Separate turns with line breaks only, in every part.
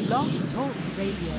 Blog Talk Radio.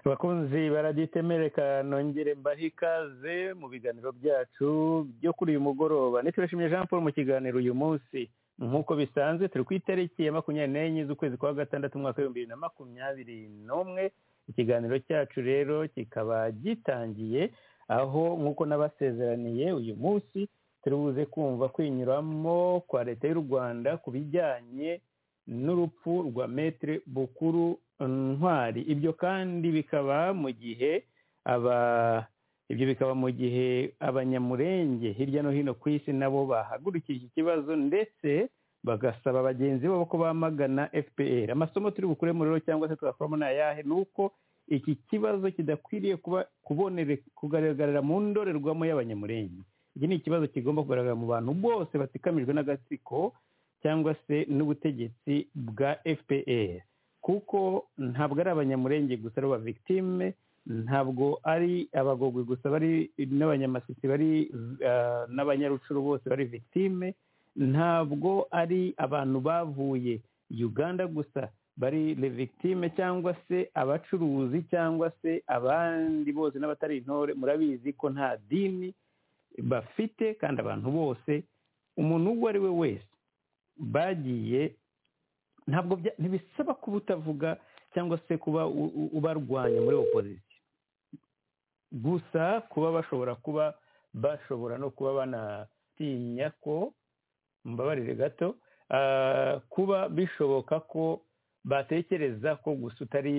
abakunzi baragitemereka nongere mbahe ikaze mu biganiro byacu byo kuri uyu mugoroba nitubashimye jean paul mu kiganiro uyu munsi nk'uko bisanzwe turi ku itariki ya makumyabiri n'enye z'ukwezi kwa gatandatu umwaka w'ibihumbi bibiri na makumyabiri n'umwe ikiganiro cyacu rero kikaba gitangiye aho nk'uko n'abasezeraniye uyu munsi turi buze kumva kwinyuramo kwa leta y'u rwanda ku bijyanye n'urupfu rwa metere bukuru ntwari ibyo kandi bikaba mu gihe aba ibyo bikaba mu gihe abanyamurenge hirya no hino ku isi nabo bahagurukije ikibazo ndetse bagasaba bagenzi babo ko bamagana fpr amasomo turi bukuremo rero cyangwa se tugakoramo ni ayahe ni uko iki kibazo kidakwiriye kuba kubonere kugaragara mu ndorerwamo y'abanyamurenge iki ni ikibazo kigomba kugaragara mu bantu bose batikamijwe n'agatsiko cyangwa se n'ubutegetsi bwa fpr kuko ntabwo ari abanyamurenge gusa ari victime ntabwo ari abagogwe gusa bari n'abanyamasisi bari n'abanyarucuru bose bari victime ntabwo ari abantu bavuye uganda gusa bari victime cyangwa se abacuruzi cyangwa se abandi bose n'abatari intore murabizi ko nta dini bafite kandi abantu bose umuntu uwo ari we wese bagiye ntabwo bya- ntibisaba kuba utavuga cyangwa se kuba u- u- ubarwanya muri opozisiyo gusa kuba bashobora kuba bashobora no kuba banatinya ko mbabarire gato ah, kuba bishoboka ko batekereza ko gusa utari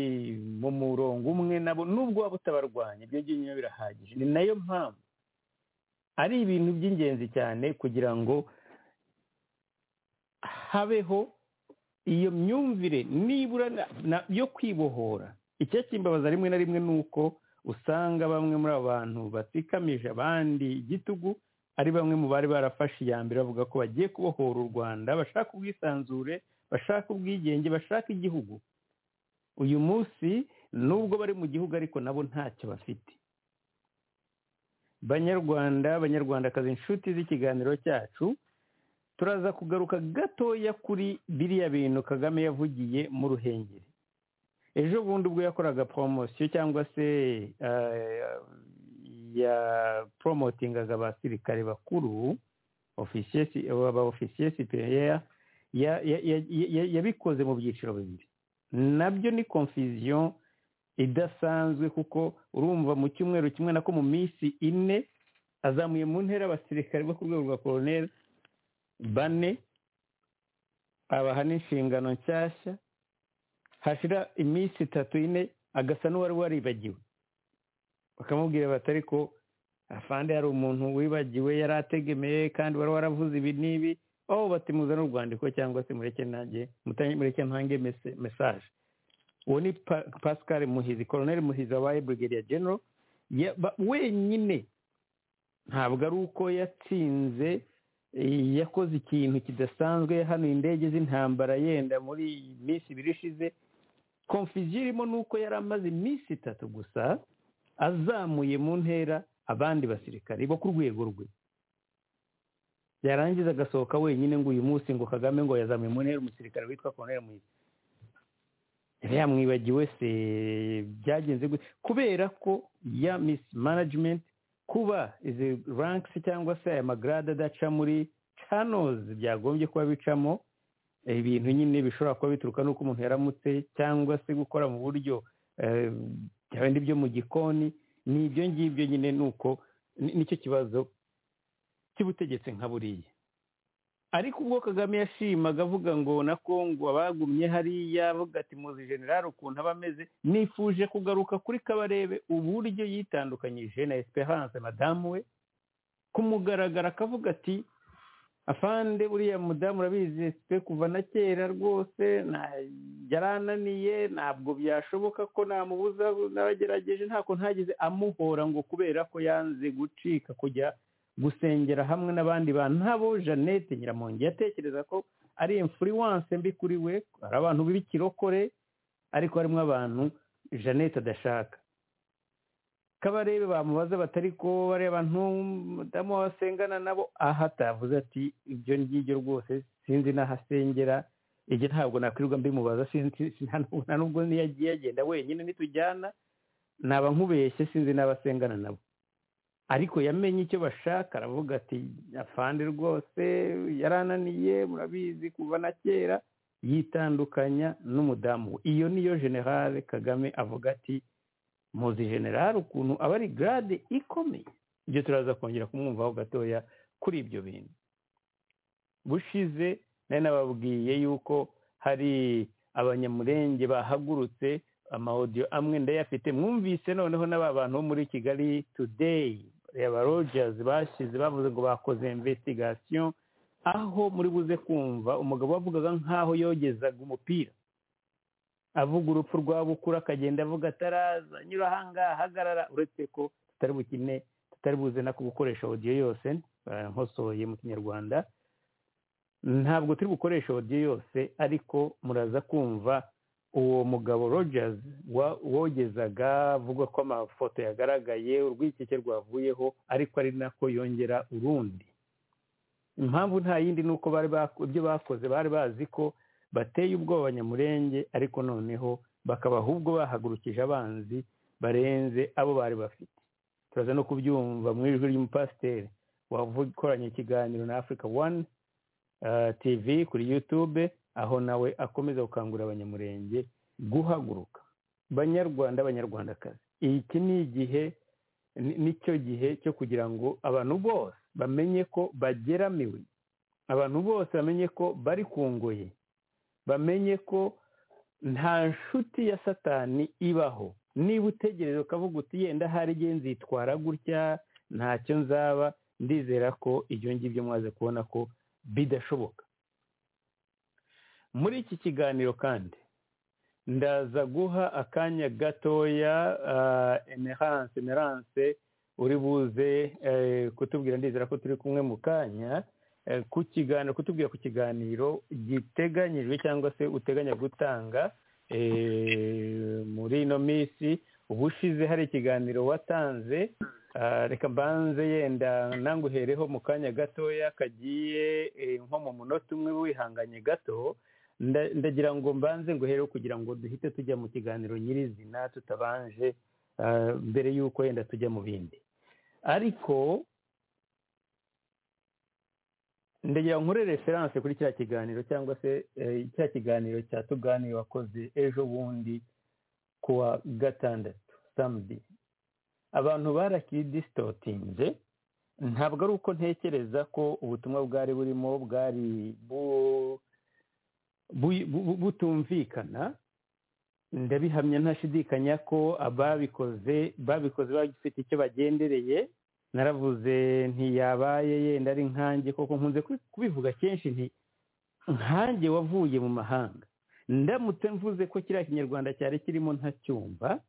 mu murongo umwe nabo nubwo waba utabarwanya ibyo byonyine birahagije ni nayo mpamvu ari ibintu by'ingenzi cyane kugira ngo habeho iyo myumvire nibura na- na- yo kwibohora icyakimbabaza rimwe na rimwe ni uko usanga bamwe muri abo bantu batsikamije abandi igitugu ari bamwe mu bari barafashe iya mbere bavuga ko bagiye kubohora u rwanda bashaka ubwisanzure bashaka ubwigenge bashaka igihugu uyu munsi nubwo bari mu gihugu ariko nabo ntacyo bafite banyarwanda banyarwandakazi inshuti z'ikiganiro cyacu turaza kugaruka gatoya kuri biriya bintu kagame yavugiye mu ruhengeri ejo bundi ubwo yakoraga poromosiyo cyangwa se eh, ya poromotingaga abasirikare bakuru ofisiye aba ofisiye superiya ya- ya- ya- ya- yabikoze mu byiciro bibiri nabyo ni confusion idasanzwe kuko urumva mu cyumweru kimwe nako mu minsi ine azamuye mu ntera abasirikare bo ku rwego rwa koroneri bane abaha n'inshingano nshyashya hashira iminsi itatu ine agasa n'uwari waribagiwe bakamubwira bati ariko afande hari umuntu wibagiwe yari ategemeye kandi wari waravuze ibi n'ibi aho batimuzana urwandiko cyangwa se mureke nanjye mutange- mureke ntange mese- mesaje uwo ni Pa- pascal muhizi koroneri muhizi wabaye brigadier general Ya- ba- wenyine ntabwo ari uko yatsinze eh, yakoze ikintu kidasanzwe yahanuye indege z'intambara yenda muri iyi minsi ibiri ishize konfuziyo irimo ni uko yari amaze iminsi itatu gusa azamuye mu ntera abandi basirikare bo ku rwego rwe yarangiza agasohoka wenyine ngo uyu munsi ngo kagame ngo yazamuye mu ntera umusirikare witwa koroneri muhizi yari yamwibagiwe se byagenze gute kubera ko ya misi manajimenti kuba izi rankisi cyangwa se aya magarade adaca muri canozi byagombye kuba bicamo ibintu nyine bishobora kuba bituruka n'uko umuntu yaramutse cyangwa se gukora mu buryo eh, bya bindi byo mu gikoni ni ibyo ngibyo nyine ni uko ni- nicyo kibazo cy'ubutegetsi nka buriya ariko ubwo kagame yashimaga avuga ngo na kongo abagumye hariya avuga ati muzi generale ukuntu aba ameze nifuje kugaruka kuri kabarebe uburyo yitandukanyije na esperance madamu we kumugaragara akavuga ati afande buriya mudamu urabizi twe kuva na kera rwose nta- yarananiye ntabwo byashoboka ko namubuza n'abagerageje ntako ntagize amuhora ngo kubera ko yanze gucika kujya gusengera hamwe n'abandi bantu ntabo jeannette nyiramongi yatekereza ko ari influence mbi kuri we hari abantu b'ikirokore ariko harimo abantu jeannette adashaka kabarebe bamubaza batari ko bariya bantu mudamu wasengana nabo aha atavuze ati ibyo ngibyo rwose sinzi n'ahasengera ibyo ntabwo nakwirirwa mbimubaza sinzi sinzi- nta nubwo niyo agiye agenda wenyine nitujyana naba nkubeshye sinzi n'abasengana nabo ariko yamenye icyo bashaka aravuga ati afande rwose yarananiye murabizi kuva na kera yitandukanya n'umudamu we iyo niyo generale kagame avuga ati muzi generale ukuntu aba ari garade ikomeye ibyo turaza kongera kumwumvaho gatoya kuri ibyo bintu bushize nari nababwiye yuko hari abanyamurenge bahagurutse amawodiyo amwe ndayafite mwumvise noneho n'aba bantu bo muri kigali today reba rojazi bashyize bavuze ngo bakoze investigation aho muri buze kumva umugabo wavugaga nk'aho yogezaga umupira avuga urupfu rwa bukuru akagenda avuga ataraza nyura ahangaha hagarara uretse ko tutari bukine tutari buze no gukoresha audio yose eh, nkosoye mu kinyarwanda ntabwo turi gukoresha audio yose ariko muraza kumva uwo mugabo rogers wa- wogezaga avuga ko amafoto yagaragaye urwikeke rwavuyeho ariko ari nako yongera urundi impamvu nta yindi ni uko bari bako- ibyo bakoze bari bazi ko bateye ubwoba abanyamurenge ariko noneho bakaba ahubwo bahagurukije abanzi barenze abo bari bafite turaza no kubyumva mu ijwi ry'umupasiteri wakoranye ikiganiro na africa one eh, tv kuri youtube aho nawe akomeza gukangurira abanyamurenge guhaguruka banyarwanda abanyarwandakazi iki ni igihe ni- nicyo gihe cyo kugira ngo abantu bose bamenye ko bageramiwe abantu bose bamenye ko bari ku ngoyi bamenye ko nta nshuti ya satani ibaho niba utegereje ukavuga uti yenda hari igihe nzitwara gutya ntacyo nzaba ndizera ko ibyo ngibyo mwaze kubona ko bidashoboka muri iki kiganiro kandi ndaza guha akanya gatoya emerance emerance uri buze eh, kutubwira ndizera ko turi kumwe mu kanya eh, ku kiganiro kutubwira ku kiganiro giteganyijwe cyangwa se uteganya gutanga eh, muri ino minsi ubushize hari ikiganiro watanze ah, reka mbanze yenda nanguhereho mu kanya gatoya kagiye eh, nko mu munota umwe wihanganye gato nda- ndagira ngo mbanze ngo hereho kugira ngo duhite tujya mu kiganiro nyirizina tutabanje ah, mbere y'uko yenda tujya mu bindi ariko ndagira nkore referanse kuri cya kiganiro cyangwa se eh, cya kiganiro cya tuganiro wakoze ejo bundi kuwa gatandatu samedi abantu barakidisitotinze ntabwo ari uko ntekereza ko ubutumwa bwari burimo bwari bu bu- bu- butumvikana ndabihamya ntashidikanya ko ababikoze babikoze bafite icyo bagendereye naravuze ntiyabaye yenda ari nkanjye koko nkunze kubi- kubivuga kenshi nti nkanjye wavuye mu mahanga ndamutse mvuze ko kiriya kinyarwanda cyari kirimo ntacyumva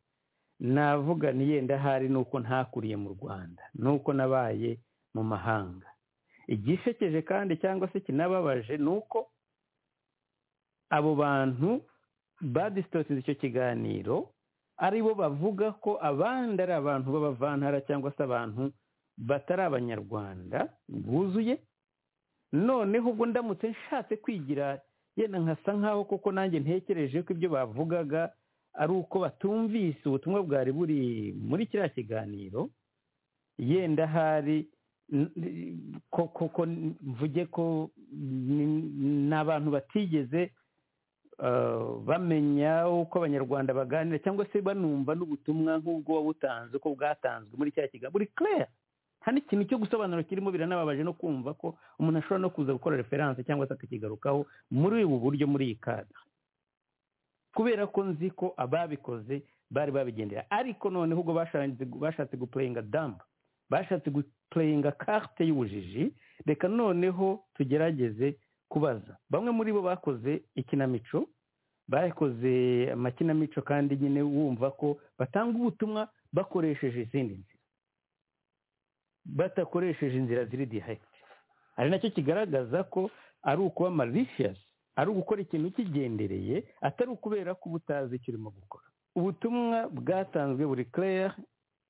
navuga ni yenda ahari ni uko ntakuriye mu rwanda ni uko nabaye mu mahanga igishekeje kandi cyangwa se kinababaje ni uko abo bantu badisitotinze icyo kiganiro ari bo bavuga ko abandi ari abantu b'abavantara cyangwa se abantu batari abanyarwanda buzuye noneho ubwo ndamutse nshatse kwigira yenda nkasa nkaho koko nanjye ntekereje ko ibyo bavugaga ari uko batumvise ubutumwa bwari buri muri kiriya kiganiro yenda hari n- n- ko- koko mvuge ko ni- ni abantu batigeze eh, bamenya uko abanyarwanda baganira cyangwa se banumva n'ubutumwa nk'ubwo wabutanze uko bwatanzwe muri cya kiganiro buri clear nta n'ikintu cyo gusobanura kirimo biranababaje no kumva ko umuntu ashobora no kuza gukora referanse cyangwa se akakigarukaho muri ubu buryo muri iyi kadara kubera ko nzi ko ababikoze bari babigendera ariko noneho ubwo bashatse bashatse gupurayinga dambu bashatse gupurayinga karte y'ubujiji reka noneho tugerageze kubaza bamwe muri bo bakoze ikinamico bakoze amakinamico kandi nyine wumva ko batanga ubutumwa bakoresheje izindi nzira badakoresheje inzira ziri dihayiti ari nacyo kigaragaza ko ari ukuba malicious ari ugukora ikintu ukigendereye atari ukubera ko uba utazi icyo urimo gukora ubutumwa bwatanzwe buri clear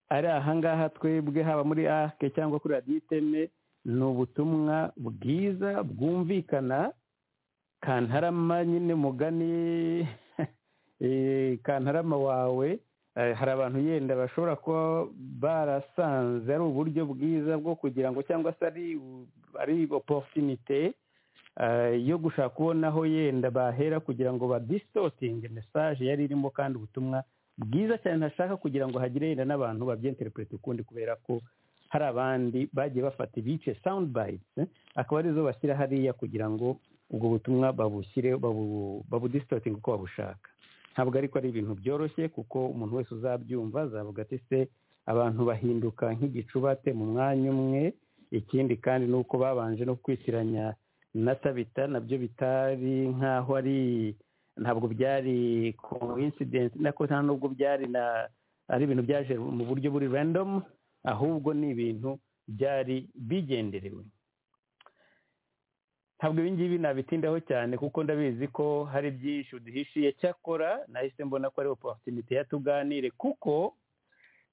ari ahangaha twebwe haba muri arc cyangwa kuri radiyo iteme ni ubutumwa bwiza bwumvikana kantarama nyine mugani eh, kantarama wawe eh, hari abantu yenda bashobora kuba barasanze ari uburyo bwiza bwo kugira ngo cyangwa se ari u- ari oporutinite yo gushaka kubonaho yenda bahera kugira ngo badisitotinge mesaje yari irimo kandi ubutumwa bwiza cyane ntashaka kugira ngo hagire yenda n'abantu babyenterepurete ukundi kubera ko hari abandi bagiye bafata ibice sound bites eh, akaba arizo bashyira hariya kugira ngo ubwo butumwa babushyire babu- babudisitotinge uko babushaka ntabwo ariko ari ibintu byoroshye kuko umuntu wese uzabyumva azavuga ati se abantu bahinduka nk'igicubate mu mwanya umwe ikindi kandi ni uko babanje no kwitiranya na tabita nabyo bitari nk'aho ari ntabwo byari coincidence nako nta nubwo byari na ari ibintu byaje mu buryo buri random ahubwo ni ibintu byari bigenderewe ntabwo ibi ngibi nabitindaho cyane kuko ndabizi ko hari byinshi uduhishiye cyakora nahise mbona ko ari oporutinite ya tuganire kuko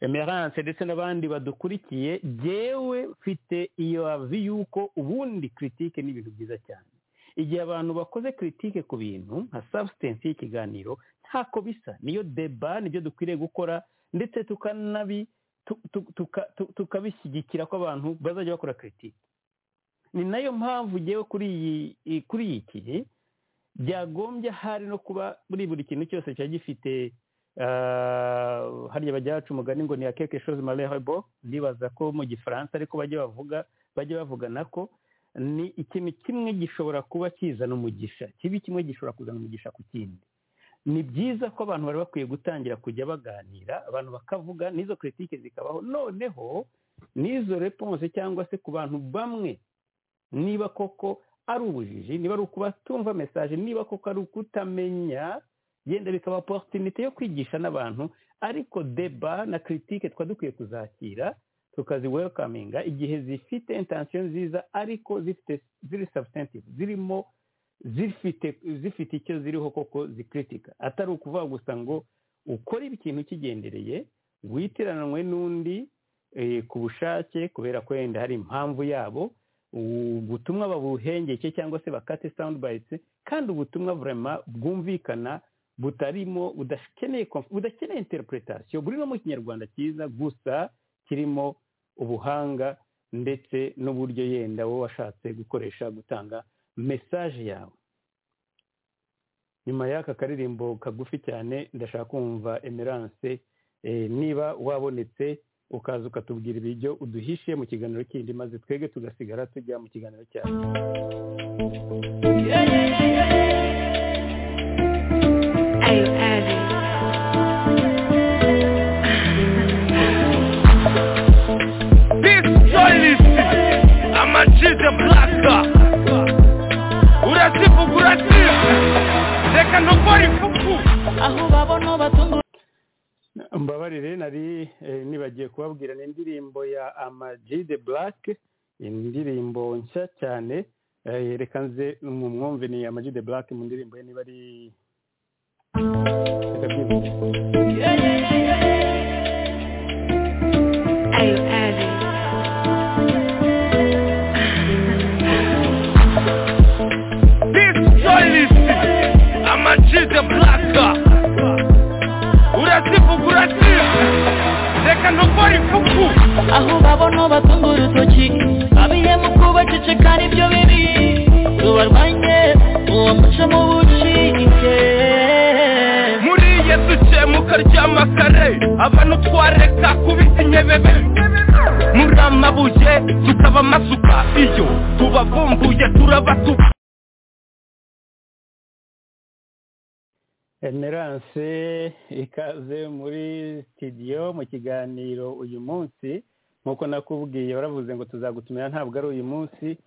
emerance ndetse n'abandi badukurikiye jyewe mfite iyo avi y'uko ubundi kiritike ni ibintu byiza cyane igihe abantu bakoze kiritike ku bintu nka substance y'ikiganiro ntako bisa niyo deba nibyo dukwiriye gukora ndetse tukanabi tu- tu- tuka- tu- tukabishyigikira ko abantu bazajya bakora kiritike ni nayo mpamvu ugewe kuri iyi kuri iki byagombye ahari no kuba muri buri kintu cyose kiba gifite ah, hariya bajya baca umugani ngo ni quelque chose malheureux ndibaza ko mu gifaransa ariko bajya bavuga bajya bavugana ko ni ikintu kimwe gishobora kuba kizana umugisha kibi kimwe gishobora kuzana umugisha ku kindi ni byiza ko abantu bari bakwiye gutangira kujya baganira abantu bakavuga n'izo kiritike zikabaho noneho n'izo reponse cyangwa se ku bantu bamwe niba koko ari ubujiji niba ari ukubatumva mesaje niba koko ari ukutamenya yenda bikaba oporutinite yo kwigisha n'abantu ariko deba na kiritike twa dukwiye kuzakira tukaziwelkaminga igihe zifite intansiyo nziza ariko zifite ziri substantive zirimo zifite zifite icyo ziriho koko zikritika atari ukuvuga gusa ngo ukore ikintu ukigendereye witiranwe n'undi eh, ku bushake kubera ko wenda hari impamvu yabo u- ubutumwa babuhengeke cyangwa se bakate sound bites kandi ubutumwa vrema bwumvikana butarimo budakeneye conf- budakeneye interpretation buri no mu kinyarwanda cyiza gusa kirimo ubuhanga ndetse n'uburyo yenda wowe washatse gukoresha gutanga mesaje yawe nyuma y'aka karirimbo kagufi cyane ndashaka kumva emerance eh, niba wabonetse ukaza ukatubwira ibiryo uduhishe mu kiganiro kindi maze twege tugasigara tujya mu kiganiro cyawe
Ayo Adi.
This joylist amajize blasta urasifu kurasira reka ndokora ifuku
mbabarire nari eh, nibagiye kubabwira ni indirimbo ya ama G the black indirimbo nshya cyane eh, reka nze mu mwumve ni ama G the black mu ndirimbo ye niba ari Reka byibutse.
Ayo Adi.
This joylist amajize blasta urasifu kurasira reka ndokora ifuku
aho babona batunga urutoki abihemu kubaceceka nibyo bibi rubarwanye uwo muco mu bucike
muri yesu ucemuka ry'amakare abantu twareka kubita inyebebe muri amabuye tukaba amasuka iyo tubavumbuye turabatuka
emerance ikaze muri sitidiyo mu kiganiro uyu munsi nk'uko nakubwiye baravuze ngo tuzagutumira ntabwo ari uyu munsi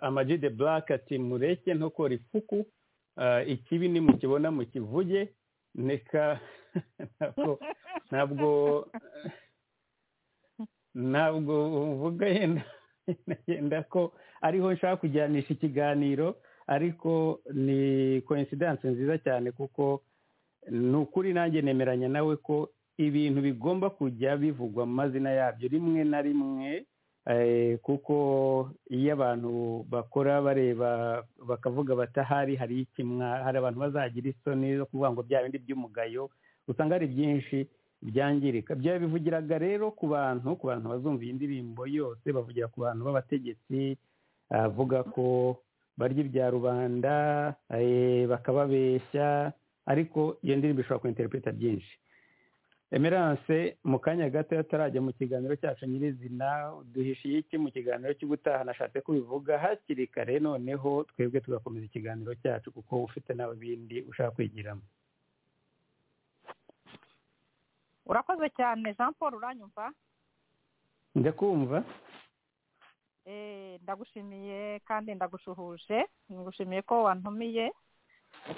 amaji de black ati mureke ntukora ifuku Ah, ikibi nimukibona mukivuge neka ntabwo ntabwo ntabwo mvuga yenda yenda ko ariho nshaka kujyanisha ikiganiro ariko ni coincidence nziza cyane kuko ni ukuri nanjye nemeranya nawe ko ibintu bigomba kujya bivugwa mu mazina yabyo rimwe na rimwe eh, kuko iyo abantu bakora bareba bakavuga batahari hari ikimwa hari abantu bazagira isoni zo kuvuga ngo bya bindi by'umugayo usanga hari byinshi byangirika byaba bivugiraga rero ku bantu ku bantu bazumva iyi ndirimbo yose bavugira ku bantu b'abategetsi avuga ko barya ibya rubanda eh, bakababeshya ariko iyo ndirimbo ishobora kwinterpreta byinshi emerance mu kanya gato atarajya mu kiganiro cyacu nyirizina duhishiye iki mu kiganiro cy'ubutaha nashatse kubivuga hakiri kare noneho twebwe tugakomeza ikiganiro cyacu kuko ufite nawe bindi ushaka kwigiramo
urakoze cyane jean paul uranyumva
njya kumva
Eh, ndagushimiye kandi ndagushuhuje ngushimiye ko wantumiye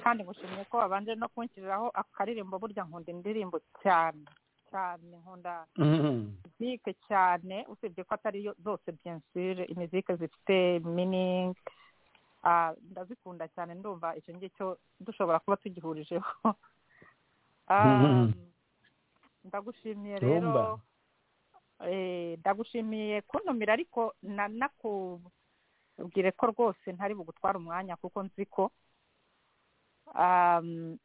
kandi ngushimiye ko wabanje no kunshyiriraho akaririmbo burya nkunda indirimbo cyane cyane nkunda mizike cyane usibye ko atari yo zose biyensire imizike zifite miningi Ah, ndazikunda cyane ndumva icyo ngicyo dushobora kuba tugihurijeho Ah,
Mhm.
ndagushimiye
Rumba.
rero Eh, ndagushimiye kuntumira ariko na- nakubwire ko rwose ntari bugutwara umwanya kuko nzi ko um,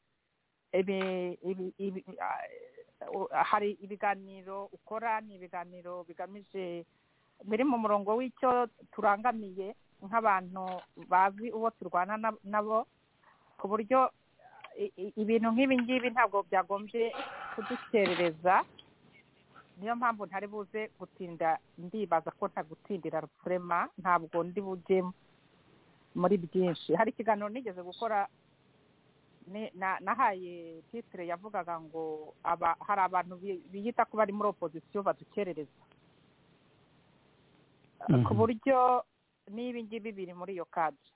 ibi- ibi- ibi- ah, u- hari ibiganiro ukora ni ibiganiro bigamije biri mu murongo w'icyo turangamiye nk'abantu bazi uwo turwana na- nabo ku buryo i- i- ibintu nk'ibi ngibi ntabwo byagombye kudukerereza niyo mpamvu ntari buze gutinda ndibaza ko ntagutindira rufurema ntabwo ndi bujyemo muri byinshi hari ikiganiro nigeze gukora ni- na- nahaye titire yavugaga ngo aba hari abantu bi- biyita ko bari muri opozisiyo badukerereza ku buryo n'ibi ngibi biri muri iyo kadi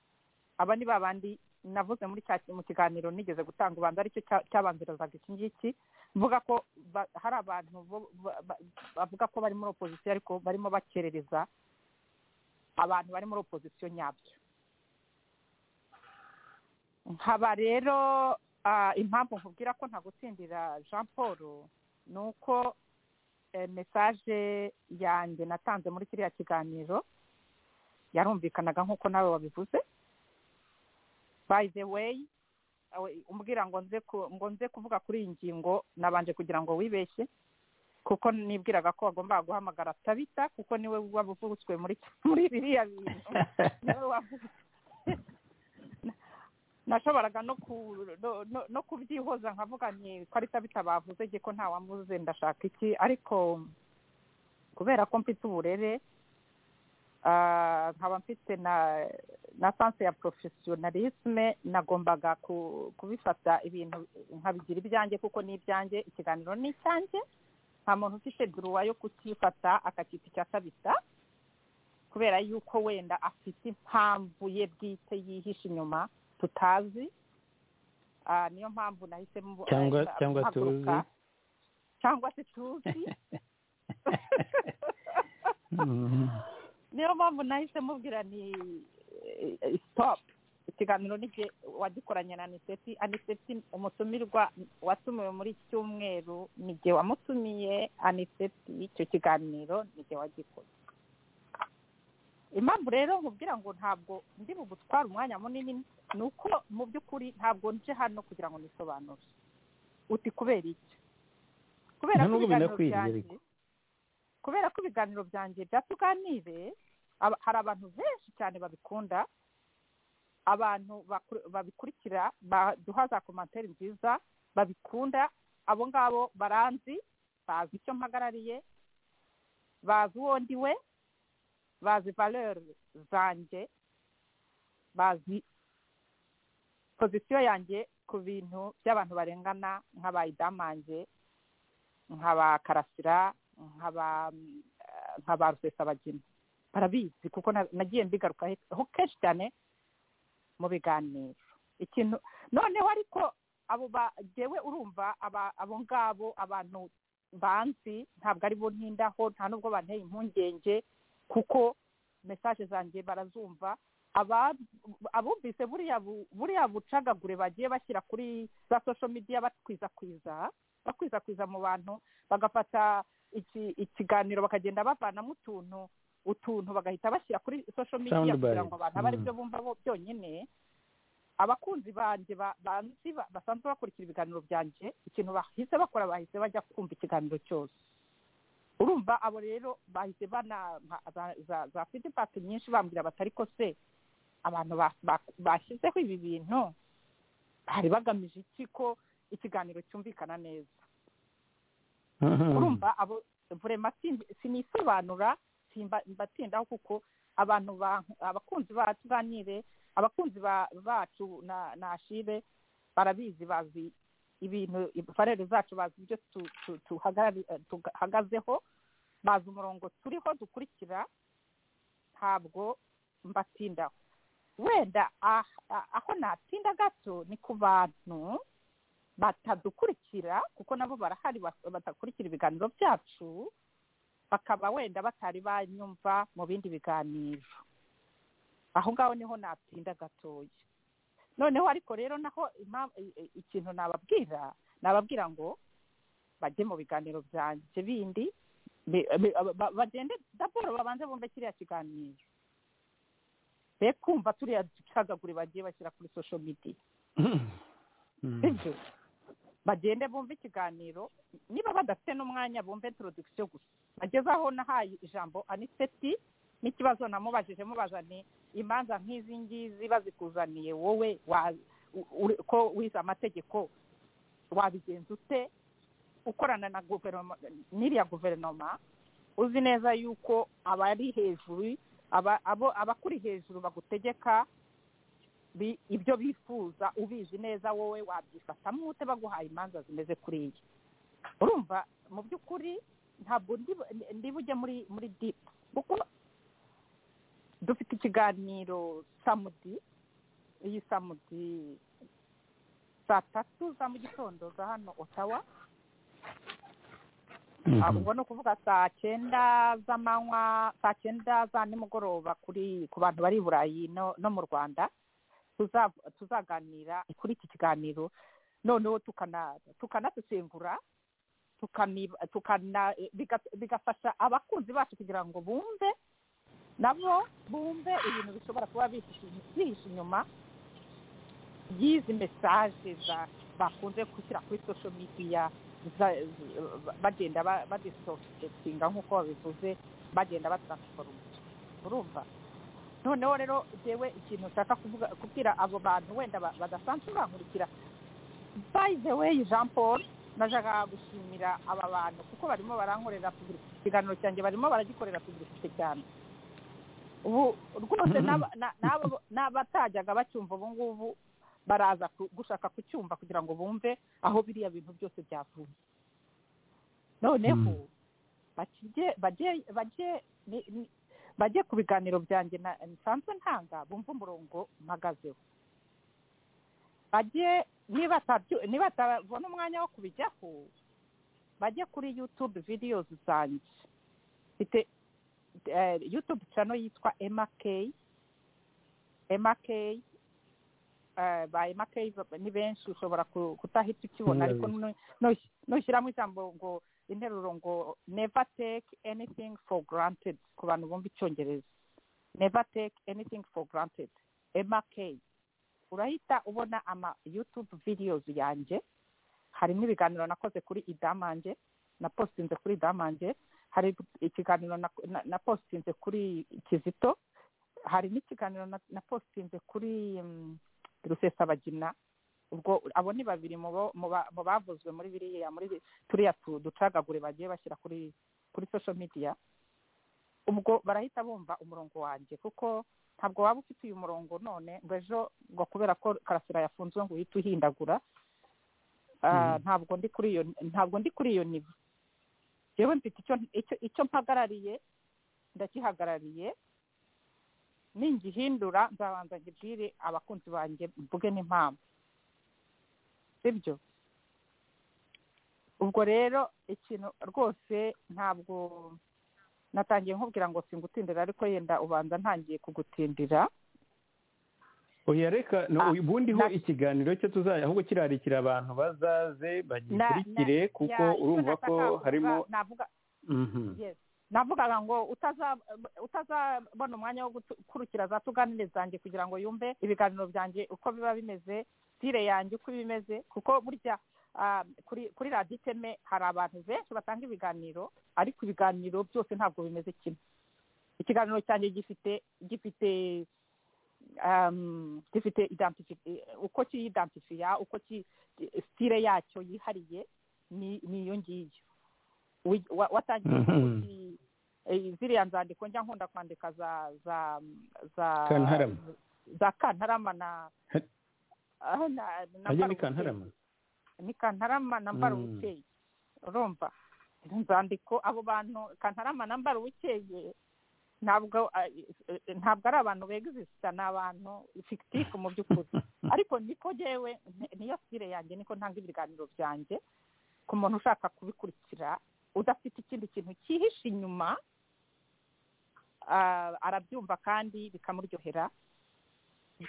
aba ni ba bandi navuze muri cya mu kiganiro nigeze gutanga ubanza aricyo cya- cyabanzirizaga iki ngiki mvuga ko ba- hari abantu bo- ba- ba- bavuga ko bari muri opozisiyo ariko barimo bakerereza abantu bari muri opozisiyo nyabyo nkaba rero ah, impamvu nkubwira ko ntagutsindira jean paul ni uko eh, mesaje yanjye natanze muri kiriya kiganiro yarumvikanaga nk'uko nawe wabivuze by the way awe- umbwira ngo nze ku- ngo nze kuvuga kuri iyi ngingo nabanje kugira ngo wibeshye kuko nibwiraga ko wagombaga guhamagara tabita kuko niwe wabuvutswe muri muri biriya bintu niwe wavuze nashoboraga no ku no- no- no kubyihoza nkavuga nti karita bitabavuze ko nta wambuze ndashaka iki ariko kubera ko mfite uburere ah, nkaba mfite na na sanse ya porofesiyonalisme nagombaga ku- kubifata ibintu nkabigira ibyanjye kuko ni ibyanjye ikiganiro ni icyanjye nta muntu ufite duruwa yo kutifata akacyita icya kabisa kubera yuko wenda afite impamvu ye bwite yihishe inyuma tutazi Ah, niyo mpamvu nahisemo
Cyangwa-
eh,
cyangwa
guhaguruka.
tuzi.
cyangwa se tuzi niyo mpamvu nahise mubwira ni eh, eh, stop ikiganiro n'igihe wagikoranye na aniseti aniseti umutumirwa watumiwe muri iki cyumweru ni igihe wamutumiye aniseti icyo kiganiro ni igihe wagikoze impamvu rero nkubwira ngo ntabwo ndi bugutware umwanya munini ni uko mu by'ukuri ntabwo nje hano kugira ngo nisobanure uti kubera iki kubera
Nta
ko
nubwo
ibiganiro
binakwiriye,
byanjye
ariko.
kubera ko ibiganiro byanjye bya tuganire aba- hari abantu benshi cyane babikunda abantu bakuru- babikurikira baduha za komantere nziza babikunda abo ngabo baranzi bazi icyo mpagarariye bazi uwo ndiwe bazi valeur zanjye bazi pozisiyo yanjye ku bintu by'abantu barengana nk'aba idamange nk'aba karasira nk'aba eh, nk'aba rusesabagina barabizi kuko na- nagiye mbigarukaho kenshi cyane mu biganiro ikintu noneho ariko abo ba jyewe urumva aba abo ngabo abantu banzi ntabwo ari bo ntindaho nta nubwo banteye impungenge kuko mesaje zanjye barazumva aba- abumvise buriya bu- buriya bucagagure bagiye bashyira kuri za social media batwizakwiza bakwirakwiza mu bantu bagafata iki- ikiganiro bakagenda bavanamo utuntu utuntu bagahita bashyira kuri social media
Soundbite.
kugira ngo abantu abe ari
Mm.
byo bumva bo byonyine abakunzi banjye ba- banzi ba- basanzwe bakurikira ibiganiro byanjye ikintu bahise bakora bahise bajya kumva ikiganiro cyose urumva abo rero bahise bana ba- za- za- za fidibaki nyinshi bambwira batari ko se abantu ba- ba- bashyizeho ibi bintu bari bagamije iki ko ikiganiro cyumvikana neza urumva abo vrema simbi- sinisobanura simba- mbatindaho kuko abantu ba- abakunzi bacu ganire abakunzi ba- bacu na na ashire barabizi bazi ibintu farere zacu bazi ibyo tu- tu- tuhagarari- eh, tuhagazeho bazi umurongo turiho dukurikira ntabwo mbatindaho wenda ah- ah- aho natinda gato ni ku bantu batadukurikira kuko nabo barahari bas- batakurikira ibiganiro byacu bakaba wenda batari banyumva mu bindi biganiro aho ngaho niho natinda gatoya noneho ariko rero naho impa- i- i- ikintu nababwira nababwira ngo bajye mu biganiro byanjye bindi bi- bi- ba- ba- bagende daboro babanze bumve kiriya kiganiro be kumva turiya ducagagure bagiye bashyira kuri social media sibyo bagende bumve ikiganiro niba badafite n'umwanya bumve introduction gusa ageze aho nahaye ijambo aniseti n'ikibazo namubajije mubaza ni imanza nk'izi ngizi bazikuzaniye wowe wa- u- uri- ko wize amategeko wabigenza ute ukorana na guverinoma n'iriya guverinoma uzi neza yuko abari hejuru aba- abo abakuri hejuru bagutegeka bi- ibyo bifuza ubizi neza wowe wabyifatamo ute baguhaye imanza zimeze kuriya urumva mu by'ukuri ntabwo ndi ndi bujye muri muri dipu kuko dufite ikiganiro samudi iyi samudi saa tatu za mu gitondo za hano otawa Ah, ubwo ni ukuvuga saa cyenda z'amanywa saa cyenda za nimugoroba kuri ku bantu bari i burayi no, no mu rwanda tuza- tuzaganira kuri iki kiganiro noneho tukana tukanasesengura tukaniba- tukana biga- bigafasha abakunzi bacu kugira ngo bumve nabo bumve ibintu bishobora kuba bihishe- bihishe inyuma y'izi mesaje za bakunze gushyira kuri social media za- z- bagenda badisofitetinga nk'uko babivuze bagenda batransiforoma urumva noneho rero jewe ikintu nshaka kuvuga kubwira abo bantu wenda ba- badasanzwe bankurikira by the way jean paul najyaga gushimira aba bantu kuko barimo barankorera publicité. ikiganiro cyanjye barimo baragikorera publicité cyane ubu rwose n'aba- na- n'abo- n'abatajyaga bacyumva ubu ngubu baraza ku- gushaka kucyumva kugira ngo bumve aho biriya bintu byose byavuye noneho bakijye bajye bajye ni- ni- bajye ku biganiro byanjye na- nsanzwe ntanga bumve umurongo mpagazeho bajye niba atabyu- niba batabona umwanya wo kubijyaho bajye kuri yutube videos zanjye mfite eh, yutube channel yitwa mk mk eh, ba MK ni benshi ushobora ku- kutahita ukibona
Mm.
ariko nu- nu- nushyiramo ijambo ngo interuro ngo never take anything for granted ku bantu bumva icyongereza never take anything for granted MK urahita ubona ama youtube videos yanjye harimo ibiganiro nakoze kuri idamange napostinze kuri idamange hari ikiganiro nak- na- napostinze kuri kizito hari n'ikiganiro na- napostinze kuri mm, rusesabagina ubwo abo ni babiri mu bo- mu ba- mu bavuzwe muri biriya muri bi- turiya tu- ducagagure bagiye bashyira kuri kuri social media ubwo barahita bumva umurongo wanjye kuko ntabwo waba ufite uyu murongo none ngo ejo ngo kubera ko karasira yafunzwe ngo uhite uhindagura Ah, ntabwo ndi kuri iyo ntabwo ndi kuri iyo nivo yewe mfite icyo icyo- icyo mpagarariye ndakihagarariye ningihindura nzabanza ngibwire abakunzi banjye mvuge n'impamvu sibyo ubwo rero ikintu rwose ntabwo natangiye nkubwira ngo singutindira ariko yenda ubanza ntangiye kugutindira
oya reka no,
Ah,
ubundiho
na-
ikiganiro cyo tuzajya ahubwo kirarikira abantu bazaze
Na- na-
bagikurikire kuko
Ya, icyo
urumva
nashaka
ko
kuvuga,
harimo
navuga
Mhm.
yes navugaga ngo utaza utazabona umwanya wo gukurikira za tuganire zanjye kugira ngo yumve ibiganiro byanjye uko biba bimeze sire yanjye uko iba imeze kuko burya ah, kuri kuri radiyo iteme hari abantu benshi batanga ibiganiro ariko ibiganiro byose ntabwo bimeze kimwe ikiganiro cyanjye gifite gifite um, gifite identifi- eh, uko kiyidantifiya uko ki- sitire yacyo yihariye ni ni iyo ngiyo Wi- wa- watangiye
Mhm.
kuki- eh, ziriya nzandiko njya nkunda kwandika za za za
Kantarama.
za kantarama na
Ha-
ah, na na
ajya
Mbaruteri.
ni kantarama
ni kantarama na
Mm.
mbaruwikeye urumva izo nzandiko abo bantu kantarama na mbaruwikeye ntabwo ah, eh, eh, ntabwo ari abantu begizisita ni abantu fikitifu mu by'ukuri ariko niko jewe ni- niyo sire yanjye niko ntanga ibiganiro byanjye ku muntu ushaka kubikurikira udafite ikindi kintu cyihishe inyuma ah, arabyumva kandi bikamuryohera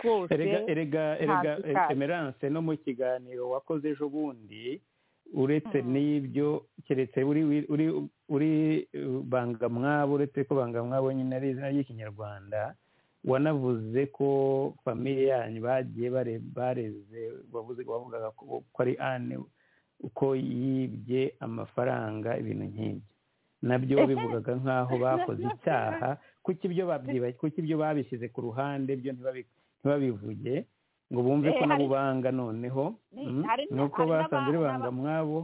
rwose
erega erega erega
ntazi kazi.
emerance no mu kiganiro wakoze ejo bundi uretse
Mhm.
n'ibyo keretse uri uri uri uh, bangamwabo uretse ko bangamwabo nyine ari izina ry'ikinyarwanda wanavuze ko famiye yanyu bagiye bare- bareze wavuze wavugaga ko ko ari ane uko yibye amafaranga ibintu nk'ibyo nabyo bivugaga nk'aho bakoze icyaha kuki ibyo babyibaye kuki ibyo babishyize ku ruhande byo ntibabi- ntibabivuge ngo
Eh,
bumve ko nabo
hari-
banga noneho
Ni-
Mm,
hari n-
nuko
hari
basanze
n'aba-
bibanga
n'aba-
mwabo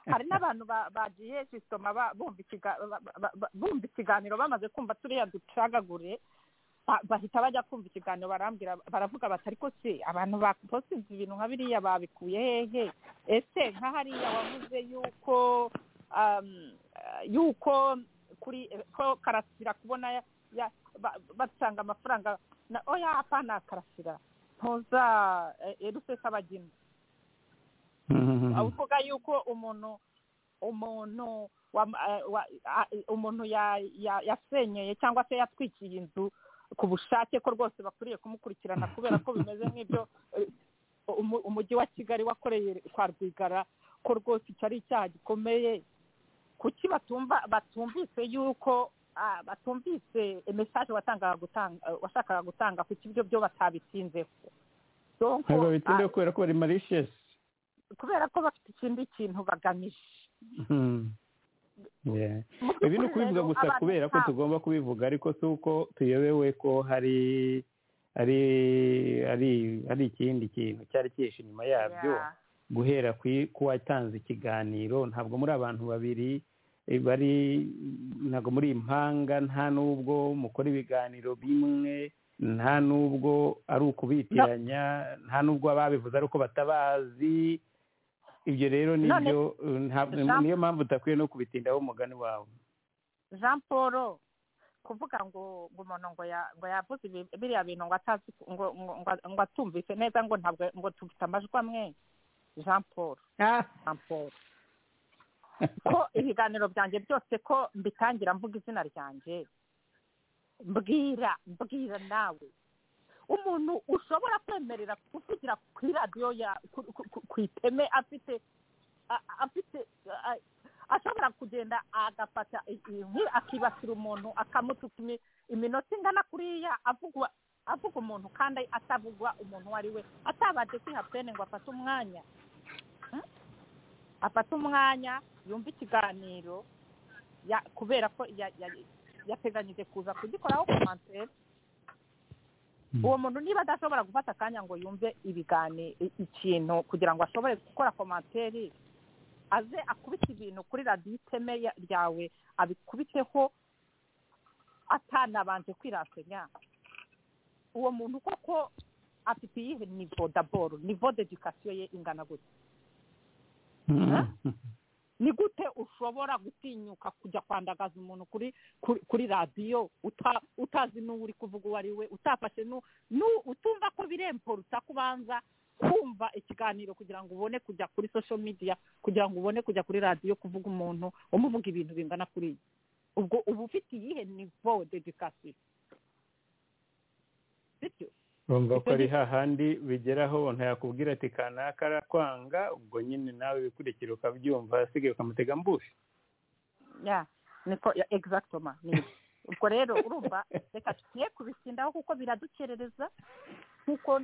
hari n'abantu ba- bagiye sisitoma ba- bumva ikiga- ba- ba- ba- bumva ikiganiro bamaze kumva turiya ducagagure ba- bahita bajya kumva ikiganiro barambwira baravuga bati ariko se abantu baposize ibintu nka biriya babikuye hehe ese nka hariya wavuze yuko um, eh, yuko kuri eh, ko karasira kubona ya- ya- ba- batanga amafaranga na oya hapana karasira ntuza erusesabagina
Mhm.
avuga yuko umuntu umuntu wam- eh, wa- a- umuntu ya- ya- yasenyeye cyangwa se yatwikiye inzu ku bushake ko rwose bakwiriye kumukurikirana kubera ko bimeze nk'ibyo eh, umu- umujyi wa kigali wakoreye kwa rwigara ko rwose icyo ari icyaha gikomeye kuki batumva batumvise yuko ah, batumvise mesaje watangaga gutanga eh, washakaga gutanga kuki ibyo byo batabitinzeho Donc,
ntabwo bitinda
ah,
kubera ko bari malicious
kubera ko bafite ikindi kintu bagamije
Mhm. Yeah. ibi ni ukubivuga gusa kubera ko tugomba kubivuga ariko si uko tuyobewe ko hari ari ari hari ikindi kintu cyari cyihishe inyuma yabyo guhera ku kuwatanze ikiganiro ntabwo muri abantu babiri eh, bari ntabwo muri impanga nta n'ubwo mukora ibiganiro bimwe nta n'ubwo ari ukubitiranya nta n'ubwo ababivuze ari uko batabazi ibyo rero
None-
nibyo eh, ntabwo-
Jean-
niyo mpamvu utakwiye no kubitindaho umugani wawe
jean paul kuvuga ngo ngo umuntu ngo ya- ngo yavuze ibi- biriya bintu ngo atazi ngo ngo- ngo- ngo atumvise neza ngo ntabwo ngo tufite amajwi amwe jean paul jean paul ko ibiganiro byanjye byose ko mbitangira mvuga izina ryanjye mbwira mbwira nawe umuntu ushobora kwemerera kuvugira kuri radiyo ya ku- ku- ku- ku iteme afite a- afite a- ashobora kugenda agafata i- inkwi akibasira umuntu akamutuka imi- iminota ingana kuriya avugwa avuga umuntu kandi atavugwa umuntu uwo ari we atabanje kwiha pene ngo afate umwanya Hmm? afate umwanya yumve ikiganiro ya- kubera ko ya- ya- yateganyije kuza kugikoraho komantere uwo muntu niba adashobora gufata akanya ngo yumve ibigani i- ikintu kugira ngo ashobore gukora komantere aze akubite ibintu kuri radiyo iteme ya- ryawe abikubiteho atanabanje kwiratanya uwo muntu koko afite iyihe nivo daboro nivo dedikasiyo ye ingana gutya
Mhm.
ni gute ushobora gutinyuka kujya kwandagaza umuntu kuri kuri, kuri radiyo uta- utazi n'uwo uri kuvuga uwo ari we utafashe nu- nu- utumva ko biremporuta kubanza kumva ikiganiro kugira ngo ubone kujya kuri social media kugira ngo ubone kujya kuri radiyo kuvuga umuntu umuvuga ibintu bingana kuriya ubwo uba ufite iyihe nivo dedikasiyo bityo
bumva ko
Icyo
ari
gi-
hahandi bigeraho umuntu yakubwira ati kanaka arakwanga ubwo nyine nawe bikurikira ukabyumva asigaye ukamutega mbushi
ya niko ya exactement ni ubwo rero urumva reka tugiye kubisindaho kuko biradukerereza kuko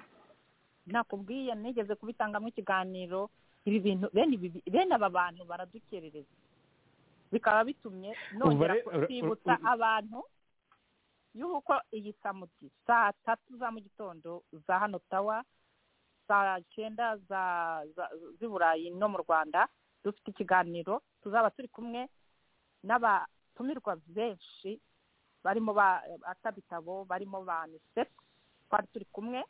nakubwiye nigeze kubitangamo ikiganiro ibi bintu bene ibi bi- bene aba bantu baradukerereza bikaba bitumye nongera
Umva re-
kwibutsa
ur- ur-
abantu y'uko iyi samuti saa tatu za mu gitondo za hano tawa saa cyenda za za- z'i burayi no mu rwanda dufite ikiganiro tuzaba turi kumwe n'abatumirwa benshi barimo ba atabitabo barimo ba unicef twari turi kumwe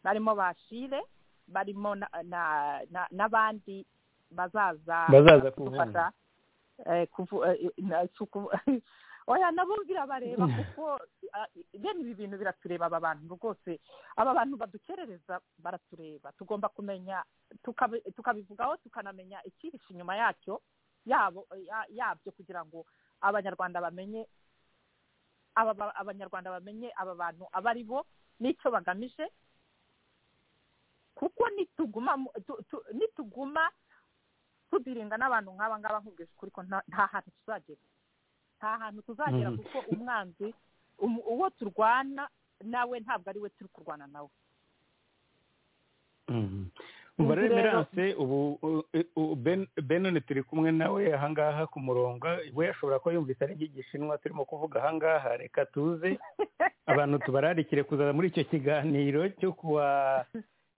barimo ba shire barimo na- na- na- n'abandi bazaza
Bazaza
kudufasha, eh, kuvu- eh, na- si ukuvu- oya nabo birabareba kuko ah, bene ibi bintu biratureba aba bantu rwose aba bantu badukerereza baratureba tugomba kumenya tukabi- tukabivugaho tukanamenya icyihishe inyuma yacyo yabo ya- yabyo kugira ngo abanyarwanda bamenye aba ba- abanyarwanda bamenye aba bantu aba ari bo n'icyo bagamije kuko nituguma mu- tu- tu- nituguma tudiringa n'abantu nk'aba ngaba nkubwije ukuri ko nta nta hantu tuzagera nta hantu tuzagera
Mhm.
kuko umwanzi um- uwo turwana nawe ntabwo ari we turi kurwana nawe
Mhm. umva rero
Inzu rero-
emerance ubu u- u- Ben- benoni turi kumwe nawe ahangaha ku murongo we ashobora kuba yumvise ari igishinwa turimo kuvuga ahangaha reka tuze abantu tubararikire kuza muri icyo kiganiro cyo kuwa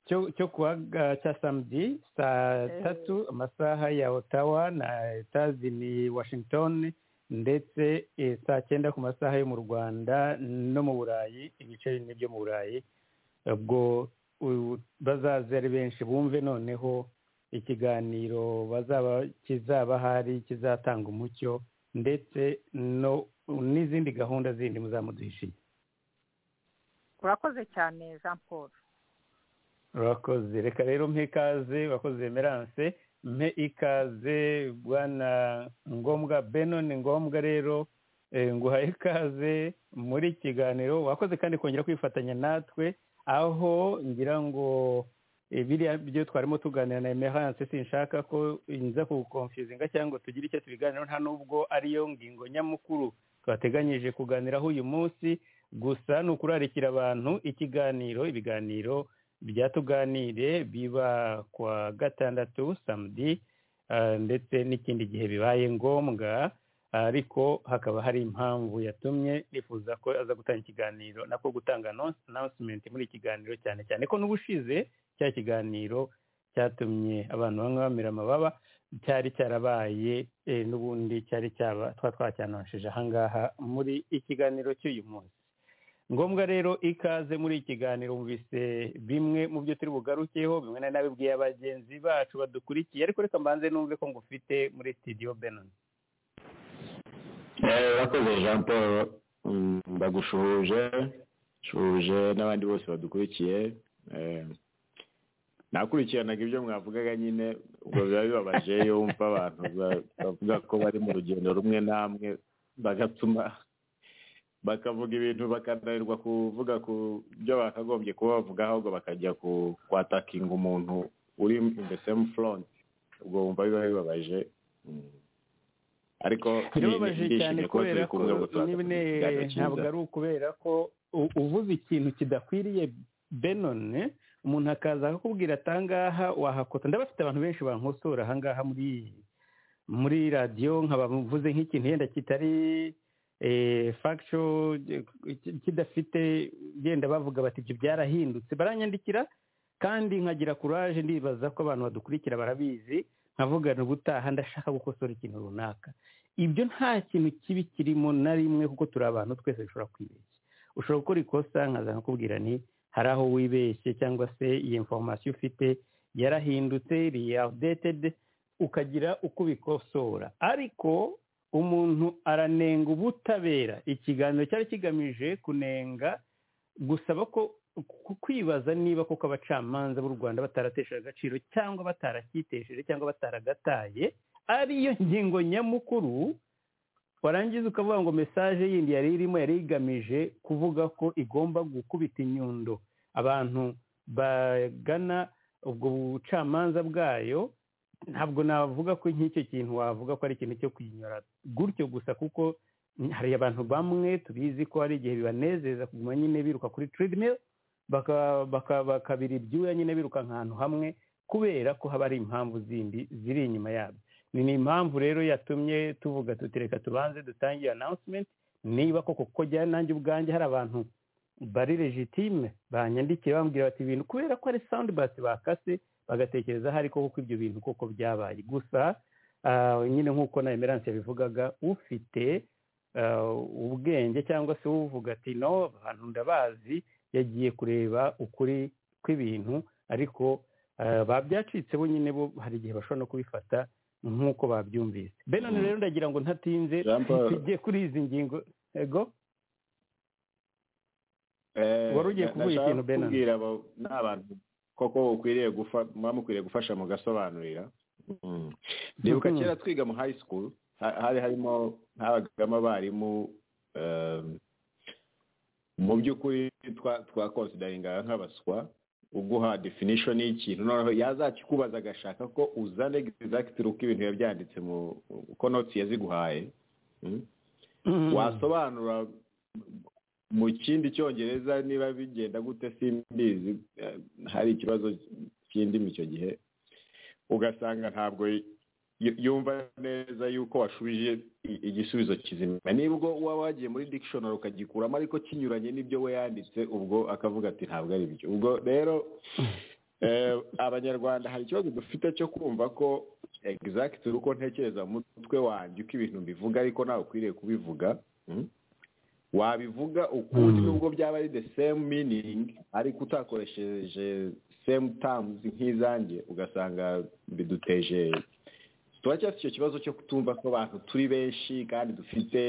cyo cyo kuwa ga- cya samedi saa
Eh.
tatu amasaha ya otawa na etazi ni washington ndetse eh, saa cyenda ku masaha yo mu rwanda no mu burayi ibice bimwe byo mu burayi ubwo u- bazaze ari benshi bumve noneho ikiganiro bazaba kizaba hari kizatanga umucyo ndetse no n'izindi gahunda zindi muzamuduhishiye
urakoze cyane jean paul
urakoze reka rero mpe ikaze bakoze emerance mpe ikaze bwana ngombwa benon ngombwa rero eh, nguhaye ikaze muri iki kiganiro wakoze kandi kongera kwifatanya natwe aho ngira ngo eh, biriya byo twarimo tuganira na emerance sinshaka ko nza kugukonfizinga cyangwa ngo tugire icyo tubiganiraho nta n'ubwo ariyo ngingo nyamukuru twateganyije kuganiraho uyu munsi gusa ni ukurarikira abantu ikiganiro ibiganiro byatuganire biba ku wa gatandatu samedi ah, ndetse n'ikindi gihe bibaye ngombwa ariko hakaba hari impamvu yatumye nifuza ko aza gutanga ikiganiro nako gutanga announce- announcement muri iki kiganiro cyane cyane ko n'ubushize cya kiganiro cyatumye abantu bamwe bamira amababa cyari cyarabaye eh, n'ubundi cyari cyaba twa twacyanonshije ahangaha muri ikiganiro cy'uyu munsi ngombwa rero ikaze muri iki kiganiro mubise bimwe mu byo turi bugarukeho bimwe na nabibwiye abagenzi bacu badukurikiye ariko reka mbanze numve ko ngufite muri studio benon
Eh, urakoze jean paul Mm, ndagushuhuje shuhuje n'abandi bose badukurikiye Eh, nakurikiranaga ibyo mwavugaga nyine ubwo biba bibabaje iyo wumva abantu ba- bavuga ko bari mu rugendo rumwe namwe bagatuma bakavuga ibintu bakananirwa kuvuga ku byo bakagombye kuba bavuga ahubwo bakajya ku- kwatakinga umuntu uri in the same front ubwo wumva biba bibabaje Mm. ariko ni- ni-
birababaje cyane
ndishimye ko
kubera
turi
ko
kumwe gusa
nyine
ikiganiro cyiza.
ntabwo ari ukubera ko u- uvuze ikintu kidakwiriye benon umuntu akaza akakubwira atangaha wahakota ndabafite abantu benshi bankosora ahangaha muri muri radiyo nkaba mvuze nk'ikintu yenda kitari eh, factual ki- kidafite yenda bavuga bati ibyo byarahindutse baranyandikira kandi nkagira kuraje ndibaza ko abantu badukurikira barabizi nkavugana ubutaha ndashaka gukosora ikintu runaka ibyo nta kintu kibi kirimo na rimwe kuko turi abantu twese dushobora kwibeshya ushobora gukora ikosa nkaza nkakubwira ni hari aho wibeshye cyangwa se iyi information ufite yarahindutse iri outdated ukagira uko ubikosora ariko umuntu aranenga ubutabera ikiganiro cyari kigamije kunenga gusaba ko ku- kwibaza niba koko abacamanza b'u rwanda bataratesheje agaciro cyangwa bataracyitesheje cyangwa bataragataye ariyo ngingo nyamukuru warangiza ukavuga ngo mesaje yindi yari irimo yari igamije kuvuga ko igomba gukubita inyundo abantu bagana ubwo bucamanza bwayo ntabwo navuga ko nk'icyo kintu wavuga ko ari ikintu cyo kuyinyura gutyo gusa kuko hari abantu bamwe tubizi ko hari igihe bibanezeza kuguma nyine biruka kuri treadmill baka- baka- bakabira ibyuya nyine biruka ahantu hamwe kubera ko haba hari impamvu zindi ziri inyuma yabyo ni ni impamvu rero yatumye tuvuga tuti reka tubanze dutangire announcement niba koko kuko jya nanjye ubwanjye hari abantu bari legitime banyandikiye bambwira bati ibintu kubera ko ari sound basi bakase bagatekereza hari koko ko ibyo bintu koko byabaye gusa ah, nyine nk'uko na emerance yabivugaga ufite ah, ubwenge cyangwa se uvuga ati no abantu ndabazi yagiye kureba ukuri kw'ibintu ariko ah, babyacitse bo nyine bo hari igihe bashobora no kubifata nk'uko babyumvise benon
Mm.
rero ndagira ngo ntatinze
Jean Paul.
tujye kuri izi ngingo ego
Eh,
wari ugiye
na-
kuvuga
nashaka
ikintu, Benon.
kubwira abo- n'abantu koko ukwiriye gufa muba mukwiriye gufasha mugasobanurira Mm. ndibuka
Mhm.
kera twiga mu high school ha- hari harimo habagamo abarimu eh, mu by'ukuri twa- twakonsidaringaga nk'abaswa uguha definition y'ikintu noneho yazakikubaza agashaka ko uzane exactly uko ibintu biba byanditse mu uko notes yaziguhaye Mm.
Mhm.
wasobanura mu kindi cyongereza niba bigenda gute simbizi eh, hari ikibazo cy'indimi icyo gihe ugasanga ntabwo yu- yumva neza yuko washubije i- igisubizo kizima niba ubwo waba wagiye muri dictionary ukagikuramo ariko kinyuranye n'ibyo we yanditse ubwo akavuga ati ntabwo ari byo ubwo rero eh, abanyarwanda hari ikibazo dufite cyo kumva ko exact uko ntekereza mu mutwe wanjye uko ibintu mbivuga ariko nawe ukwiriye kubivuga Mm. wabivuga ukundi
Mm.
nubwo byaba ari the same meaning ariko utakoresheje same terms nk'izanjye ugasanga biduteje turacyafite icyo kibazo cyo kutumva ko abantu turi benshi kandi dufite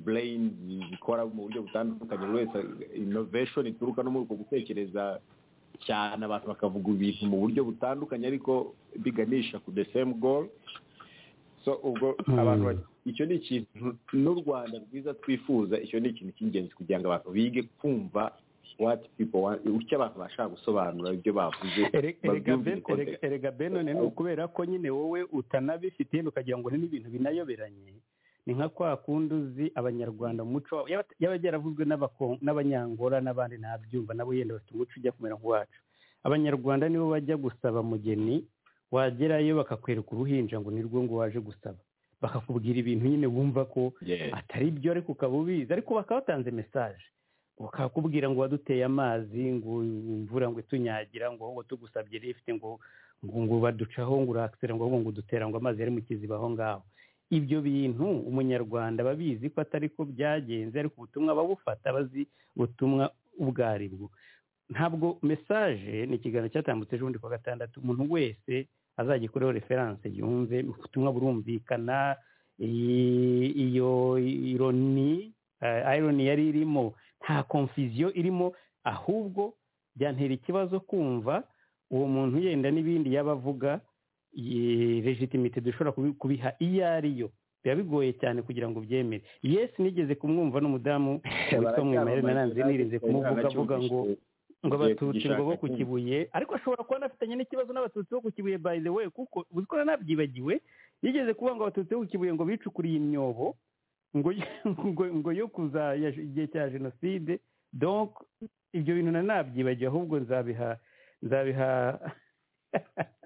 brain zikora mu buryo butandukanye buri wese innovation ituruka no muri uko gutekereza cyane abantu bakavuga ibintu mu buryo butandukanye ariko biganisha ku the same goal so ubwo
Mm.
abantu ba- icyo ni ikintu n'u rwanda rwiza twifuza icyo ni ikintu cy'ingenzi kugira ngo abantu bige kumva what people want icyo abantu bashaka gusobanura ibyo bavuze
Ere- erega
babyumve in
Ben-
context.
erega- erega benone ni ukubera ko nyine wowe utanabifite ukagira ngo ni ibintu binayoberanye ni nka kwa kundi uzi abanyarwanda mu muco wabo yaba yaba yaravuzwe n'abako- n'abanyangora n'abandi ntabyumva nabo yenda bafite umuco ujya kumera nk'uwacu abanyarwanda nibo bajya gusaba mugeni wagerayo bakakwereka uruhinja ngo ni rwo ngo waje gusaba bakakubwira ibintu nyine wumva ko
Yes.
atari byo ariko ukaba ubizi ariko bakaba batanze mesaje bakakubwira ngo waduteye amazi ngo imvura ngo itunyagira ngo ahubwo tugusabye lift ngo ngo ngo baducaho ngo urakisera ngo ahubwo ngo udutera ngo amazi yari mu kiziba aho ngaho ibyo bintu umunyarwanda aba abizi ko atari ko byagenze ariko ubutumwa babufata bazi ubutumwa ubwo ari bwo ntabwo mesaje ni ikiganiro cyatambutse ejobundi ku wa gatandatu umuntu wese azagikoreho referanse yumve ubutumwa burumvikana iyi- iyo ironi eh, ironi yari irimo nta konfiziyo irimo ahubwo byantera ikibazo kumva uwo muntu yenda n'ibindi yaba avuga ye- legitimite dushobora kubi- kubiha iyo ari yo biba bigoye cyane kugira ngo byemere yesi nigeze kumwumva n'umudamu witwa mwimare naranze nirinze kumuvuga avuga ngo ngo
Ugiye
abatutsi ngo bo ku
kugishaka.
kibuye ariko ashobora kuba anafitanye n'ikibazo n'abatutsi bo ku kibuye by the way kuko uzi ko nanabyibagiwe yigeze kuvuga ngo abatutsi bo ku kibuye ngo bicukuriye imyobo ngo ngo, ngo yo kuza ya- igihe cya jenoside donc ibyo bintu nanabyibagiwe ahubwo nzabiha nzabiha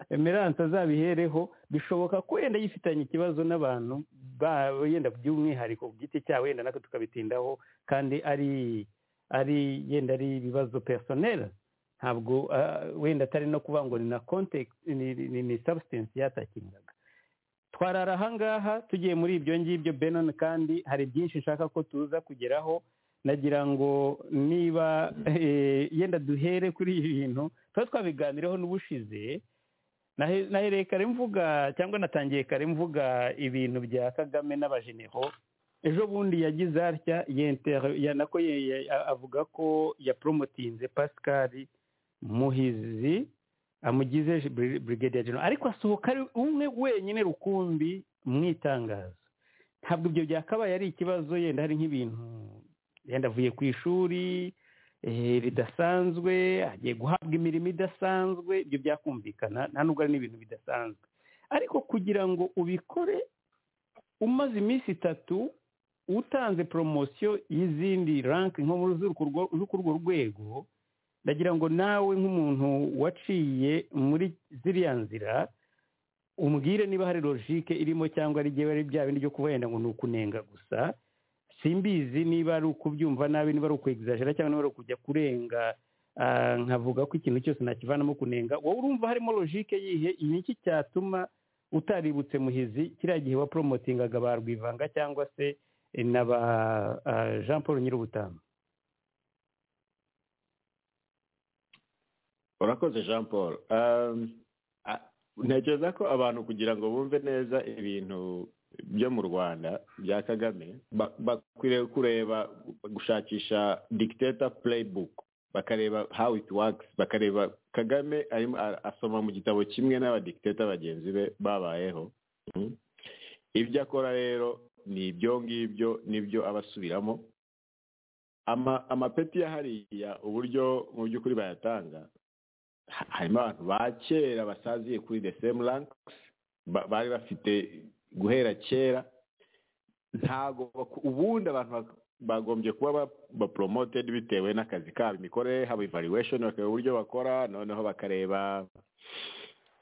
emerance azabihereho bishoboka ko wenda yifitanye ikibazo n'abantu ba- yenda by'umwihariko ku giti cyabo yenda natwe tukabitindaho kandi ari ari yenda ari ibibazo personnel ntabwo ah, wenda atari no kuvuga ngo ni na context ni, ni, ni substance yatakingaga twarara ahangaha tugiye muri ibyo ngibyo benon kandi hari byinshi nshaka ko tuza kugeraho nagira ngo niba eh, yenda duhere kuri ibi bintu tuba twabiganireho n'ubushize Nahe- nahereye kare mvuga cyangwa natangiye kare mvuga ibintu bya kagame n'abajeneho ejo bundi yagize atya yenter- ya- nako ye- ye- a- avuga ko yapromotinze pascal muhizi amugize bri- brigadier general ariko asohoka ari umwe wenyine rukumbi mu itangazo ntabwo ibyo byakabaye ari ikibazo yenda hari nk'ibintu yenda avuye ku ishuri eh, ridasanzwe agiye guhabwa imirimo idasanzwe ibyo byakumvikana nta nubwo ari n'ibintu bidasanzwe ariko kugira ngo ubikore umaze iminsi itatu utanze poromosiyo y'izindi ranki nko muri z'urwo rwo- z'urwo rwego ndagira ngo nawe nk'umuntu waciye muri ziriya nzira umbwire niba hari logike irimo cyangwa ari ari bya bindi byo kuba wenda ngo ni ukunenga gusa simbizi niba ari ukubyumva nabi niba ari ukwegizajera cyangwa niba ari ukujya kurenga ah, nkavuga ko ikintu cyose nakivanamo kunenga wowe urumva harimo logike yihe ni iki cyatuma utaributse muhizi kiriya gihe wa poromotingaga ba rwivanga cyangwa se eh, na ba ah, jean paul nyir'ubutama
urakoze jean paul Um, a- ntekereza ko abantu kugira ngo bumve neza ibintu byo mu rwanda bya kagame ba- bakwiriye kureba gushakisha dictator playbook bakareba how it works bakareba kagame arimo a- asoma mu gitabo kimwe n'abadictator bagenzi be babayeho Mm. ibyo akora rero ni ibyo ngibyo nibyo aba asubiramo ama amapeti ya hariya uburyo mu by'ukuri bayatanga ha- harimo abantu ba kera basaziye kuri the same ranks ba- bari bafite guhera kera ntago baku- ubundi abantu bak- bagombye kuba ba- ba promoted bitewe n'akazi kabo imikorere haba evaluation bakareba uburyo bakora noneho bakareba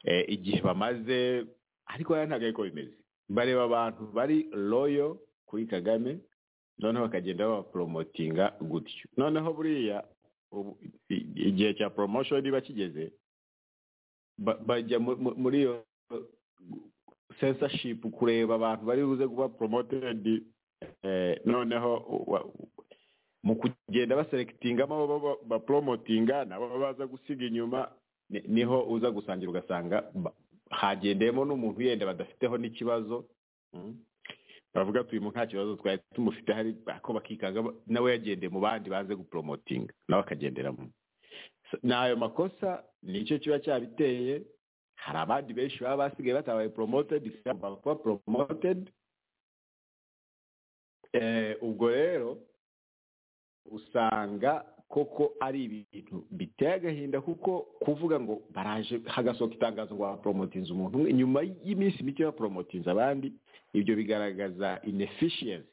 eh, igihe bamaze ariko hariya ntabwo ariko bimeze bareba abantu bari royo kuri kagame noneho bakagenda babaporomotinga gutyo noneho buriya ubu- i- igihe cya poromosiyo niba kigeze ba- bajya mu- mu- muri iyo sensashipu kureba abantu bari buze kuba poromotedi noneho wa- mu kugenda baserekitingamo abo ba- baporomotinga nabo baza gusiga inyuma ni- niho uza gusangira ugasanga ba- hagendeyemo n'umuntu yenda badafiteho n'ikibazo Mm. bavuga ati uyu muntu nta kibazo twari tumufite hari ako bakikanga ba- nawe yagendeye mu bandi baze guporomotinga nawe akagenderamo So, ni ayo makosa nicyo kiba cyabiteye hari abandi benshi baba basigaye batabaye promoted bagomba kuba promoted Eh, ubwo rero usanga koko ari ibintu biteye agahinda kuko kuvuga ngo baraje hagasohoka itangazo ngo baporomotinze umuntu umwe nyuma y'iminsi mike baporomotinze abandi ibyo bigaragaza inefficiency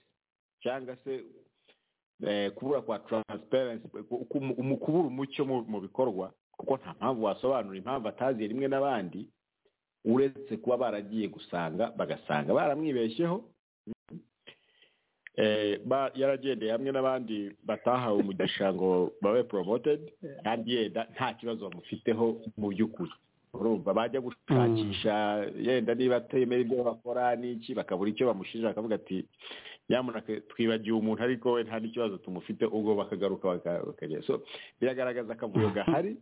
cyangwa se eh, kubura kwa transparency ku- ku- mu kubura umucyo mu mu bikorwa kuko nta mpamvu wasobanura impamvu ataziye rimwe n'abandi uretse kuba baragiye gusanga bagasanga baramwibeshyeho eh, ba- yaragendeye hamwe n'abandi batahawe umugisha ngo babe promoted kandi yenda nta kibazo bamufiteho mu by'ukuri urumva bajya gushakisha yenda niba atemera ibyo bakora n'iki bakabura icyo bamushinja bakavuga ati nyamuneka twibagiwe umuntu ariko we nta n'ikibazo tumufite ubwo bakagaruka baka- bakagera so biragaragaza akavuyo gahari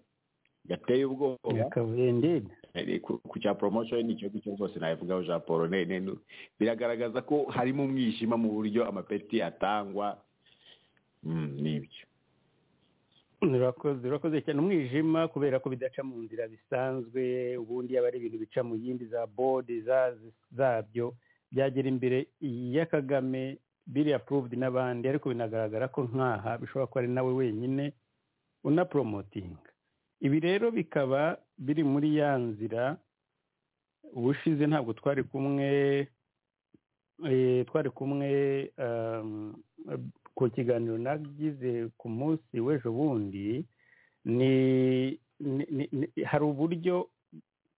gateye ubwoba
yakabuye ndende
Eh, ku ku cya promotion ni ikibazo cyo rwose nabivugaho jean paul ne- ne- nu- biragaragaza ko harimo umwijima mu buryo amapeti atangwa Mm, nibyo
urakoze urakoze cyane umwijima kubera ko bidaca mu nzira bisanzwe ubundi yaba ari ibintu bica mu yindi za bodi za- zabyo byagera imbere ya kagame biri approved n'abandi ariko binagaragara ko nkaha bishobora kuba ari nawe wenyine unaporomotinga ibi rero bikaba biri muri ya nzira ubushize ntabwo twari kumwe eh, twari kumwe um, ku kiganiro nagize ku munsi w'ejo bundi ni ni- ni- ni- hari uburyo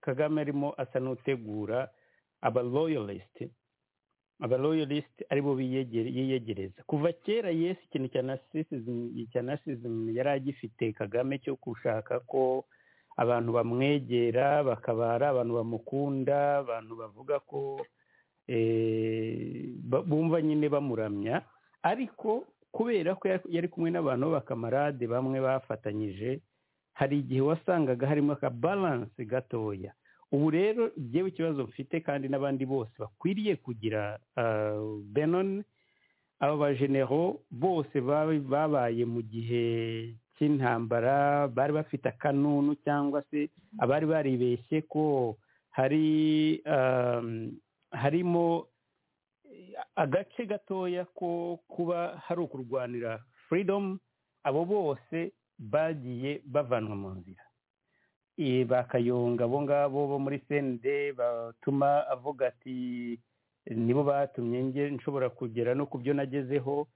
kagame arimo asa n'utegura abaloyalisite abaloyalisite aribo biyegere- yiyegereza kuva kera yesi ikintu cya nasisizimu cya nasisizimu yari agifite kagame cyo gushaka ko abantu bamwegera bakaba ari abantu bamukunda abantu bavuga ko eh, ba- bumva nyine bamuramya ariko kubera ko yari- yari kumwe n'abantu b'abakamarade bamwe bafatanyije hari igihe wasangaga harimo akabalanse gatoya ubu rero njyewe ikibazo mfite kandi n'abandi bose bakwiriye kugira benon aba bajenero bose ba- babaye mu gihe cy'intambara bari bafite akanunu cyangwa se abari baribeshye ko hari um, harimo agace gatoya ko kuba hari ukurwanira freedom abo bose bagiye bavanwa mu nzira Eh, bakayunga abo ngabo bo muri cnd batuma avuga ati nibo batumye nge nshobora kugera no ku byo nagezeho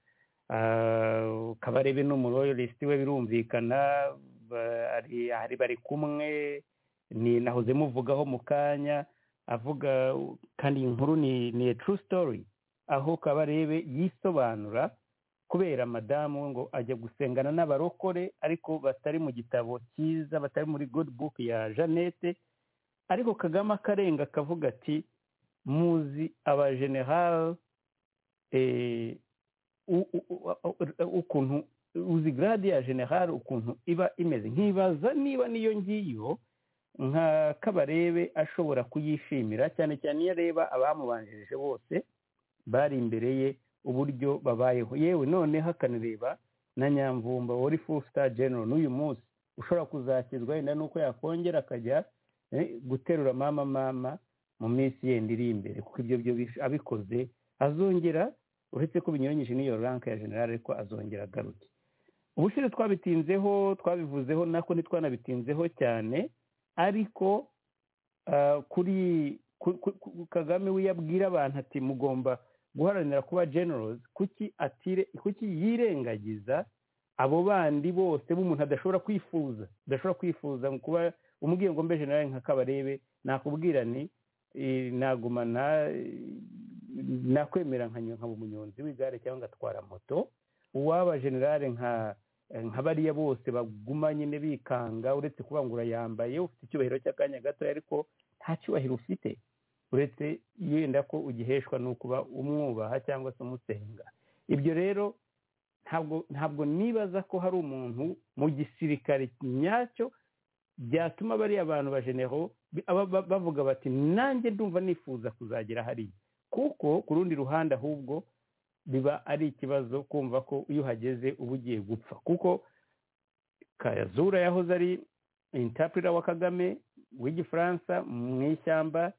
Ah, kabarebe ni umuroyalisiti we birumvikana ba- ari- ari bari kumwe ni nahoze muvugaho mu kanya avuga kandi iyi nkuru ni ni a true story aho kabarebe yisobanura kubera madamu ngo ajya gusengana n'abarokore ariko batari mu gitabo cyiza batari muri good book ya jeannette ariko kagame akarenga akavuga ati muzi abajenerali eh, u- u- u- u- ukuntu uzi grade ya general ukuntu iba imeze nkibaza niba niyo ngiyo nka kabarebe ashobora kuyishimira cyane cyane iyo areba abamubanjirije bose bari imbere ye uburyo babayeho yewe noneho akanareba na nyamvumba wari full star general n'uyu munsi ushobora kuzakizwa wenda nuko yakongera akajya eh, guterura mama mama mu minsi yenda iri imbere kuko ibyo byo bish- abikoze azongera uretse ko binyuranyije n'iyo ranke ya general ariko azongera agaruke ubushize twabitinzeho twabivuzeho nako ntitwanabitinzeho cyane ariko ah, kuri ku- ku- ku- kagame we yabwira abantu ati mugomba guharanira kuba generals kuki atire kuki yirengagiza abo bandi bose b'umuntu adashobora kwifuza adashobora kwifuza mu kuba umubwiye ngo mbe general nka kabarebe nakubwira ni eh, nagumana eh, nakwemera nka nkaba umunyonzi w'igare cyangwa ngatwara moto uwaba generale nka nka bariya bose baguma nyine bikanga uretse kuba ngo urayambaye ufite icyubahiro cy'akanya gatoya ariko nta cyubahiro ufite uretse yenda ko ugiheshwa ni ukuba umwubaha cyangwa se umusenga ibyo rero ntabwo ntabwo nibaza ko hari umuntu mu gisirikare nyacyo byatuma bariya bantu ba genero bavuga bati nanjye ndumva nifuza kuzagera hariya kuko ku rundi ruhande ahubwo biba ari ikibazo kumva ko iyo uhageze uba ugiye gupfa kuko kayazura yahoze ari intapurira wa kagame w'igifaransa mu ishyamba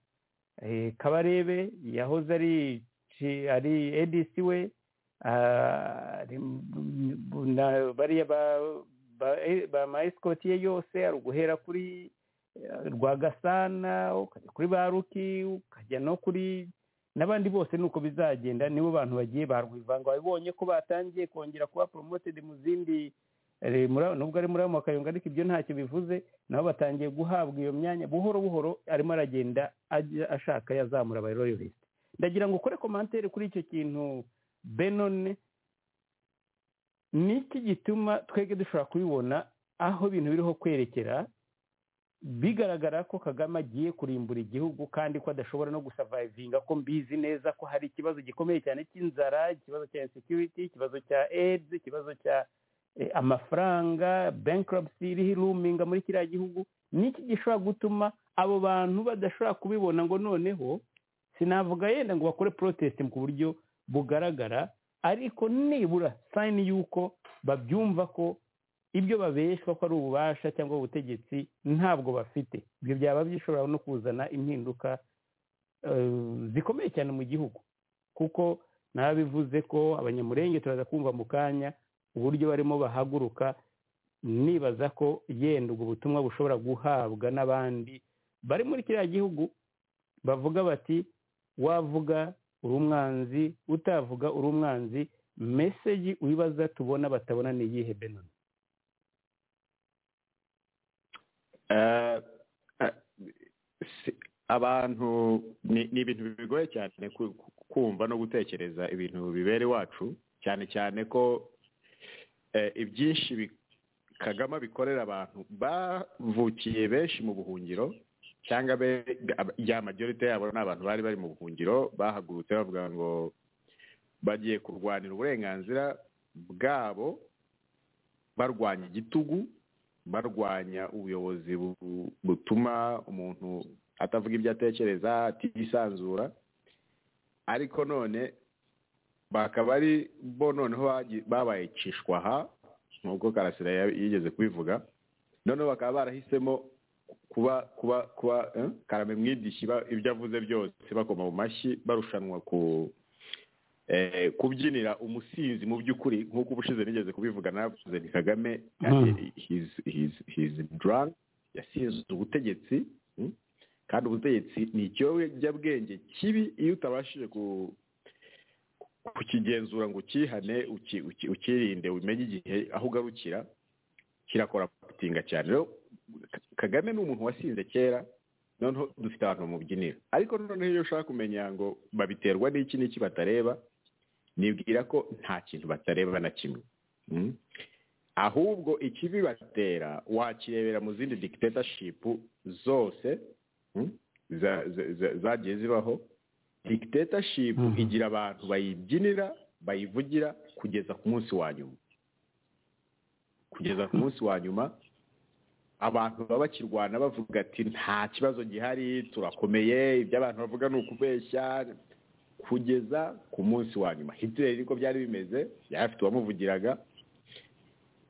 eh, kabarebe yahoze ari ci- ari edc we ah, ari m- na- bariya ba- ba- eh, ba mayisikoti ye yose ari uguhera kuri eh, rwagasana ukajya kuri baruki ukajya no kuri n'abandi bose ni uko bizagenda nibo bantu bagiye ba rwivanga babonye ko batangiye kongera kuba promoted mu zindi eh, muri- nubwo ari muri ayo makayunga ariko ibyo ntacyo bivuze nabo batangiye guhabwa iyo myanya buhoro buhoro arimo aragenda ajya ashaka yazamura aba royalist ndagira ngo ukore komantere kuri icyo kintu benone niki gituma twebwe dushobora kubibona aho ibintu biriho kwerekera bigaragara ko kagame agiye kurimbura igihugu kandi ko adashobora no gusavayivinga ko mbizi neza ko hari ikibazo gikomeye cyane cy'inzara ikibazo cya insecurity ikibazo cya aids ikibazo cya eh, amafaranga bankruptcy iriho iruminga muri kiriya gihugu niki gishobora gutuma abo bantu badashobora kubibona ngo noneho sinavuga yenda ngo bakore protest ku buryo bugaragara ariko nibura sayini y'uko babyumva ko ibyo babeshwa ko ari ububasha cyangwa ubutegetsi ntabwo bafite ibyo byaba bishobora no kuzana impinduka eh, zikomeye cyane mu gihugu kuko nabivuze ko abanyamurenge turaza kumva mu kanya uburyo barimo bahaguruka nibaza ko yenda ubwo butumwa bushobora guhabwa n'abandi bari muri kiriya gihugu bavuga bati wavuga uri umwanzi utavuga uri umwanzi meseji wibaza tubona batabona ni iyihe benoni
Eh, eh, si- abantu ni ni ibintu bigoye cyane ku- ku- kumva no gutekereza ibintu bibera iwacu cyane cyane ko eh, ibyinshi bi- kagame bikorera abantu bavukiye benshi mu buhungiro cyangwa be- ab- ya majorite yabo ni abantu bari bari mu buhungiro bahagurutse bavuga ngo bagiye kurwanira uburenganzira bwabo barwanya igitugu barwanya ubuyobozi bu- butuma umuntu atavuga ibyo atekereza atisanzura ariko none bakaba ari bo noneho bagi- babaye cishwaha nk'uko karasira ya- yigeze kubivuga noneho bakaba barahisemo kuba kuba kuba eh, karame mwidishi ba- ibyo avuze byose bakoma mu mashyi barushanwa ku eh, kubyinira umusinzi mu by'ukuri nk'uko ubushize nigeze kubivuga navuze nti kagame
Mm.
he's he's he's drunk yasinze ubutegetsi mm, kandi ubutegetsi ni ikiyobyabwenge kibi iyo utabashije ku kukigenzura ngo ukihane uki- uki- ukirinde umenye igihe aho ugarukira kirakora gutinga cyane rero Ka- kagame ni umuntu wasinze kera noneho dufite abantu bamubyinira ariko noneho iyo ushaka kumenya ngo babiterwa n'iki n'iki batareba nibwira ko nta kintu batareba na kimwe Mm. ahubwo ikibibatera wakirebera mu zindi dictatorship zose mm, za- za- za- zagiye zibaho dictatorship
Mhm.
igira abantu bayibyinira bayivugira kugeza ku munsi wa nyuma kugeza ku munsi wa nyuma abantu baba bakirwana bavuga ati nta kibazo gihari turakomeye ibyo abantu bavuga ni ukubeshya kugeza ku munsi wa nyuma hitler niko byari bimeze yari afite uwamuvugiraga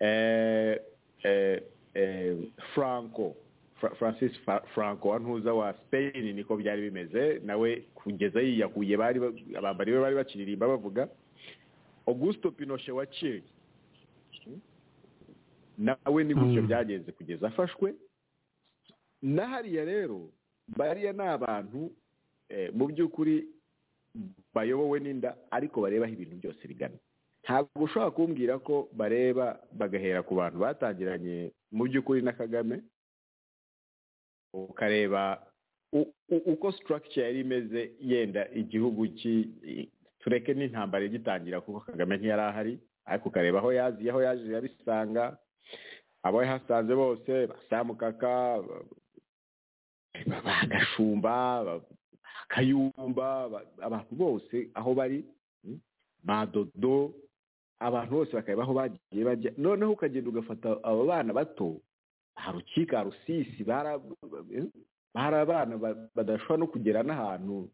eh, eh, eh, franco Fra- francis Fa- franco wa ntuza wa spain niko byari bimeze nawe kugeza yiyahuye bari ba- abambari be bari bakiririmba bavuga augusto pinochet wa chile nawe ni gutyo
Mm.
byagenze kugeza afashwe na hariya rero bariya ni abantu eh, mu by'ukuri bayobowe n'inda ariko barebaho ibintu byose bigana ntabwo ushobora kumbwira ko bareba bagahera ku bantu batangiranye mu by'ukuri na kagame ukareba u- u- uko structure yari imeze yenda igihugu ki- i- tureke n'intambara igitangira kuko kagame ntiyari ahari ariko ukareba aho yaziye aho yaje yabisanga abo yahasanze bose basamukaka bagashumba bakayumba ba- abantu bose aho bari mm, madodo abantu bose bakareba aho bagiye bajya noneho ukagenda ugafata abo bana bato ba rukika rusisi bara hari abana ba- badashobora no kugera n'ahantu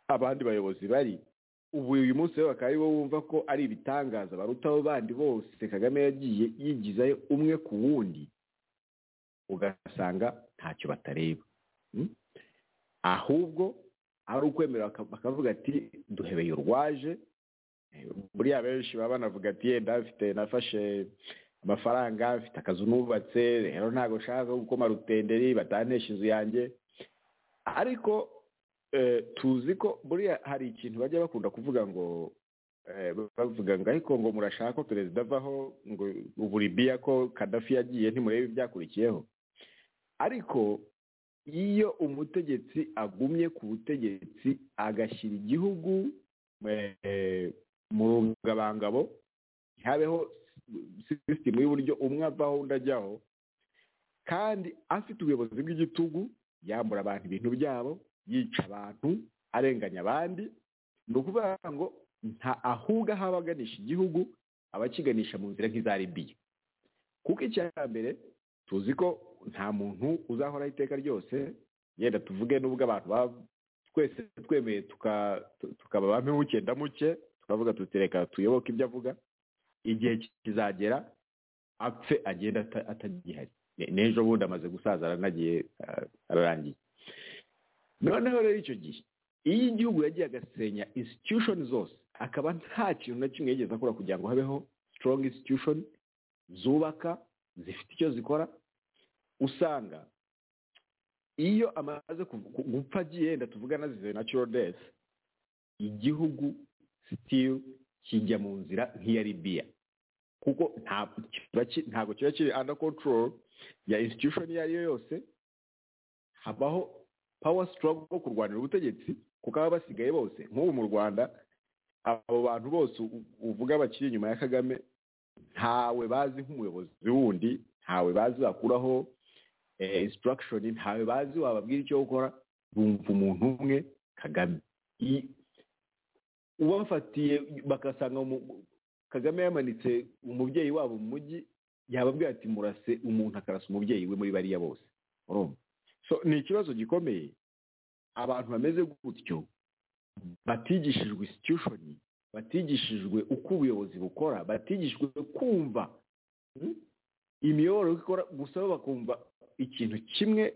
abandi bayobozi bari ubu uyu munsi rero bakaba aribo bumva ko ari ibitangaza baruta abo bandi bose kagame yagiye yigizayo umwe ku wundi ugasanga ntacyo batareba Mm? ahubwo ari ukwemera baka- bakavuga ati duhebeye urwaje Eh, buriya benshi baba banavuga ati yenda mfite nafashe amafaranga mfite akazu nubatse rero ntabwo nshaka gukoma rutenderi batantesha inzu yanjye ariko eh, tuzi ko buriya hari ikintu bajya bakunda kuvuga ngo eh, bavuga ngo ariko ngo murashaka ko perezida avaho ngo ubu libiya ko kadafi yagiye ntimurebe ibyakurikiyeho ariko iyo umutegetsi agumye ku butegetsi agashyira igihugu eh, mu rugabangabo ntihabeho sisitemu y'uburyo umwe avaho undi ajyaho kandi afite ubuyobozi bw'igitugu yambura abantu ibintu byabo yica abantu arenganya abandi ni ukuvuga ngo nta ahubwo aho aba aganisha igihugu aba akiganisha mu nzira nk'iza libiya kuko icya mbere tuzi ko nta muntu uzahoraho iteka ryose yenda tuvuge n'ubwo abantu baba twese twemeye tuka- tu- tukaba ba muke muke tukavuga tuti reka tuyoboke ibyo avuga igihe kizagera apfe agenda ata- atagihari Ne- n'ejo bundi amaze gusaza aranagiye ah, ararangiye noneho rero icyo gihe iyo igihugu yagiye agasenya institution zose akaba nta kintu na kimwe yigeze akora kugira ngo habeho strong institution zubaka zifite icyo zikora usanga iyo amaze kuv- ku- gupfa agiye yenda tuvuga nazize natural death igihugu still kijya mu nzira nk'iya libiya kuko nta- kiba ki- ntabwo kiba kiri under control ya institution iyo ari yo yose habaho power struggle wo kurwanira ubutegetsi kuko aba basigaye bose nk'ubu mu rwanda abo bantu bose u- uvuga bakiri inyuma ya kagame ntawe bazi nk'umuyobozi wundi ntawe bazi wakuraho eh, instruction ntawe bazi wababwira icyo gukora bumva umuntu umwe kagame I- ubafatiye bagasanga mu- kagame yamanitse umubyeyi wabo mu mujyi yababwira ati murase umuntu akarasa umubyeyi we muri bariya bose urumva so ni ikibazo gikomeye abantu bameze gutyo batigishijwe institution batigishijwe uko ubuyobozi bukora batigishijwe kumva mm, imiyoborere uko ikora gusa bo bakumva ikintu kimwe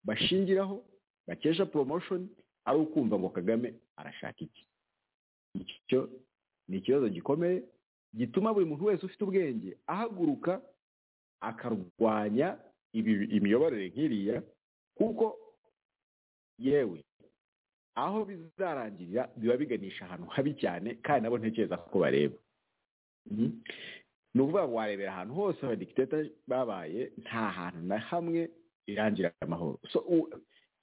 bashingiraho bakesha promotion ari ukumva ngo kagame arashaka iki icyo ni ikibazo gikomeye gituma buri muntu wese ufite ubwenge ahaguruka akarwanya ibi- imiyoborere nk'iriya kuko yewe aho bizarangirira biba biganisha ahantu habi cyane kandi nabo ntekereza ko bareba Mhm. ni ukuvuga ngo warebera ahantu hose abadikiteta babaye nta hantu na hamwe birangira amahoro So, u-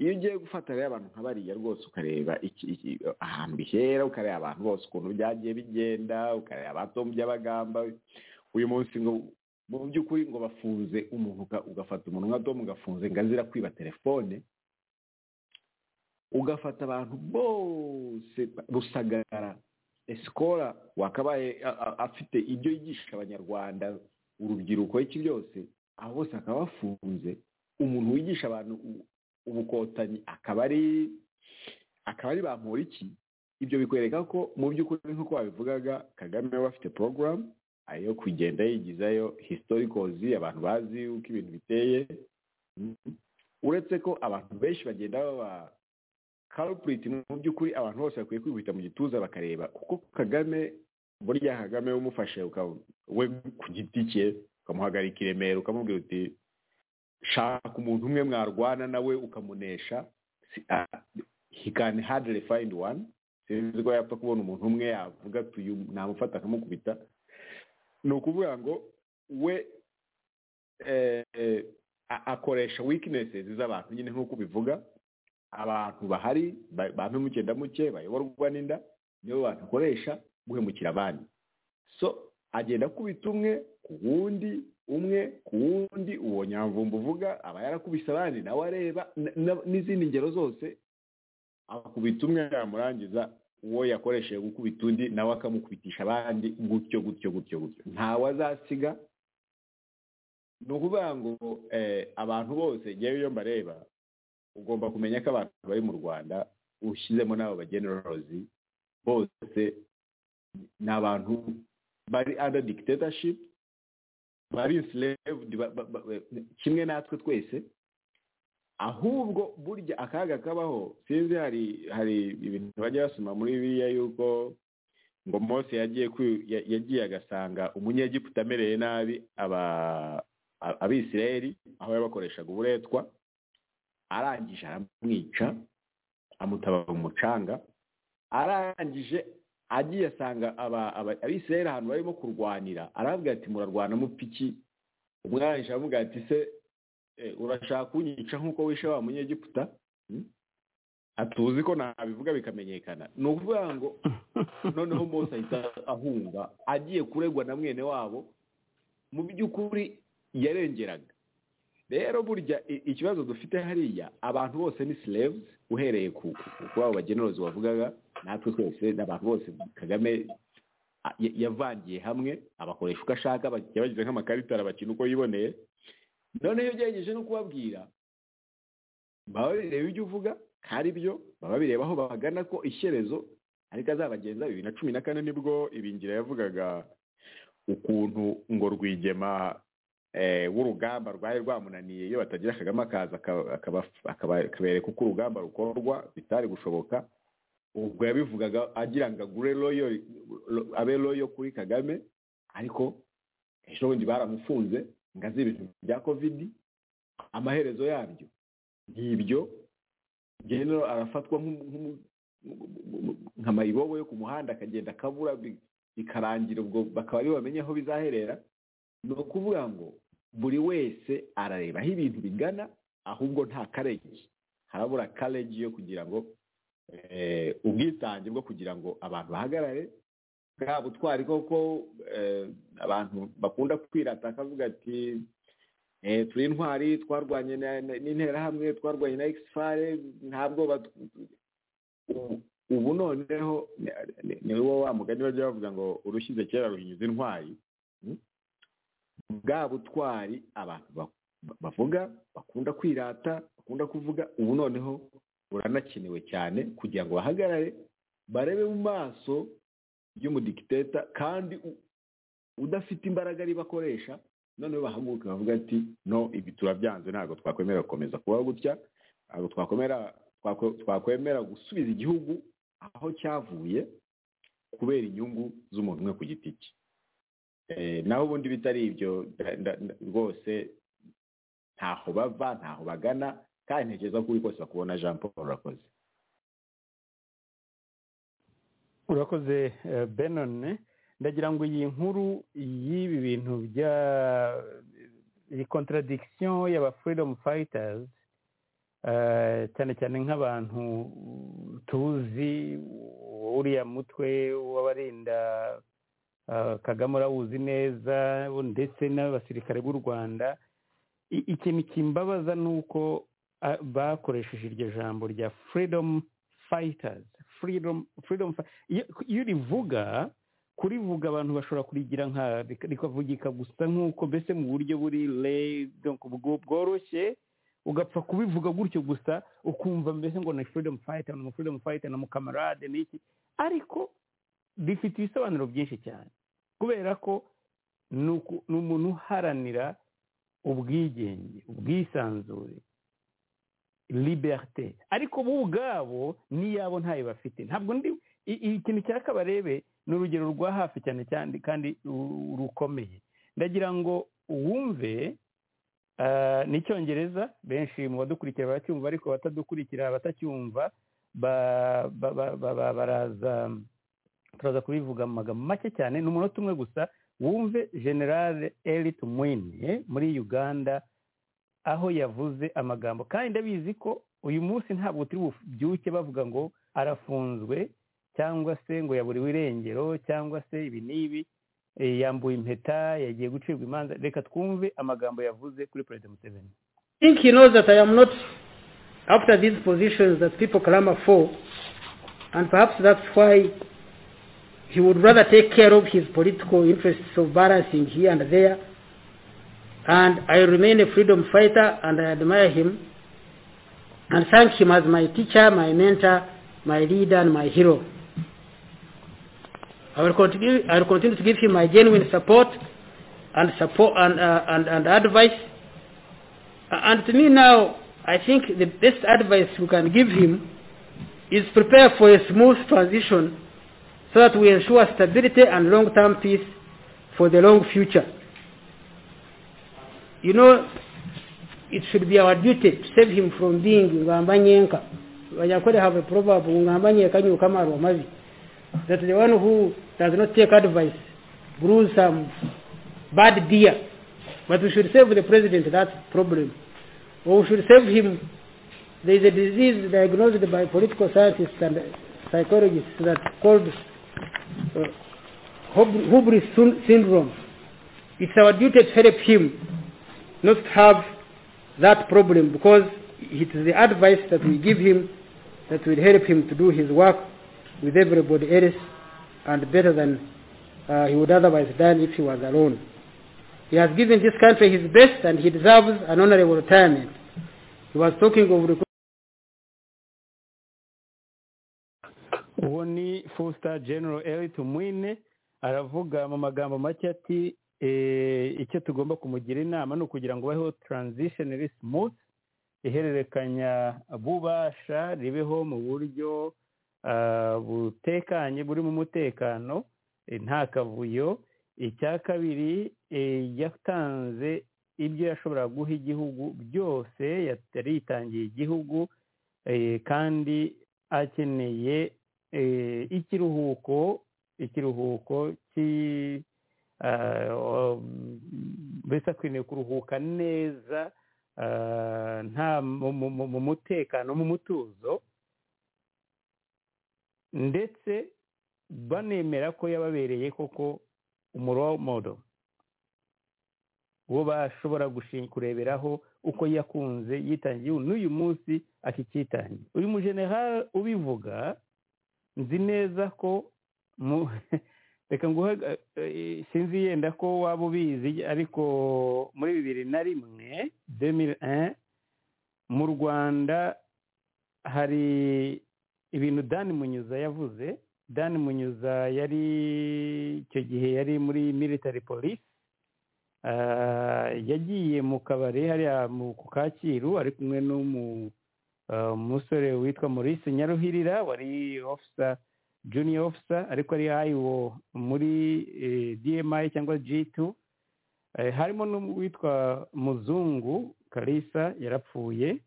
iyo ugiye gufata rero abantu nka bariya rwose ukareba iki- iki- ahantu bihera ukareba abantu bose ukuntu byagiye bigenda ukareba abato mu by'abagamba uyu munsi ngo mu by'ukuri ngo bafunze umuntu uka- ugafata umuntu nka domu ugafunze ngo azira kwiba telefone ugafata abantu bose rusagara esikora wakabaye a- a- afite ibyo yigisha abanyarwanda urubyiruko iki byose abo bose bakaba bafunze umuntu wigisha abantu u- ubukotanyi akaba ari akaba ari bamporiki ibyo bikwereka ko mu by'ukuri nk'uko wabivugaga kagame we afite porogaramu ayo kugenda yigizayo historikozi abantu bazi uko ibintu biteye Mhm. uretse ko abantu benshi bagenda baba kalipuriti mu by'ukuri abantu bose bakwiye kwikubita mu gituza bakareba kuko kagame burya kagame umufashe uka- we ku giti cye ukamuhagarika i remera ukamubwira uti shaka umuntu umwe mwarwana nawe ukamunesha Si- ah, he can hardly find one sinzi ko yapfa kubona umuntu umwe yavuga ati uyu namufata akamukubita ni ukuvuga ngo we eh, eh, a- akoresha weaknesses z'abantu nyine nk'uko ubivuga abantu bahari ba- bampe muke ndamuke bayoborwa n'inda nibo bantu akoresha guhemukira abandi so agenda akubita umwe ku wundi umwe ku wundi uwo nyamvumba uvuga aba yarakubise abandi nawe areba na- na- n'izindi ngero zose akubita umwe yamurangiza uwo yakoresheje gukubita undi nawe akamukubitisha abandi gutyo gutyo gutyo gutyo ntawe azasiga ni ukuvuga ngo eh, abantu bose ngewe iyo mbareba ugomba kumenya ko abantu bari mu rwanda ushyizemo n'abo bagenerorozi bose ni abantu bari under dictatorship bari enslaved ba- ba- ba- ba- kimwe natwe twese ahubwo burya akaga kabaho sinzi hari hari ibintu bajya basoma muri biriya yuko ngo mose yagiye kwi- ya- yagiye agasanga umunyegiputa amereye nabi aba- a- abisirayeli aho yabakoreshaga uburetwa arangije aramwica amutaba mu mucanga arangije agiye asanga aba- aba- abisirayeli ahantu barimo kurwanira aravuga ati murarwana mupiki umwarangije aravuga ati se eh, urashaka kunyica nk'uko wishe wa munyegiputa Hmm? atuzi ko nabivuga bikamenyekana ni ukuvuga ngo noneho mose ahita ahunga agiye kuregwa na mwene wabo mu by'ukuri yarengeraga rero burya i- ikibazo dufite hariya abantu bose ni slaves uhereye ku ku- kuri abo bagenerozi wavugaga natwe twese n'abantu bose kagame a- ya- yavangiye hamwe abakoresha uko ashaka aba- yabagize nk'amakarita arabakina uko yiboneye noneho iyo ugerageje no kubabwira baba bireba ibyo uvuga ko ari byo baba bireba aho bagana ko ishyerezo ariko azabagenza bibiri na cumi na kane nibwo ibingira yavugaga ukuntu ngo rwigema eh, w'urugamba rwari rwamunaniye iyo batagira kagame akaza aka- akaba- akaba- akabereka uko urugamba rukorwa bitari gushoboka ubwo yabivugaga agira ngo agure loyo lo- abe loyo kuri kagame ariko ejo bundi baramufunze ngo azi ibintu bya kovidi amaherezo yabyo ngibyo genero arafatwa nk'umu- nk'umu- nka mayibobo yo ku muhanda akagenda akabura bi- bikarangira ubwo bakaba aribo bamenye aho bizaherera ni ukuvuga ngo buri wese arareba aho ibintu bigana ahubwo nta kareji harabura kareji yo kugira ngo eh, ubwitange bwo kugira ngo abantu bahagarare bwa butwari koko eh, abantu bakunda kwirata akavuga ati eh, turi intwari twarwanye na- na- n'interahamwe twarwanye na ekisifare ntabwo bat- ubu- ubu noneho ni- ni- ni wo wa mugani bajya bavuga ngo urushyize kera ruhinyuza intwari bwa butwari abantu ba- ba- bavuga bakunda kwirata bakunda kuvuga ubu noneho buranakenewe cyane kugira ngo bahagarare barebe mu maso y'umudikiteta kandi u- udafite imbaraga ari bakoresha noneho bahaguruke bavuga ati no ibi turabyanze ntabwo twakwemera gukomeza kubaho gutya ntabwo twakwemera twakwe- twakwemera gusubiza igihugu aho cyavuye kubera inyungu z'umuntu umwe ku giti cye Eh, naho ubundi bitari ibyo nda- nda- nda- rwose ntaho bava ntaho bagana kandi ntekereza ko uri kose bakubona jean paul urakoze
urakoze eh, benone ndagira ngo iyi nkuru y'ibi bintu bya iyi contradiction y'aba freedom fighters eh, cyane cyane nk'abantu tuzi uriya mutwe w'abarinda eh, kagame urawuzi neza ndetse n'abasirikare b'u rwanda I- ikintu kimbabaza ni uko ah, bakoresheje iryo jambo rya freedom fighters freedom freedom fi- iyo iyo rivuga kurivuga abantu bashobora kurigira nka rik- rikavugika gusa nk'uko mbese mu buryo buri lay- donc bwo- bworoshye ugapfa kubivuga gutyo gusa ukumva mbese ngo ni freedom fighter ni freedom fighter ni umukamarade ni iki ariko rifite ibisobanuro byinshi cyane kubera ko ni uku- ni umuntu uharanira ubwigenge ubwisanzure liberite ariko bo ubwabo n'iyabo ntayo bafite ntabwo ndi i- i- ikintu cya kabarebe ni urugero rwa hafi cyane cyane kandi ru- rukomeye ndagira ngo wumve ah, n'icyongereza benshi mu badukurikiye baracyumva ariko abatadukurikira abatacyumva ba- ba- ba- ba- ba- baraza turaza kubivuga mu magambo make cyane ni umunota umwe gusa wumve generale elit mwene muri uganda aho yavuze amagambo kandi ndabizi ko uyu munsi ntabwo turi bubyuke bavuga ngo arafunzwe cyangwa se ngo yaburiwe irengero cyangwa se ibi n'ibi eh, yambuye impeta yagiye gucibwa imanza reka twumve amagambo yavuze kuri perezida museveni
think he knows that I am not after these positions that people clamor for, and perhaps that's why he would rather take care of his political interests of balancing here and there. And I remain a freedom fighter, and I admire him and thank him as my teacher, my mentor, my leader, and my hero. I will continue, I will continue to give him my genuine support and support and, uh, and, and advice and to me now, I think the best advice we can give him is prepare for a smooth transition so that we ensure stability and long-term peace for the long future. You know, it should be our duty to save him from being ngambanyenka. Wanyakore have a proverb, ngambanyenka nyukama romazi, that the one who does not take advice brews some bad beer. But we should save the president that problem. Or we should save him. There is a disease diagnosed by political scientists and psychologists that called uh, hub- hubris syn- syndrome. It's our duty to help him not to have that problem because it is the advice that we give him that will help him to do his work with everybody else and better than uh, he would otherwise done if he was alone. He has given this country his best and he deserves an honorable retirement. He was talking of recruitment.
uwo ni fosita genero eriti mwine aravuga mu magambo make ati eh, icyo tugomba kumugira inama ni ukugira ngo ubaheho taranzishoneri simuti ihererekanya bubasha ribeho mu buryo ah, butekanye burimo umutekano eh, nta kavuyo icya kabiri eh, yatanze ibyo yashoboraga guha igihugu byose yari yitangiye igihugu eh, kandi akeneye eh, ikiruhuko ikiruhuko ki ah, um, mbese akwiriye kuruhuka neza ah, nta mu- mu- mu- mu mutekano mu mutuzo ndetse banemera ko yababereye koko umuromodo uwo bashobora gushi- kureberaho uko yakunze yitangiye n'uyu munsi akikitangiye uyu mujenerali ubivuga nzi neza ko mu- reka nguhe eh, sinzi yenda ko waba ubizi ariko muri bibiri na rimwe 2001, mu rwanda hari ibintu dani munyuza yavuze dani munyuza yari icyo gihe yari muri military police Ah, yagiye mu kabari hariya mu ku kacyiru ari kumwe n'umu ah, umusore witwa maurice nyaruhirira wari ofisa junior ofisa ariko ari ayiwo muri eh, dmi cyangwa g2 Eh, harimo n'uwitwa muzungu kalisa yarapfuye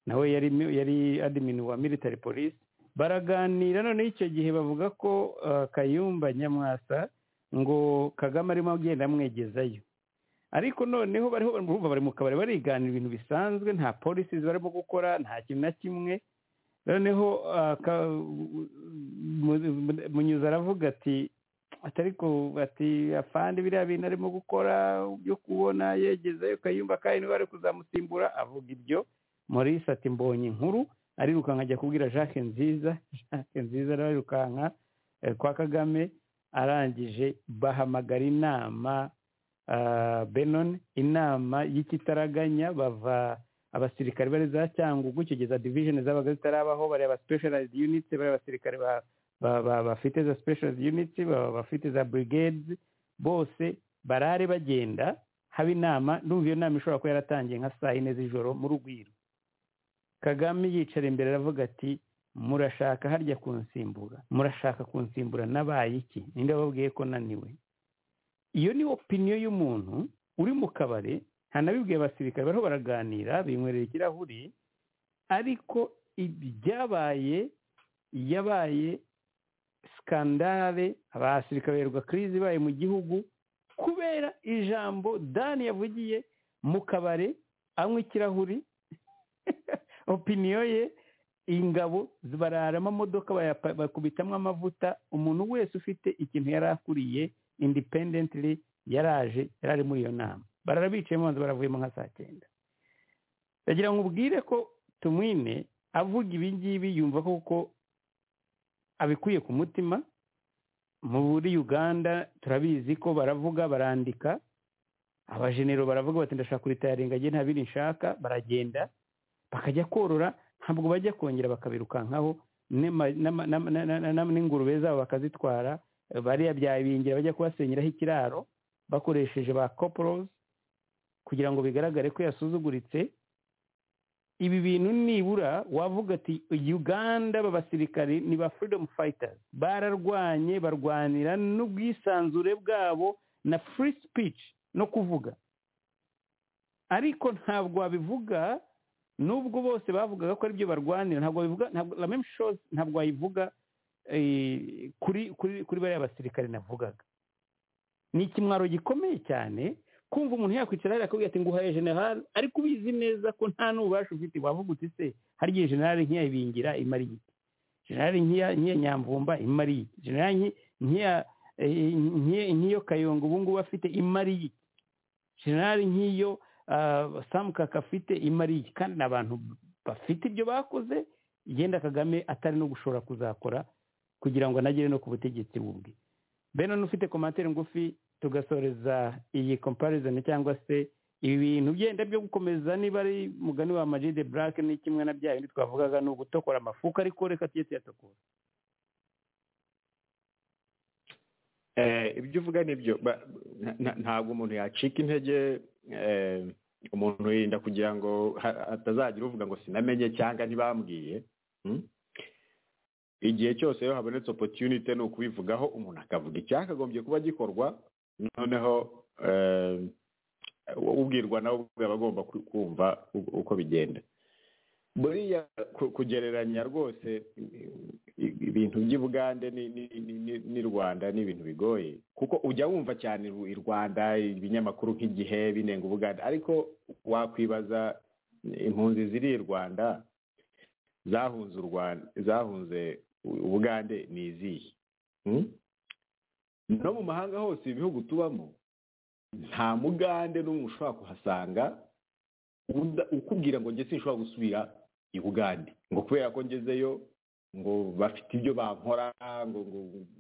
nawe yari mi- yari admin wa military police baraganira noneho icyo gihe bavuga ko ah, kayumba nyamwasa ngo kagame arimo agenda amwegezayo ariko noneho bariho barumva bari mu kabari bariganira ibintu bisanzwe nta polisi barimo gukora nta kintu na kimwe noneho ah, ka- mu- mu- munyuza aravuga ati atari ko ati afande biriya bintu arimo gukora byo kubona yegezeyo kayumba kandi bari kuzamusimbura avuga ibyo maurice ati mbonye inkuru arirukanka ajya kubwira jacques nziza jacques nziza arirukanka eh, kwa kagame arangije bahamagara inama ah, benon inama y'ikitaraganya bava abasirikare bari za cyangugu kugeza division zabaga zitarabaho bareba specialized units bareba abasirikare ba- ba- ba- bafite za specialized units ba- bafite za brigades bose barare bagenda haba inama ndumva iyo nama ishobora kuba yaratangiye nka saa yine z'ijoro mu rugwiro kagame yicara imbere aravuga ati murashaka harya kunsimbura murashaka kunsimbura nabaye iki ninde wababwiye ko naniwe iyo ni opiniyo y'umuntu uri mu kabari ntanabibwiye abasirikare bariho baraganira binywerera ikirahuri ariko ibyabaye yabaye sikandare abasirikare baherwa kirizi ibaye mu gihugu kubera ijambo dani yavugiye mu kabari anywa ikirahuri opiniyo ye ingabo zibarara amamodoka bayapa- bakubitamo amavuta umuntu wese ufite ikintu yari akuriye independently yaraje yari ari muri iyo nama barara bicayemo banza baravuyemo nka saa cyenda ndagira ngo ubwire ko tumwine avuga ibi ngibi yumva koko abikuye ku mutima muri uganda turabizi ko baravuga barandika abajenero baravuga bati ndashaka kuritayarenga njye nta bindi nshaka baragenda bakajya korora ntabwo bajya kongera bakabirukankaho n'ema- n'ama- n'ama- na- na- na- n'ingurube zabo bakazitwara eh, bariya byabingira bajya kubasenyeraho ikiraro bakoresheje ba copros kugira ngo bigaragare ko yasuzuguritse ibi bintu nibura wavuga ati uganda b'abasirikari ni ba freedom fighters bararwanye barwanira n'ubwisanzure bwabo na free speech no kuvuga ariko ntabwo wabivuga nubwo bose bavugaga ko aribyo barwanira ntabwo wabivuga ntabwo la même chose ntabwo wayivuga eh, kuri kuri kuri bariya basirikare navugaga ni ikimwaro gikomeye cyane kumva umuntu yakwicara hariya akabwira ati nguhaye generale ariko ubizi neza ko nta n'ububasha ufite wavuga uti se hari igihe generale nk'iya ibingira imara iki generale nk'iya nk'iya nyamvumba imara iki generale nki- nk'iya eh, nk'iya- nk'iyo kayonga ubu ngubu afite imara iki generale nk'iyo ah, samukaka afite imari iki kandi ni abantu bafite ibyo bakoze yenda kagame atari no gushobora kuzakora kugira ngo anagere no ku butegetsi bubwe benon ufite komantere ngufi tugasoreza iyi comparison cyangwa se ibintu byenda byo gukomeza niba ari mugani wa magide black ni kimwe na bya bindi twavugaga ni ugutokora amafuka ariko reka tujye tuyatokora
Eh, ibyo uvuga nibyo Ba- nta- nta- ntabwo umuntu yacika intege eh, umuntu yirinda kugira ngo ha- hatazagira uvuga ngo sinamenye cyangwa ntibambwiye Mm? igihe cyose iyo habonetse opportunity ni ukubivugaho umuntu akavuga icyakagombye kuba gikorwa noneho eh, ubwirwa nawe ubwe aba agomba ku- kumva u- uko bigenda buriya ku- kugereranya rwose i- ibintu by'i bugande ni- ni- ni- ni- n'i rwanda ni ibintu bigoye kuko ujya wumva cyane i rwanda ibinyamakuru nk'igihe binenga ubugande ariko wakwibaza impunzi ziri i rwanda zahunze u rwanda zahunze u- ubugande ni izihe Hmm? no mu mahanga hose ibihugu tubamo nta mugande n'umwe ushobora kuhasanga uda- ukubwira ngo njye sinshobora gusubira i bugande ngo kubera ko ngezeyo ngo bafite ibyo bankora ngo ngo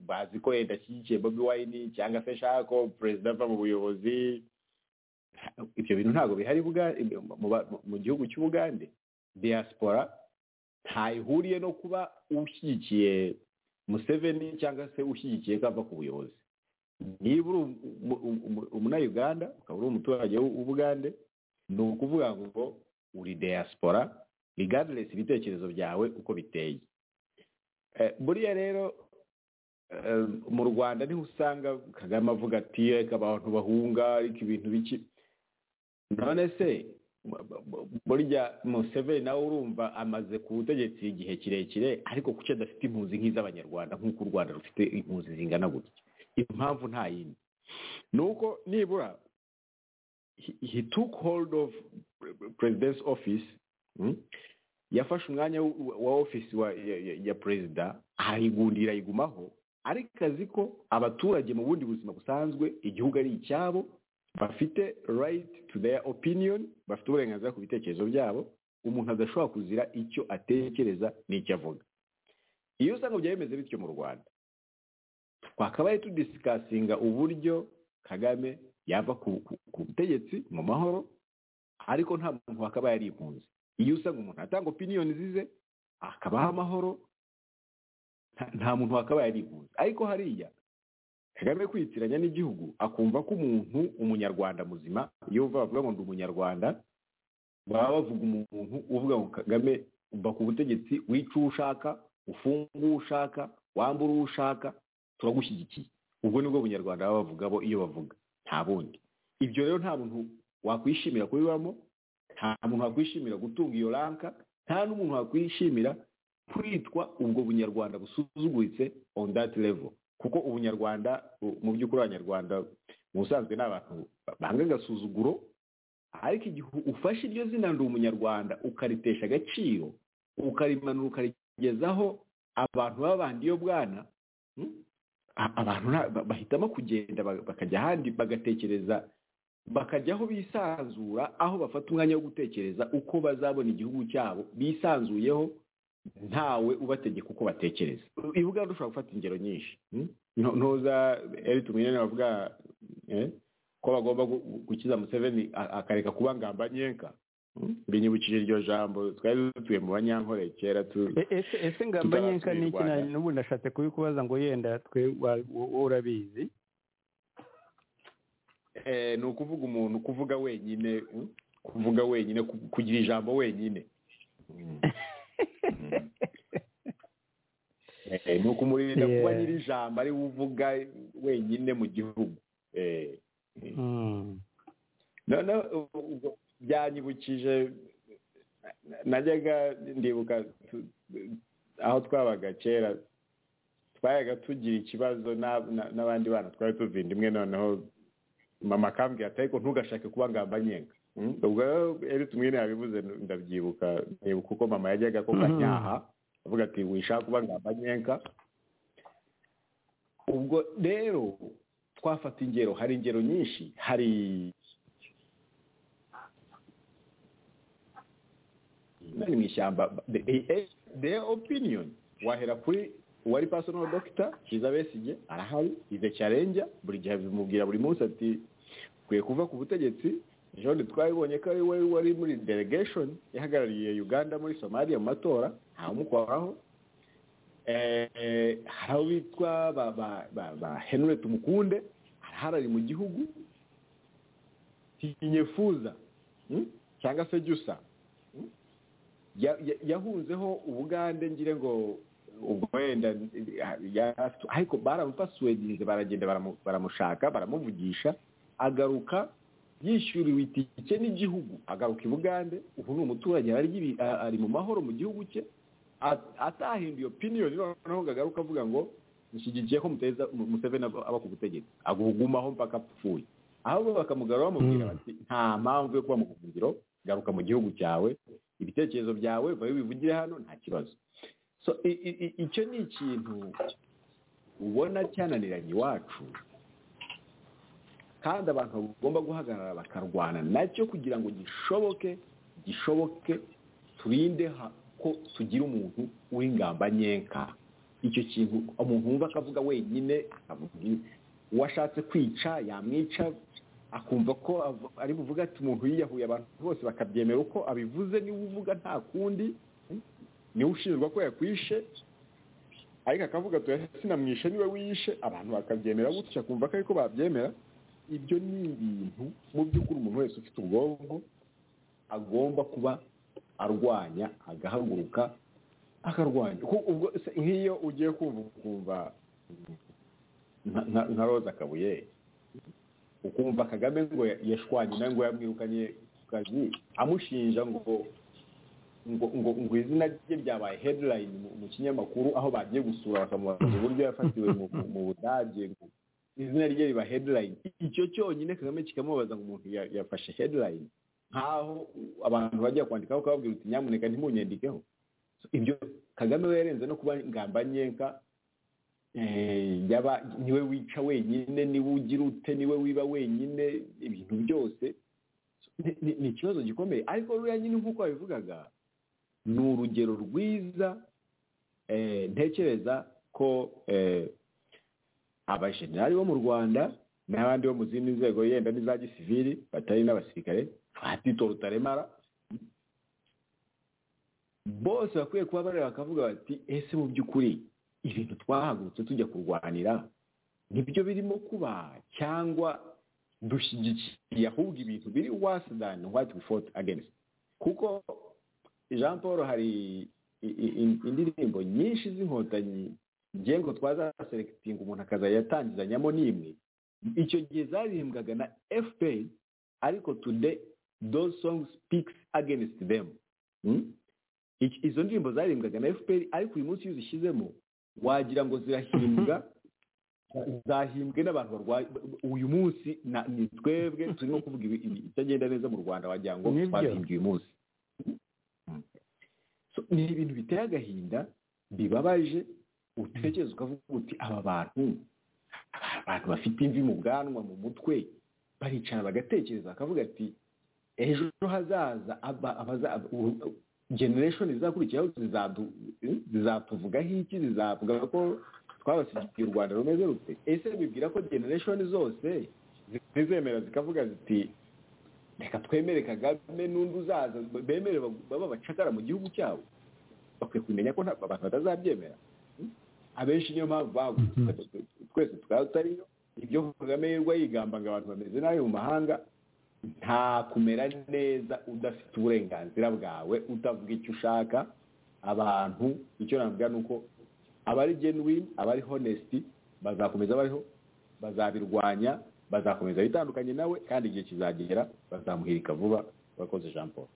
bazi ko yenda ashyigikiye bobi wayini cyangwa se ashaka ko perezida ava mu buyobozi ibyo bintu ntabwo bihari Buga- mu ba- mu gihugu cy'ubugande diaspora ntayihuriye no kuba ushyigikiye museveni cyangwa se ushyigikiye ko ava ku buyobozi niba uri umu- umu- umu- umunayuganda ukaba uri umuturage w'u- w'ubugande ni ukuvuga ngo uri diaspora regardless ibitekerezo byawe uko biteye Eh, buriya rero eh, mu rwanda niho usanga kagame avuga ati reka abantu bahunga ariko ibintu biki none se bu- bu- burya museveni nawe urumva amaze ku butegetsi igihe kirekire ariko kuki adafite impunzi nk'iz'abanyarwanda nk'uko u rwanda rufite impunzi zingana gutya impamvu nta yindi ni uko nibura he, he took hold of president's office mm? yafashe umwanya wa- wa office wa, ya, ya, ya perezida arayigundira ayigumaho ariko azi ko abaturage mu bundi buzima busanzwe igihugu ari icyabo bafite right to their opinion bafite uburenganzira ku bitekerezo byabo umuntu adashobora kuzira icyo atekereza n'icyo avuga iyo usanga byari bimeze bityo mu rwanda twakabaye tudisikasinga uburyo kagame yava ku ku- ku butegetsi mu mahoro ariko nta muntu wakabaye ari impunzi iyo usanga umuntu atanga opiniyoni zize akabaho amahoro nta- nta muntu wakabaye ari impunzi ariko hariya kagame kwitiranya n'igihugu akumva ko umuntu umunyarwanda muzima iyo uva bavuga ngo ndi umunyarwanda baba bavuga umuntu uvuga ngo kagame uva ku butegetsi wica uwo ushaka ufunga uwo ushaka wambura uwo ushaka turagushyigikiye ubwo nibwo bunyarwanda baba bavuga bo iyo bavuga nta bundi ibyo rero nta muntu wakwishimira kubibamo nta muntu wakwishimira gutunga iyo ranka nta n'umuntu wakwishimira kwitwa ubwo bunyarwanda busuzuguritse on that level kuko ubunyarwanda u- mu by'ukuri abanyarwanda mu busanzwe ni abantu banga agasuzuguro ariko igihe ufashe iryo zina ndi umunyarwanda ukaritesha agaciro ukarimanura ukarigezaho abantu b'abandi iyo bwana hmm? A- abantu nta- ba- bahitamo kugenda ba- bakajya ahandi bagatekereza bakajya aho bisanzura aho bafata umwanya wo gutekereza uko bazabona igihugu cyabo bisanzuyeho ntawe ubategeka uko batekereza i buganda ushobora gufata ingero nyinshi hmm? Nto- ntuza eri tumenyene bavuga eh, ko bagomba gu- gu- gukiza museveni a- akareka kuba ngambanyenka Hmm? binyibukije iryo jambo twari dutuye mu banyankore kera tu
E- ese ese ngamba nyenka
Tutarasubiye
ni
i
iki
Rwanda.
nanjye n'ubu nashatse kubikubaza ngo yenda twe wa- wo- wowe urabizi
Eh, ni ukuvuga umuntu kuvuga wenyine hmm? kuvuga wenyine ku- kugira ijambo wenyine Hmm. Hmm. Eh, ni ukumurinda kuba
Yeah.
nyiri ijambo ari we uvuga wenyine mu gihugu Eh,
Mm.
noneho u- ubwo byanyibukije na- najyaga ndibuka tu- aho twabaga kera twayaga tugira ikibazo n'ab- na- n'abandi bana twari tuvinda imwe noneho mama akambwira ati ariko ntugashake kuba ngamba nyenga Mm, ubwo rero tumwe yabivuze ndabyibuka nibuka uko mama yajyaga ko kanyaha avuga ati wishaka kuba ngamba nyenga ubwo rero twafata ingero hari ingero nyinshi hari nari mu ishyamba the, the, the opinion wahera kuri wari personal doctor Kiza Besigye arahari ize cyarenja buri gihe bimubwira buri munsi ati kwiye kuva ku butegetsi John twabibonye ko ari we wari muri delegation ihagarariye Uganda muri Somalia mu matora ntamukoraho eh, hari abo bitwa ba, ba, ba, ba Henry Tumukunde arahari ari mu gihugu Tinyefuza hmm? cyangwa se Jusa ya- ya- yahunzeho ubugande ngire ngo ubwo wenda ya- ariko baramupasuwedinze baragenda baramu- baramushaka baramuvugisha agaruka yishyuriwe itike n'igihugu agaruka i bugande ubu ni umuturage ari ibi- a- ari mu mahoro mu gihugu cye a- atahinduye opiniyoni noneho ngo agaruke avuga ngo nshyigikiye ko muteza mu- museveni aba aba ku butegetsi agugumaho mpaka apfuye ahubwo bakamugarura bamubwira bati nta mpamvu yo kuba mu buhungiro garuka mu gihugu cyawe ibitekerezo byawe babe bivugire hano nta kibazo so i- i- i- icyo ni ikintu ubona cyananiranye iwacu kandi abantu bagomba guhagarara bakarwana nacyo kugira ngo gishoboke gishoboke turinde ha- ko tugira umuntu w'ingamba nyenka icyo kintu umuntu wumva akavuga wenyine akavuga ibi. uwashatse kwica yamwica akumva ko av- ari buvuga ati umuntu yiyahuye abantu bose bakabyemera uko abivuze niwe uvuga nta kundi niwe ushinjwa ko yakwishe ariko akavuga ati "Oya, sinamwishe niwe wiyishe abantu bakabyemera gutya akumva ko ariko babyemera ibyo ni ibintu mu by'ukuri umuntu wese ufite ubwonko agomba kuba arwanya agahaguruka akarwanya Ku- ubwo se nk'iyo ugiye kumva ukumva nka- nka- nka roza kabuye ukumva kagame ngo yashwanye nawe ngo yamwirukanye ku kazi amushinja ngo ngo ngo ngo izina rye ryabaye headline mu, mu kinyamakuru aho bagiye gusura bakamubaza uburyo yafatiwe mu, mu, mu budage ngo izina rye riba headline icyo cyonyine kagame kikamubaza ngo umuntu ya- yafashe headline nkaho abantu bajya kwandikaho ukababwira uti nyamuneka ntimunyandikeho So, ibyo kagame we yarenze no kuba ngamba nyenka eh, yaba niwe wica wenyine niwe ugira ute niwe wiba wenyine ibintu byose ni- ni ni ikibazo gikomeye ariko ruriya nyine nk'uko wabivugaga ni urugero rwiza eh, ntekereza ko eh, abajenerali bo mu rwanda n'abandi bo mu zindi nzego yenda n'iza gisivili batari n'abasirikare ba tito rutaremara bose bakwiye kuba bareba bakavuga bati ese mu by'ukuri ibintu twahagurutse tujya kurwanira nibyo birimo kuba cyangwa dushyigikiye ahubwo ibintu biri worse than what we fought against kuko jean paul hari i- i- i- indirimbo nyinshi z'inkotanyi ngiye ngo twazaserekitinga umuntu akazajya yatangizanyamo n'imwe icyo gihe zaririmbwaga na fpr ariko today those songs speaks against them Hmm? Iki- izo ndirimbo zaririmbwaga na fpr ariko uyu munsi iyo uzishyizemo wagira ngo zirahimbwa zahimbwe n'abantu barwaye uyu munsi na- ni twebwe turimo kuvuga ibi- ibi- ibitagenda neza mu rwanda wagira ngo
Nibyo.
twazihimbye uyu munsi Mm. So, ni ibintu biteye agahinda bibabaje utekereza ukavuga uti aba bantu aba bantu bafite imvi mu bwanwa mu mutwe baricara bagatekereza bakavuga ati ejo hazaza aba- abaza- u- generation zizakurikiraho zizadu- zizatuvugaho iki zizavuga ko twabasigiye u rwanda rumeze rute ese bibwira ko generation zose zizemera zikavuga ziti reka twemere kagame n'undi uzaza bemere bab- babe abacakara mu gihugu cyabo bakwiye kumenya ko nta- abantu batazabyemera Hmm? abenshi niyo mpamvu bagutse twese tukaba tutariyo ibyo kagame yirirwa yigamba ngo abantu bameze nabi mu mahanga nta kumera neza udafite uburenganzira bwawe utavuga icyo ushaka abantu icyo navuga ni uko abari genuine abari honest bazakomeza bariho bazabirwanya bazakomeza bitandukanye nawe kandi igihe kizagera bazamuhirika vuba bakoze jean paul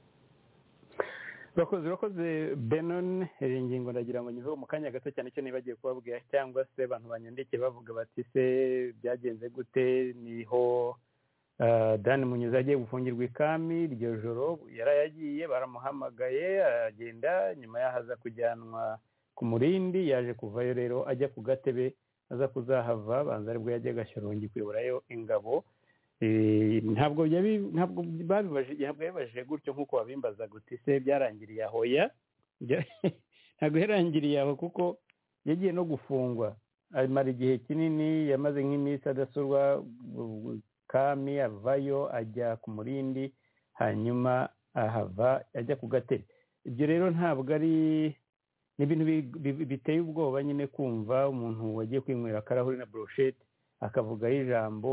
bakoze bakoze benoni iyi ngingo ndagira ngo nyuhe mu kanya gato cyane cyo nibagiye kubabwira cyangwa se abantu banyandikiye bavuga bati se byagenze gute niho ah, dani munyuze agiye gufungirwa ikami iryo joro yari yagiye baramuhamagaye aragenda nyuma yaho aza kujyanwa ku murindi yaje kuvayo rero ajya ku gatebe aza kuzahava banza aribwo yajya agashyorongi kuyoborayo ingabo Eh, ntabwo yabi- ntabwo babibaje ntabwo yabibajije gutyo nk'uko wabimbaza guti se byarangiriye aho ya Bya- ntabwo yarangiriye aho kuko yagiye no gufungwa amara igihe kinini yamaze nk'iminsi adasurwa bu- bu- kami avayo ajya ku murindi hanyuma ahava ajya ku gatebe ibyo rero ntabwo ari ni ibintu bi- bi- biteye ubwoba nyine kumva umuntu wagiye kwinywera akarahuri na burusheti akavugaho ijambo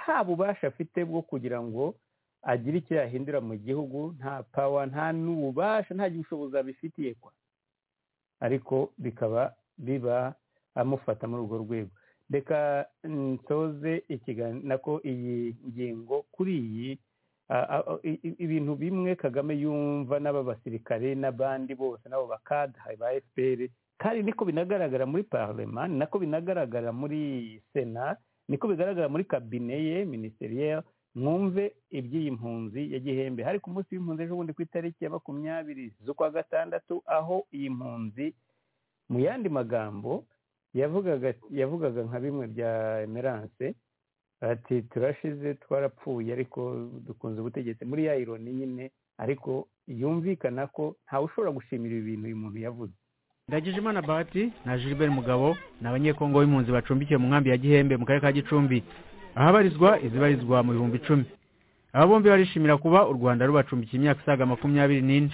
nta bubasha afite bwo kugira ngo agire icyo yahindura mu gihugu nta pawa nta n'ububasha nta bushobozi abifitiye kwa ariko bikaba biba amufata muri urwo rwego reka nsoze ikiganiro nako iyi ngingo kuri iyi a- a- a- i- i- ibintu bimwe kagame yumva n'aba basirikare n'abandi bose n'abo bakada ba fpr kandi niko binagaragara muri parlema ni nako binagaragara muri sena niko bigaragara muri kabine ye minisiteri mwumve iby'iyi mpunzi ya gihembe hari ku munsi w'impunzi ejo bundi ku itariki ya makumyabiri z'ukwa gatandatu aho iyi mpunzi mu yandi magambo yavugaga yavugaga nka bimwe bya emerance ati turashize twarapfuye ariko dukunze ubutegetsi muri ya ironi nyine ariko yumvikana ko ntawe ushobora gushimira ibi bintu uyu muntu yavuze
ndagije imana bahati na gilbert mugabo ni abanyekongo b'impunzi bacumbikiwe mu nkambi ya gihembe mu karere ka gicumbi ahabarizwa izibarizwa mu bihumbi icumi aba bombi barishimira kuba u rwanda rubacumbikiye imyaka isaga makumyabiri n'ine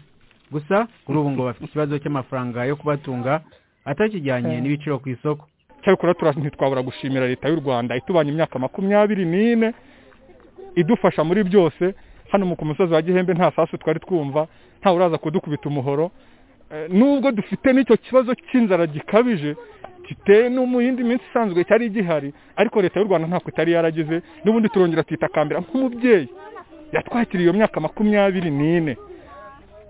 gusa kuri ubu ngo bafite ikibazo cy'amafaranga yo kubatunga atakijyanye n'ibiciro ku isoko
cyakora tura- ntitwabura gushimira leta y'u rwanda itubanye imyaka makumyabiri n'ine idufasha muri byose hano mu ku musozi wa gihembe nta sasu twari twumva nta uraza kudukubita umuhoro Eh, nubwo dufite n'icyo kibazo cy'inzara gikabije giteye no mu yindi minsi isanzwe cyari gihari ariko leta y'u rwanda ntako itari yaragize n'ubundi turongera tuyitakambira nk'umubyeyi yatwakiriye iyo myaka makumyabiri n'ine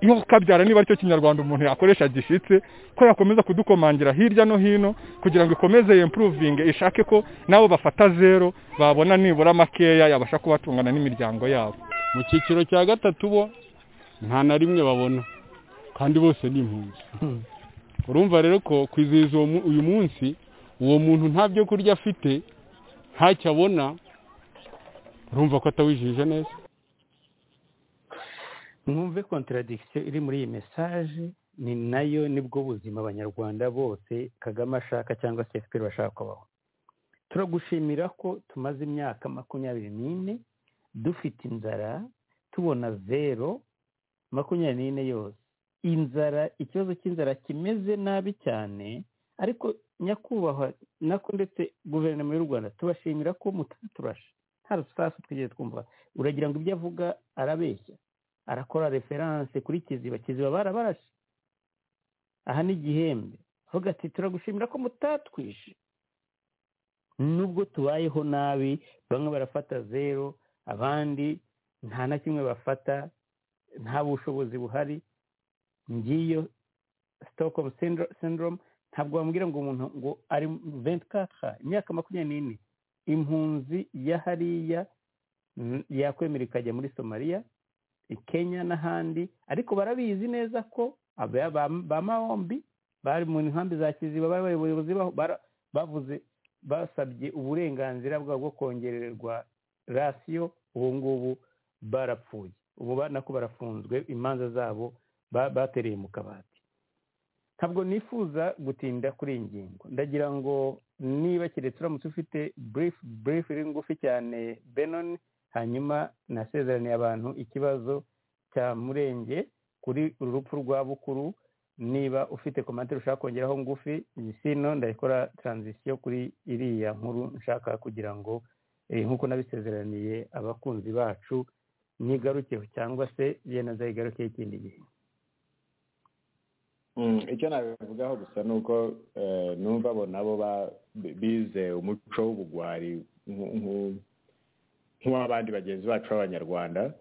iyo ukabyara niba aricyo kinyarwanda umuntu yakoresha gishyitse ko yakomeza kudukomangira hirya no hino kugira ngo ikomeze yempuruvinge ishake ko nabo bafata zero babona nibura makeya yabasha kubatungana n'imiryango yabo mu cyiciro cya gatatu bo nta na rimwe babona kandi bose ni impunzi urumva rero ko kwizihiza uwo mu- uyu munsi uwo muntu nta byo kurya afite ntacyo abona urumva ko atawijije neza
mwumve kontaradikisiyo iri muri iyi mesaje ni nayo nibwo buzima abanyarwanda bose kagame ashaka cyangwa se fpr bashaka kubaho turagushimira ko tumaze imyaka makumyabiri n'ine dufite inzara tubona zero makumyabiri n'ine yose inzara ikibazo cy'inzara kimeze nabi cyane ariko nyakubahwa nako ndetse guverinoma y'u rwanda tubashimira ko mutaturasha nta rusasu twigeze twumva uragira ngo ibyo avuga arabeshya arakora referanse kuri kiziba kiziba barabarashe aha ni gihembe avuga ati turagushimira ko mutatwishe nubwo tubayeho nabi bamwe barafata zero abandi nta na kimwe bafata nta bushobozi buhari ngiyo sitokomu syndrome ntabwo wambwira ngo umuntu ngo ari ventikatira imyaka makumyabiri n'ine impunzi ya hariya mm, yakwemera ikajya muri somaliya i kenya n'ahandi ariko barabizi neza ko aba- ba- ba maombi bari mu nkambi za kiziba bari bari abayobozi baho- bara- bavuze basabye uburenganzira bwabo bwo kongererwa rasiyo ubu ngubu barapfuye ubu ba- nako barafunzwe imanza zabo ba- batereye mu kabati ntabwo nifuza gutinda kuri iyi ngingo ndagira ngo niba keretse uramutse ufite burifu burifu iri ngufi cyane benoni hanyuma nasezeraniye abantu ikibazo cya murenge kuri uru rupfu rwa bukuru niba ufite komantere ushaka kongeraho ngufi iyi sino ndayikora taranzisiyo kuri iriya nkuru nshaka kugira ngo eh, nk'uko nabisezeraniye abakunzi bacu nyigarukeho cyangwa se yenda nzayigarukeho ikindi gihe
Mm, icyo nabivugaho gusa ni uko eh, numva abo nabo ba- bi- bize umuco w'ubugwari nku- nku- nk'uw'abandi bagenzi bacu b'abanyarwanda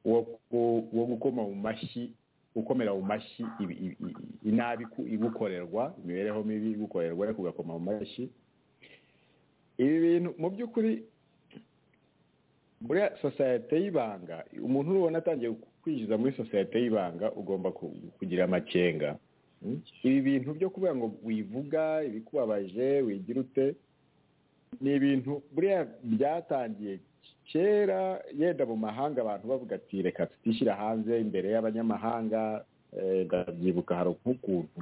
wo ku- wo gukoma mu mashyi gukomera mu mashyi ibi- ibi- ibi- inabi ku- igukorerwa imibereho mibi igukorerwa ariko ugakoma mu mashyi ibi bintu mu by'ukuri muri sosiyete y'ibanga umuntu ubona atangiye kwinjiza muri sosiyete y'ibanga ugomba ku- kugira amakenga Mm? ibi bintu byo kuvuga ngo wivuga ibikubabaje wigira ute ni ibintu buriya byatangiye kera yenda mu mahanga abantu bavuga ati reka tutishyira hanze imbere y'abanyamahanga eh, ndabyibuka hari nk'ukuntu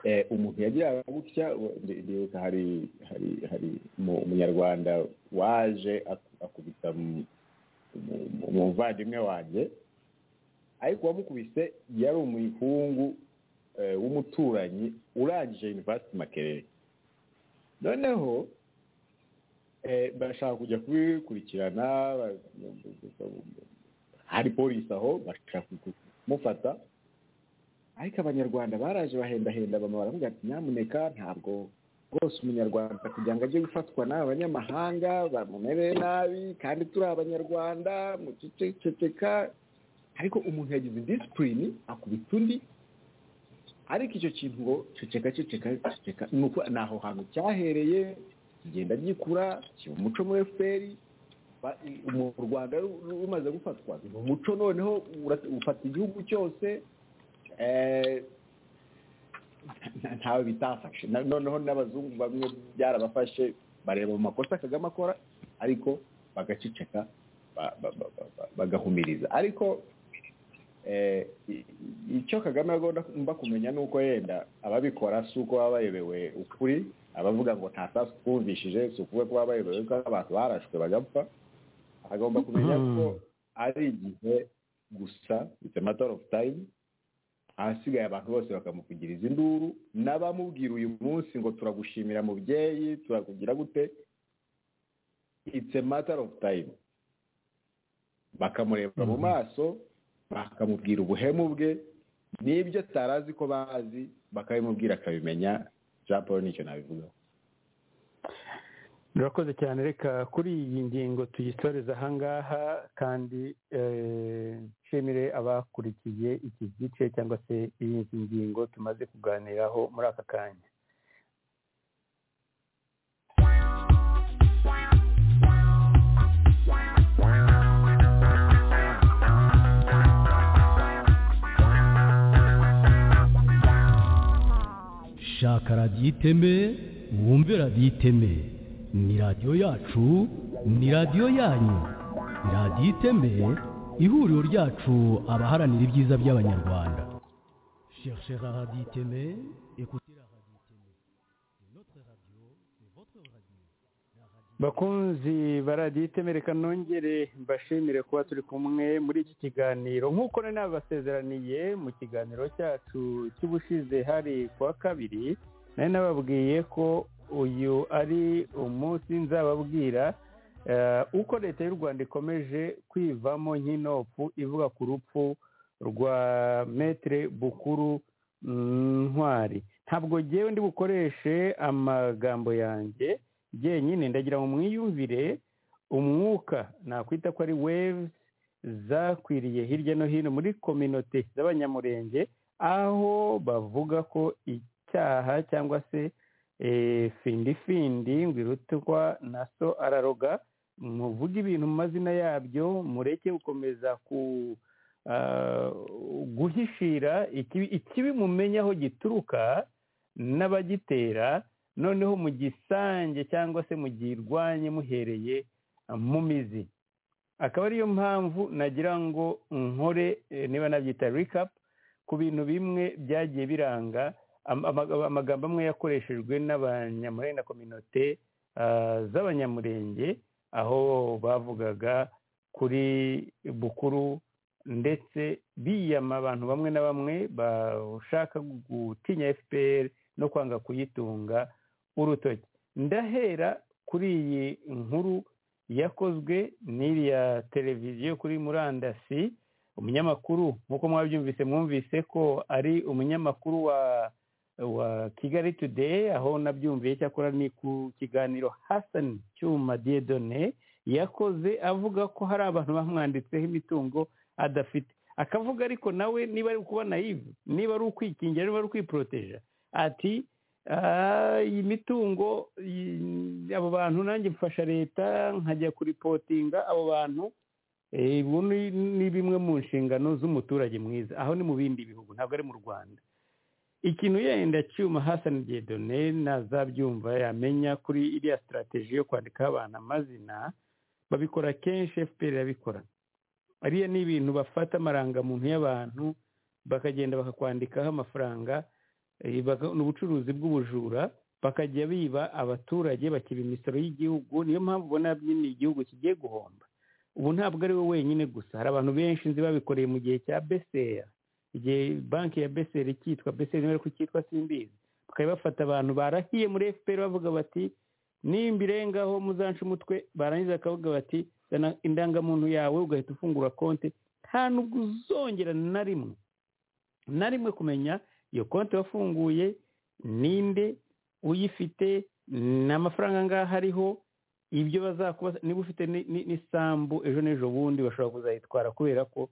eh, umuntu yagiraga gutya u- ndi- ndibuka hari hari hari umu- umunyarwanda waje aku- akubita mu- mu- mu- umuvandimwe wanjye ariko uwamukubise yari umuhungu eh, w'umuturanyi urangije university makerere noneho eh, bashaka kujya kubikurikirana ba- hari polisi aho bashaka kumufata ariko abanyarwanda baraje bahendahenda bama baravuga ati nyamuneka ntabwo rwose umunyarwanda kugira ngo ajye gufatwa n'aba banyamahanga bamumere nabi kandi turi abanyarwanda muceceka ariko umuntu yagize disipurine akubita undi ariko icyo kintu ngo ceceka ceceka ceceka ni uko ni aho hantu cyahereye kigenda gikura kiba umuco muri fpr ba- i- mu rwanda ru- ru- rumaze gufatwa ni umuco noneho ura- ufata igihugu cyose eh, nta- ntawe bitafashe Na- noneho n'abazungu bamwe byarabafashe bareba mu makosa kagame akora ariko bagaceceka ba- ba- ba- ba- ba- bagahumiriza ariko eh, i- i- icyo kagame agomba agomba kumenya ni uko yenda ababikora si uko baba bayobewe ukuri abavuga ngo nta sasu twumvishije si ukuvuga ko baba bayobewe ko abantu barashwe bagapfa agomba kumenya ko ari igihe gusa it's a matter of time ahasigaye abantu bose bakamuvugiriza induru n'abamubwira uyu munsi ngo turagushimira mubyeyi turakugira gute it's a matter of time bakamureba mu maso bakamubwira ubuhemu bwe n'ibyo atari azi ko bazi bakabimubwira akabimenya jean paul nicyo nabivugaho
murakoze cyane reka kuri iyi ngingo tuyisoreze ahangaha kandi eh, nshimire abakurikiye iki gice cyangwa se iyi ngingo tumaze kuganiraho muri aka kanya
shaka radiyo iteme wumve radiyo iteme ni radiyo yacu ni radiyo yanyu radiyo iteme ihuriro ryacu abaharanira ibyiza by'abanyarwanda cherchez radiyo iteme écoutez la radio iteme C'est notre radio c'est votre radio
bakunzi baradiyetemereka nongere mbashimire kuba turi kumwe muri iki kiganiro nk'uko nari nabibasezeraniye mu kiganiro cyacu cy'ubushize hari ku wa kabiri nari nababwiye ko uyu ari umunsi nzababwira eh, uko leta y'u rwanda ikomeje kwivamo nk'inopfu ivuga ku rupfu rwa metere bukuru mm, ntwari ntabwo ngewe ndi bukoreshe amagambo yanjye byenyine ndagira ngo mwiyumvire umwuka nakwita ko ari waves zakwiriye hirya no hino muri kominote z'abanyamurenge aho bavuga ko icyaha cyangwa se eh, findifindi ngo irutwa na so araroga muvuge ibintu mu mazina yabyo mureke gukomeza ku ah, guhishira ikibi- ikibi mumenya aho gituruka n'abagitera noneho mugisange cyangwa se mugirwanye muhereye ah, mu mizi akaba ariyo mpamvu nagira ngo nkore eh, niba nabyita recap ku bintu bimwe byagiye biranga am- amaga- amagambo amwe yakoreshejwe n'abanyamurenge na kominote ah, z'abanyamurenge aho bavugaga kuri bukuru ndetse biyama abantu bamwe na bamwe bashaka gutinya fpr no kwanga kuyitunga urutoki ndahera kuri iyi nkuru yakozwe n'iriya televiziyo kuri murandasi umunyamakuru nk'uko mwabyumvise mwumvise ko ari umunyamakuru wa wa kigali today aho nabyumviye cyakora ni ku kiganiro hasan cyuma diedone yakoze avuga ko hari abantu bamwanditseho imitungo adafite akavuga ariko nawe niba ari kuba nayive niba ari ukwikingira niba ari ukwiproteja ati "Ah, iyi mitungo iyi- abo bantu nanjye mfasha leta nkajya kuripotinga abo bantu Eh, ubu ni ni bimwe mu nshingano z'umuturage mwiza aho ni mu bindi bihugu ntabwo ari mu rwanda ikintu yenda cyuma hasani gedone nazabyumva yamenya kuri iriya sitarateji yo kwandikaho abantu amazina babikora kenshi fpr irabikora ariya ni ibintu bafata amarangamuntu y'abantu bakagenda bakakwandikaho amafaranga eh, baka- ni ubucuruzi bw'ubujura bakajya biba abaturage bakiba imisoro y'igihugu niyo mpamvu ubona nyine igihugu kigiye guhomba ubu ntabwo ari we wenyine gusa hari abantu benshi nzi babikoreye mu gihe cya besera igihe banki ya besera icyitwa besera niba ariko icyitwa simbizi bakaba bafata abantu barahiye muri fpr bavuga bati nimba irengaho muzanca umutwe barangiza bakavuga bati zana indangamuntu yawe ugahita ufungura konti nta nubwo uzongera na rimwe na rimwe kumenya iyo konti wafunguye ninde uyifite n'amafaranga angahe ariho ibyo bazakuba niba ufite ni- ni- n'isambu ejo n'ejo bundi bashobora kuzayitwara kubera ko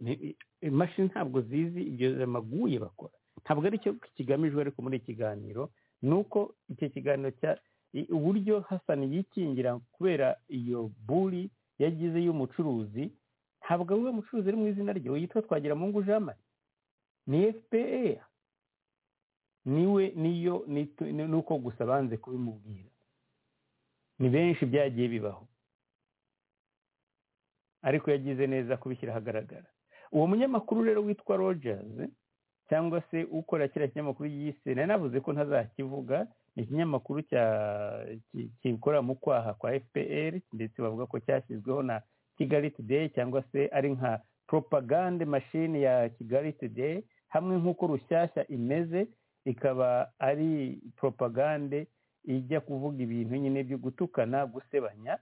ni- imashini ntabwo zizi ibyo amaguye bakora ntabwo ari cyo kigamijwe ariko muri iki kiganiro ni uko icyo kiganiro cya i- uburyo hasani yikingira kubera iyo buri yagize y'umucuruzi ntabwo ari we mucuruzi ari mu izina rye yitwa twagiramungu jean marie ni fpr niwe niyo nitu- ni uko gusa banze kubimubwira ni benshi byagiye bibaho ariko yagize neza kubishyira ahagaragara uwo munyamakuru rero witwa rogers cyangwa se ukora kiriya kinyamakuru yise nari navuze ko ntazakivuga ni ikinyamakuru cya- ki- kikora mu kwaha kwa fpr ndetse bavuga ko cyashyizweho na kigali today cyangwa se ari nka propagande machine ya kigali today hamwe nk'uko rushyashya imeze ikaba ari propagande ijya kuvuga ibintu nyine byo gutukana gusebanya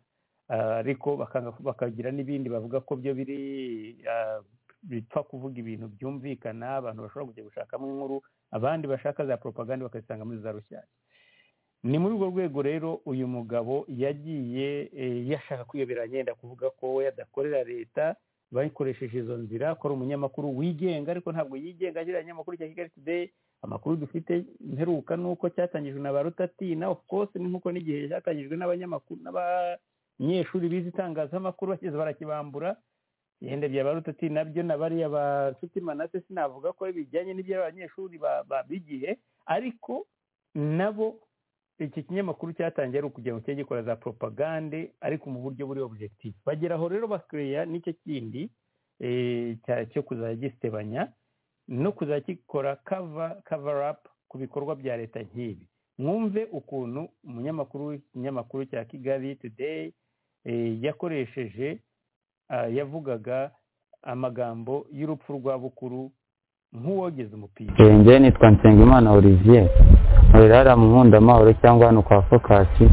ah, ariko bakanga- bakagira n'ibindi bavuga ko byo biri ah, bipfa kuvuga ibintu byumvikana abantu bashobora kujya gushakamo inkuru abandi bashaka za propaganda bakazisanga muri za rushyashya ni muri urwo rwego rero uyu mugabo yagiye eh, yashaka kwiyobera yenda kuvuga ko we adakorera leta bakoresheje izo nzira ko ari umunyamakuru wigenga ariko ntabwo yigenga kiriya kinyamakuru cya kigali today amakuru dufite mperuka ni uko cyatangijwe na ba rutatina of course ni nk'uko n'igihe cyatangijwe n'abanyamakuru n'abanyeshuri bize itangazamakuru bakize barakibambura yenda bya ba rutatina nabyo na bariya ba nshuti manase sinavuga ko bijyanye n'iby'abanyeshuri babigihe ariko nabo iki kinyamakuru cyatangiye ari ukugira ngo kijye gikora za propagande ariko mu buryo buri objectif bagera aho rero bakireya n'icyo kindi eh, cya- cyo kuzajya gisebanya no kuzajya gikora kava kava apu ku bikorwa bya leta nk'ibi mwumve ukuntu umunyamakuru w'ikinyamakuru cya kigali today eh, yakoresheje ah, yavugaga amagambo y'urupfu rwa bukuru nk'uwogeze umupira
Njye nitwa Nsengimana Olivier nkorera hariya mu nkundamahoro cyangwa hano kwa fokasi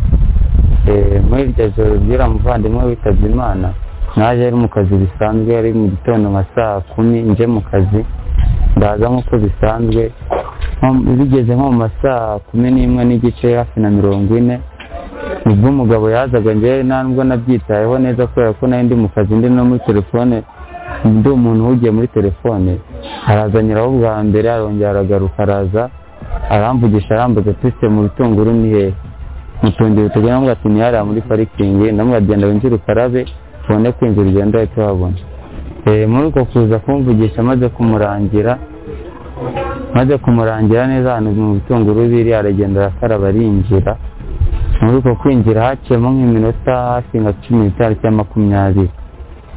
Eh, muri iryo joro ry'uriya muvandimwe witabye imana naje ari mu kazi bisanzwe ari mu gitondo nka saa kumi nje mu kazi ndaza nk'uko bisanzwe Nko- bigeze nko mu masaa kumi n'imwe n'igice hafi na mirongo ine nibwo umugabo yazaga njyewe nta nubwo nabyitayeho neza kubera ko nari ndi mu kazi ndi no muri telefone ndi umuntu uhugiye muri telefone arazanyuraho bwa mbere arongera aragaruka araza aramvugisha arambaza ati mu bitunguru ni hehe mutungire tujya namwe ati ni hariya muri parikingi namwe agenda winjira ukarabe tubone kwinjira ugenda uhita uhabona Eh, muri uko kuza kumvugisha maze kumurangira maze kumurangira neza ahantu mu bitunguru biri aragenda arakaraba arinjira muri uko kwinjira haciyemo nk'iminota hafi nka cumi n'itanu cyangwa makumyabiri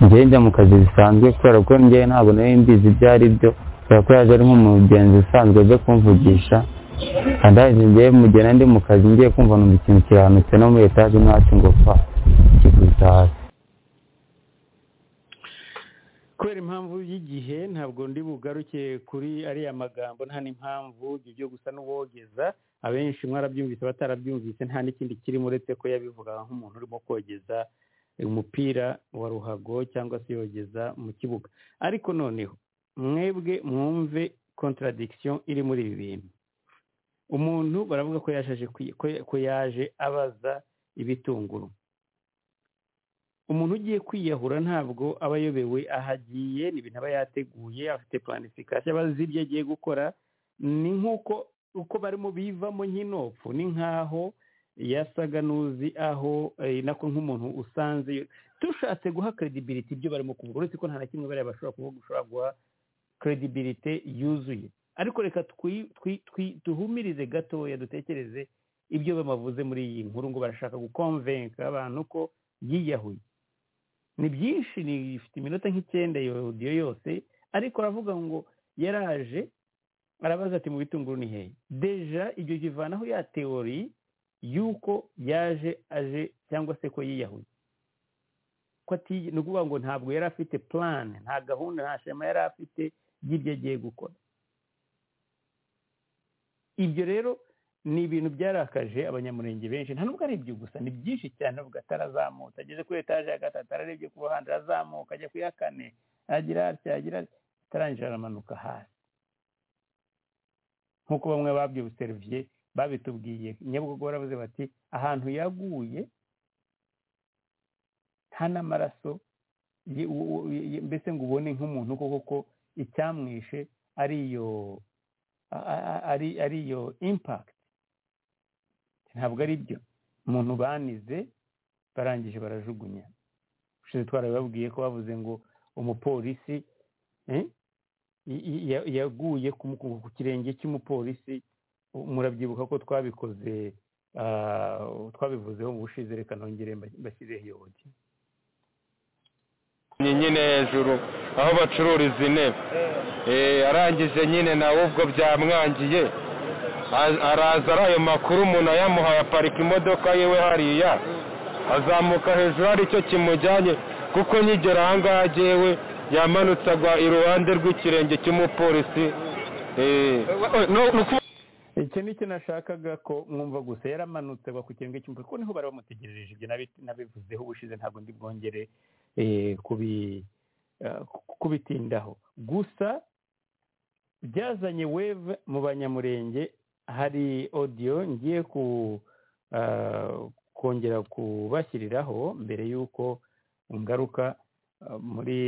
njyewe njya mu kazi bisanzwe kubera ko njyewe ntabwo nari mbizi ibyo ari byo kubera ko yaje ari nk'umugenzi usanzwe aje kumvugisha kandi haje njyewe mugena ndi mu kazi ngiye kumva numva ikintu kiranutse no muri etaje ntacyo ngo pa kiguza hasi
kubera impamvu y'igihe ntabwo ndi bugaruke kuri ariya magambo nta n'impamvu ibyo byo gusa n'uwogeza abenshi mwarabyumvise batarabyumvise nta n'ikindi kirimo uretse ko yabivuga nk'umuntu urimo kogeza umupira wa ruhago cyangwa se yogeza mu kibuga ariko noneho mwebwe mwumve contradiction iri muri ibi bintu umuntu baravuga ko yashaje kwi- ko- ko yaje abaza ibitunguru umuntu ugiye kwiyahura ntabwo aba ayobewe aho agiye ni ibintu aba yateguye afite planification aba azi ibyo agiye gukora ni nk'uko uko barimo bivamo nyinopfu ni nk'aho yasaga n'uzi aho eh, nako nk'umuntu usanze dushatse guha credibility ibyo barimo kuvuga uretse ko nta na kimwe bariya bashobora kuvuga ushobora guha credibility yuzuye ariko reka twi- twi- twi- duhumirize gatoya dutekereze ibyo bamavuze muri iyi nkuru ngo barashaka gukonvenka abantu ko yiyahuye ni byinshi ni ifite iminota nk'icyenda iyo audio yose ariko aravuga ngo yaraje arabaza ati mu bitunguru ni hehe deja ibyo bivanaho ya teori y'uko yaje aje cyangwa se ko yiyahuye ko ati ni ukuvuga ngo ntabwo yari afite plan nta gahunda nta shema yari afite y'ibyo agiye gukora ibyo rero ni ibintu byarakaje abanyamurenge benshi nta nubwo ari ibyo gusa ni byinshi cyane uvuga atarazamuka ageze kuri etaje ya gatatu ararebye ku ruhande arazamuka ajya kuri iya kane agira atya agira atya atarangira aramanuka hasi nk'uko bamwe babyuseruviye babitubwiye nyabugogo baravuze bati ahantu yaguye nta n'amaraso ye- u- u- ye- mbese ngo ubone nk'umuntu koko ko icyamwishe ari iyo a- a- a- ari ari iyo impact ntabwo ari byo umuntu banize barangije barajugunya ushize twarabibabwiye ko bavuze ngo umupolisi eh, i- i- ya- yaguye ku mu- ku kirenge cy'umupolisi u- murabyibuka ko twabikoze ah, twabivuzeho mu bushize reka nongere mba- mbashyireho iyo audio.
nyine hejuru aho bacururiza intebe Eh, arangije nyine nawe ubwo byamwangiye a- araza ari ayo makuru umuntu ayamuhaye aparika imodoka yiwe hariya azamuka hejuru hari icyo kimujyanye kuko nyigera ahangaha agewe yamanutse agwa iruhande rw'ikirenge cy'umupolisi Eh,
icyo ni cyo nashakaga ko mwumva gusa yaramanutse agwa ku kirenge cy'umupolisi kuko niho bari bamutegerereje ibyo nabi- nabivuzeho ubushize ntabwo ndi bwongere eh, kubi- eh, ku- kubitindaho gusa byazanye weve mu banyamurenge hari odiyo ngiye ku ah, kongera kubashyiriraho mbere y'uko ngaruka ah, muri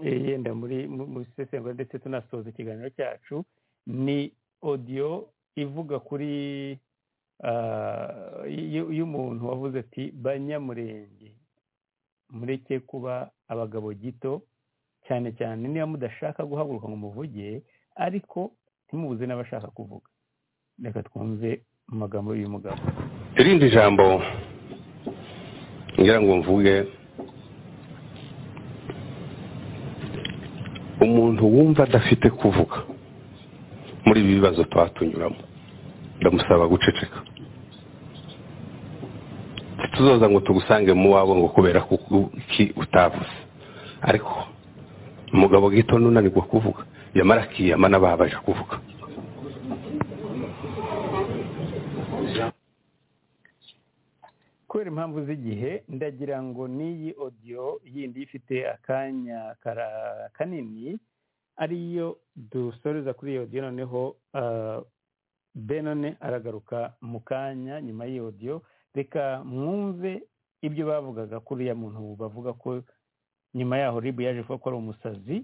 eh, yenda muri mu- mu isesengura ndetse tunasoza ikiganiro cyacu ni odiyo ivuga kuri ah, y- y'umuntu wavuze ati banyamurenge mureke kuba abagabo gito cyane cyane niba mudashaka guhaguruka ngo muvuge ariko ntimubuze n'abashaka kuvuga reka twumve mu magambo y'uyu mugabo
irindi jambo ngira ngo mvuge umuntu wumva adafite kuvuga muri ibi bibazo tuba tunyuramo ndamusaba guceceka tuzoza ngo tugusange mu wawe ngo kubera kuki utavuze ariko umugabo gito nunanirwa kuvuga yamara akiyama n'ababaje kuvuga
kubera impamvu z'igihe ndagira ngo n'iyi odiyo yindi ifite akanya kara- kanini ariyo dusoreza kuri iyo odiyo noneho ah, benone aragaruka mu kanya nyuma y'iyo odiyo reka mwumve ibyo bavugaga kuri uriya muntu bavuga ko nyuma yaho ribu yaje kuvuga ko ari umusazi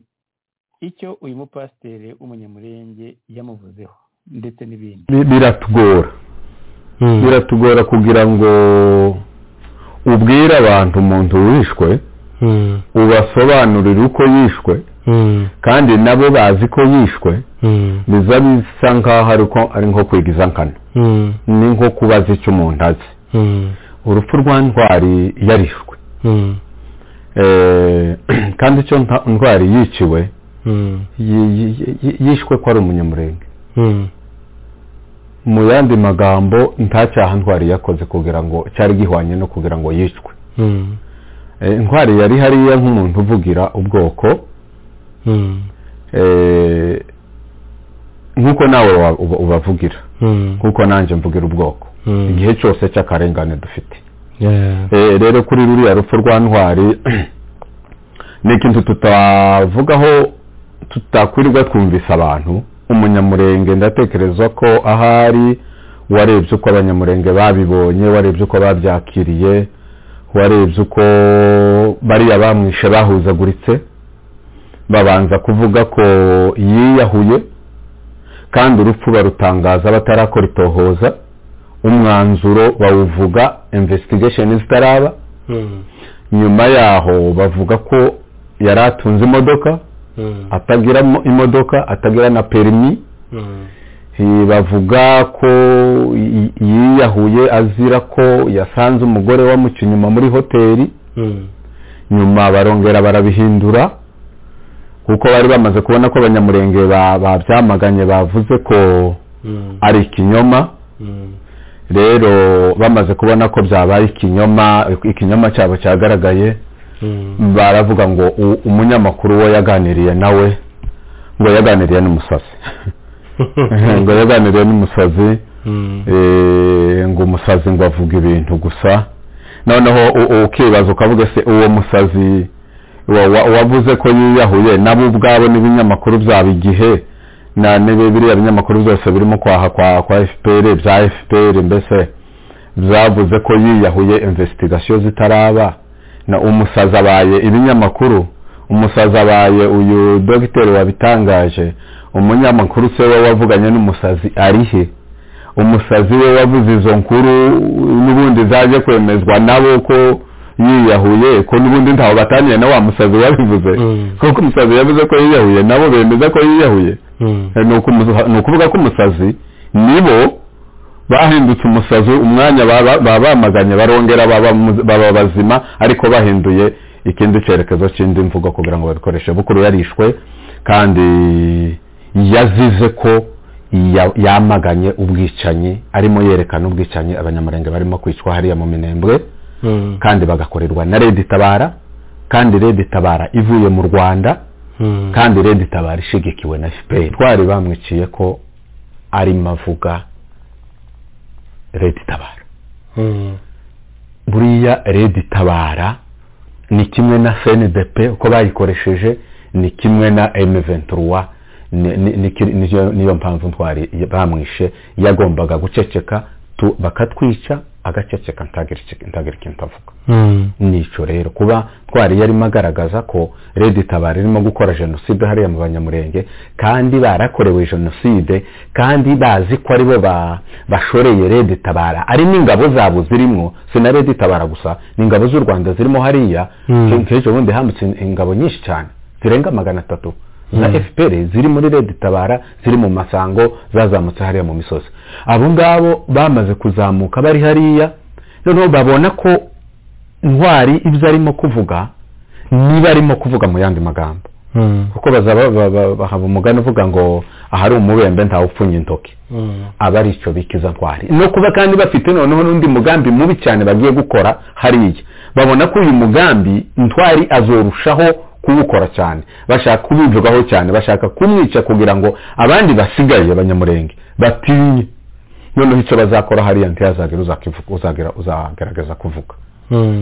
icyo uyu mupasiteri w'umunyamurenge yamuvuzeho ndetse n'ibindi
Bi- biratugora biratugora kugira ngo ubwire abantu umuntu wishwe ubasobanurire uko yishwe kandi nabo bazi ko yishwe biza bisa nkaho ari ko- ari nko kwigiza nkana ni nko kubaza icyo umuntu azi urupfu rwa ntwari yarishwe Eh, kandi icyo nta- ntwari yiciwe yi- yi- yi- yishwe ko ari umunyamurenge mu yandi magambo nta cyaha ntwari yakoze kugira ngo cyari gihwanye no kugira ngo yicwe Eh, ntwari yari hariya nk'umuntu uvugira ubwoko eh, nk'uko nawe wa- uba- ubavugira nk'uko nanjye mvugira ubwoko igihe cyose cy'akarengane dufite Eh, rero kuri ruriya rupfu rwa ntwari ni ikintu tutavugaho tutakwirirwa twumvise abantu umunyamurenge ndatekereza ko ahari warebye uko abanyamurenge babibonye warebye uko babyakiriye warebye uko bariya bamwishe bahuzaguritse babanza kuvuga ko yiyahuye kandi urupfu barutangaza batarakora itohoza umwanzuro bawuvuga investigation zitaraba nyuma yaho bavuga ko yari atunze imodoka atagira mo- imodoka atagira na perimi Eh, bavuga ko yi- yiyahuye azira ko yasanze umugore wamuca inyuma muri hoteli nyuma barongera barabihindura kuko bari bamaze kubona ko abanyamurenge ba- babyamaganye bavuze ko ari ikinyoma rero bamaze kubona ko byabaye ikinyoma ikinyoma cyabo cyagaragaye baravuga ngo u- umunyamakuru we yaganiriye nawe ngo yaganiriye n'umusazi ngo yaganiriye n'umusazi eh, ngo umusazi ngo avuga ibintu gusa noneho u- u- ukibaza ukavuga se uwo musazi wa- wa- wavuze ko yiyahuye nabo ubwabo n'ibinyamakuru byaba igihe na nebe biriya binyamakuru byose birimo kwaha kwa kwa FPR bya FPR mbese byavuze ko yiyahuye investigation zitaraba na umusaza abaye ibinyamakuru umusaza abaye uyu dogiteri wabitangaje umunyamakuru se we wavuganye n'umusazi ari he umusazi we wavuze izo nkuru n'ubundi zaje kwemezwa nabo ko yiyahuye ko n'ubundi ntaho bataniye na wa musazi wabivuze kuko umusazi yavuze ko yiyahuye nabo bemeza ko yiyahuye Eh, ni ukumuza- ni ukuvuga ko umusazi nibo bahindutse umusazi umwanya baba- baba bamaganye barongera baba mu- baba bazima ariko bahinduye ikindi cyerekezo cy'indi mvugo kugira ngo babikoreshe bukuru yarishwe kandi yazize ko ya- yamaganye ubwicanyi arimo yerekana ubwicanyi abanyamurenge barimo kwicwa hariya mu minembwe kandi bagakorerwa na redi tabara kandi redi tabara ivuye mu rwanda kandi redi tabara ishigikiwe na fpr twari bamwiciye ko ari mavuga redi tabara buriya redi tabara ni kimwe na fndp uko bayikoresheje ni kimwe na m23 ni- ni- ni- niyo- niyo mpamvu ntwari bamwishe yagombaga guceceka tu- bakatwica agaceceka ntagira iki- ntagira ikintu avuga nicyo rero kuba twari yarimo agaragaza ko redi tabara irimo gukora jenoside hariya mu banyamurenge kandi barakorewe jenoside kandi bazi ko aribo ba- bashoreye redi tabara ari n'ingabo zabo zirimo si na redi tabara gusa ni ingabo z'u rwanda zirimo hariya
Mm.
nk'ejo bundi hambutse ingabo nyinshi cyane zirenga magana atatu za
Mm.
fpr ziri muri redi tabara ziri mu masango zazamutse hariya mu misozi abo ngabo bamaze kuzamuka bari hariya noneho babona ko ntwari ibyo arimo kuvuga niba arimo kuvuga mu yandi magambo kuko bazaba ba- ba- bahaba umugani uvuga ngo ahari umubembe ntawe upfunya intoki aba ari icyo bikiza ntwari no kuba kandi bafite noneho n'undi mugambi mubi cyane bagiye gukora hariya babona ko uyu mugambi ntwari azorushaho kuwukora cyane bashaka kubivugaho cyane bashaka kumwica kugira ngo abandi basigaye abanyamurenge batinye noneho icyo bazakora hariya ntiyazagera uzakivuga- uzagera- uzagerageza kuvuga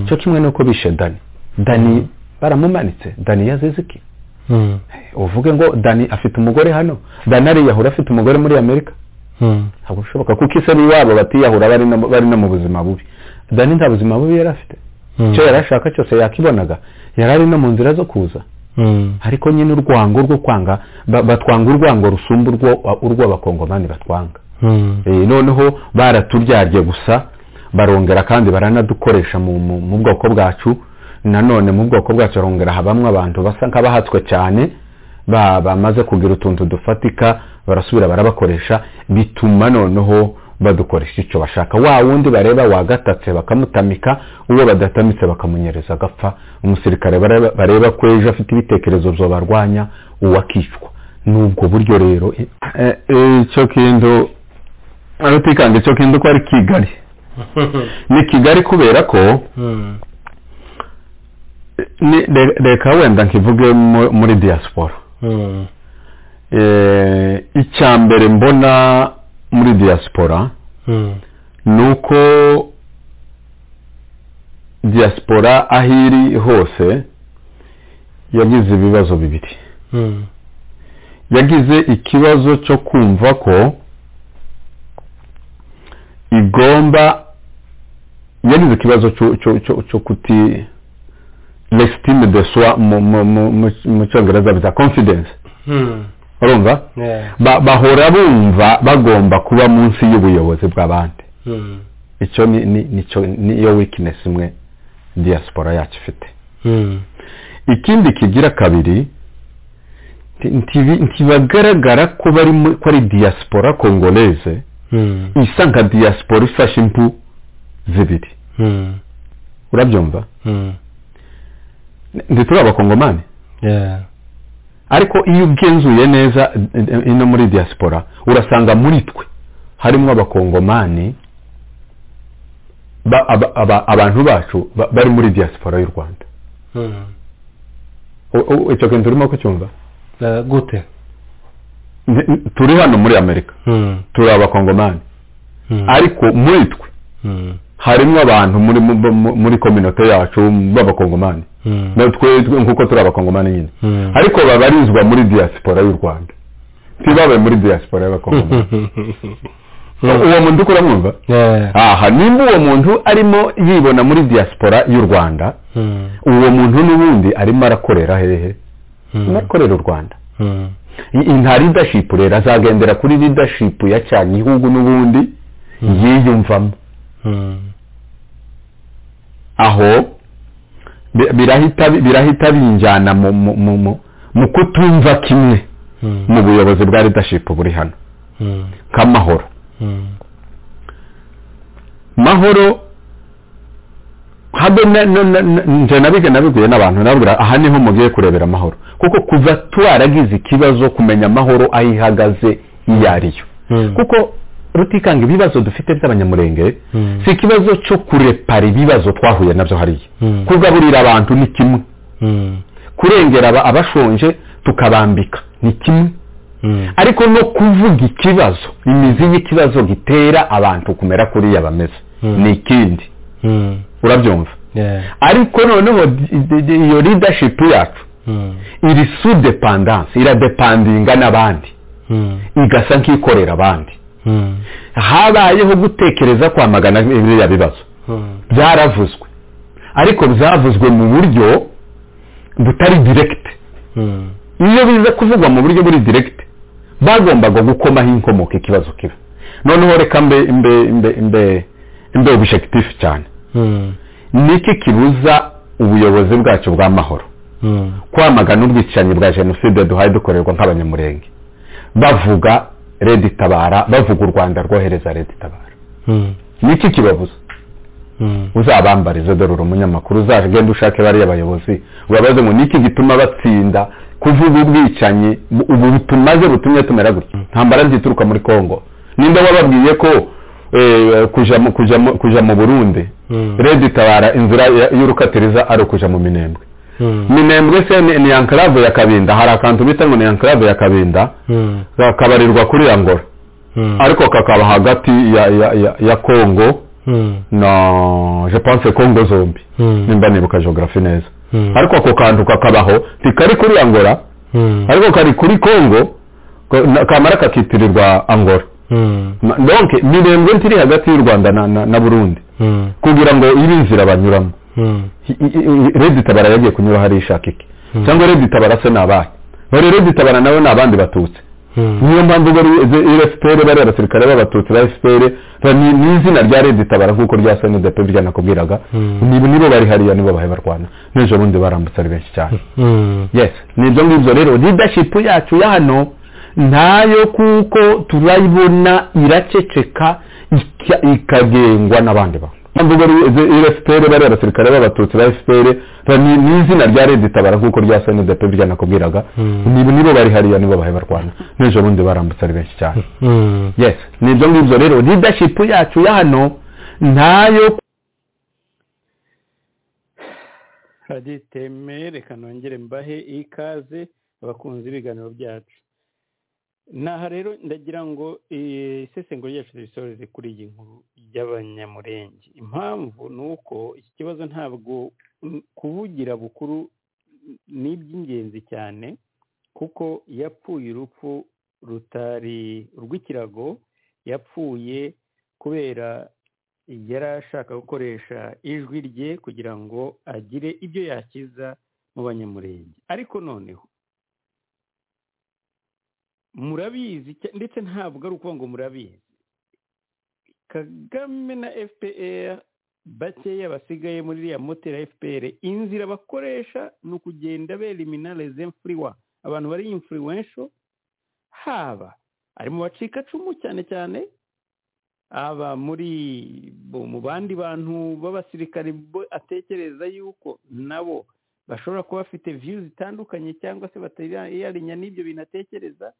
cyo kimwe nuko bishe dani dani baramumanitse dani yazize iki uvuge ngo dani afite umugore hano dani ariyahura afite umugore muri amerika ntabwo bishoboka kuko ise n'iwabo batiyahura bari no- bari no mu buzima bubi dani nta buzima bubi yari afite icyo yari ashaka cyose yakibonaga yari ari no mu nzira zo kuza ariko nyine urwango rwo kwanga ba- batwanga urwango rusumba urwo urw'abakongomani batwanga Eh, noneho baraturyarye gusa barongera kandi baranadukoresha mu- mu mu bwoko bwacu nanone mu bwoko bwacu barongera ha bamwe abantu basa nk'abahatswe cyane ba- bamaze kugira utuntu dufatika barasubira barabakoresha bituma noneho badukoresha icyo bashaka wa wundi bareba wagatatse bakamutamika uwo badatamitse bakamunyereza agapfa umusirikare bareba- bareba ko ejo afite ibitekerezo byo barwanya uwo akicwa ni ubwo buryo rero eh, eh, icyo kintu aratikanga icyo kintu ko ari kigali ni kigali kubera ko ni- re- reka wenda nkivuge mu- muri diaspora Eh, icya mbere mbona muri diaspora ni uko diaspora aho iri hose yagize ibibazo bibiri yagize ikibazo cyo kumva ko igomba yagize ikibazo cyo- cyo- cyo- cyo kuti l'estime de soi mu- mu- mu- mu- mu cyongereza bita confidence urumva Ba- bahora bumva bagomba kuba munsi y'ubuyobozi bw'abandi icyo ni ni- nicyo- niyo weakness imwe diaspora yacu ifite ikindi kigira kabiri nti- ntibi- ntibagaragara ko bari mu- ko ari diaspora congolaise isa nka diaspora ifashe impu zibiri urabyumva ntituri abakongomani ariko iyo ugenzuye neza eh, eh, ino muri diaspora urasanga muri twe harimo abakongomani ba- aba- aba- abantu bacu ba- bari muri diaspora y'u rwanda U- u- icyo kintu turimo kucyumva
gute
Nti- n- turi hano muri amerika turi abakongomani ariko muri twe harimo abantu muri mu- mu- muri kominote yacu b'abakongomani natwe twe- nkuko turi abakongomani nyine ariko babarizwa muri diaspora y'u rwanda ntibabe muri diaspora y'abakongomani uwo muntu uko uramwumva aha nimba uwo muntu arimo yibona muri diaspora y'u rwanda uwo muntu n'ubundi arimo arakorera hehe arimo arakorera u rwanda I- i- nta leadership rero azagendera kuri leadership ya cyane igihugu n'ubundi yiyumvamo aho bi- birahita birahita binjyana mu mu- mu- mu- mu kutumva kimwe mu buyobozi bwa leadership buri hano nk'amahoro mahoro habe na- na- na- na- nje nabige nabibwiye n'abantu nabwira aha niho mugiye kurebera amahoro kuko kuva twaragize ikibazo kumenya amahoro aho ihagaze iyo ari yo kuko rutikanga ibibazo dufite by'abanyamurenge si ikibazo cyo kurepara ibibazo twahuye nabyo hariya kugaburira abantu ni kimwe kurengera aba- abashonje tukabambika ni kimwe ariko no kuvuga ikibazo imizi y'ikibazo gitera abantu kumera kuriya bameze ni ikindi urabyumva ariko noneho di- di- di- iyo leadership yacu iri su dependance iradepandinga n'abandi igasa nk'ikorera abandi habayeho gutekereza kwamagana biriya bibazo byaravuzwe ariko byavuzwe mu buryo butari direct iyo biza kuvugwa mu buryo buri direct bagombaga gukomaho inkomoko ikibazo kiba noneho reka mbe mbe mbe mbe mbe objectif cyane niki kibuza ubuyobozi bwacu bw'amahoro kwamagana ubwicanyi bwa jenoside duhaye dukorerwa nk'abanyamurenge bavuga redi tabara bavuga u rwanda rwohereza redi tabara niki kibabuza uzabambarize dore uri umunyamakuru uzagenda ushake bariya bayobozi ubabaze ngo niki gituma batsinda kuvuga ubwicanyi bu- ubu tumaze butumye tumera gutya ntambara zituruka muri congo nimba wababwiye ko eh, kuja mu- kuja mu- kuja mu burundi redi tabara inzira ya- y'urukatiriza ari ukuja mu minembwe minembwe se ni ni enklave ya kabinda hari akantu bita ngo ni enklave ya kabinda kakabarirwa kuri ya ngoro ariko kakaba hagati ya ya ya, ya congo na je pense congo zombi nimba nibuka geography neza ariko ako kantu kakabaho ntikari kuri angora ariko kari kuri congo ko- na- kamara kakitirirwa angora Ma- donc mirembwe ntiri hagati y'u rwanda na, na, na burundi kugira ngo ibe inzira banyuramo I- i- i- redi tabara yagiye kunyura hari ishaka iki cyangwa reditabara se ni abahe rero reditabara nawe ni abandi batutsi niyo mpamvu rero efuperi bariya basirikare b'abatutsi ba efuperi ni izina rya reditabara nk'uko rya senede pe byanakubwiraga nibo nibo bari hariya nibo bahe barwana n'ejo bundi barambutse ari benshi cyane yes ni ibyo ngibyo rero leadership yacu ya hano ntayo kuko turayibona iraceceka ika- ikagengwa n'abandi bantu mvuga efuperi bariya basirikare b'abatutsi ba efuperi ni ni izina rya reditabara nk'uko rya senede pe byanakubwiraga nibo nibo bari hariya nibo bahe barwana n'ejo bundi barambutse ari benshi cyane yes ni ibyo ngibyo rero leadership yacu ya hano ntayo
radiyo iteme reka nongere mbahe ikaze abakunzi b'ibiganiro byacu naha rero ndagira ngo eh, isesengura ryacu turisoreze kuri iyi nkuru y'abanyamurenge impamvu ni uko iki kibazo ntabwo mm, kuvugira bukuru ni iby'ingenzi cyane kuko yapfuye urupfu rutari urw'ikirago yapfuye kubera yari ashaka gukoresha ijwi rye kugira ngo agire ibyo yakiza mu banyamurenge ariko noneho murabizi cya- ndetse ntabwo ari ukuvuga ngo murabizi kagame na fpr bakeya basigaye muri iriya moteri ya fpr inzira bakoresha ni ukugenda belimina les influwa abantu bari influential haba ari mu bacikacumu cyane cyane aba muri bo- mu bandi bantu b'abasirikare bo atekereza yuko nabo bashobora kuba bafite view zitandukanye cyangwa se batariya n'ibyo bintu atekereza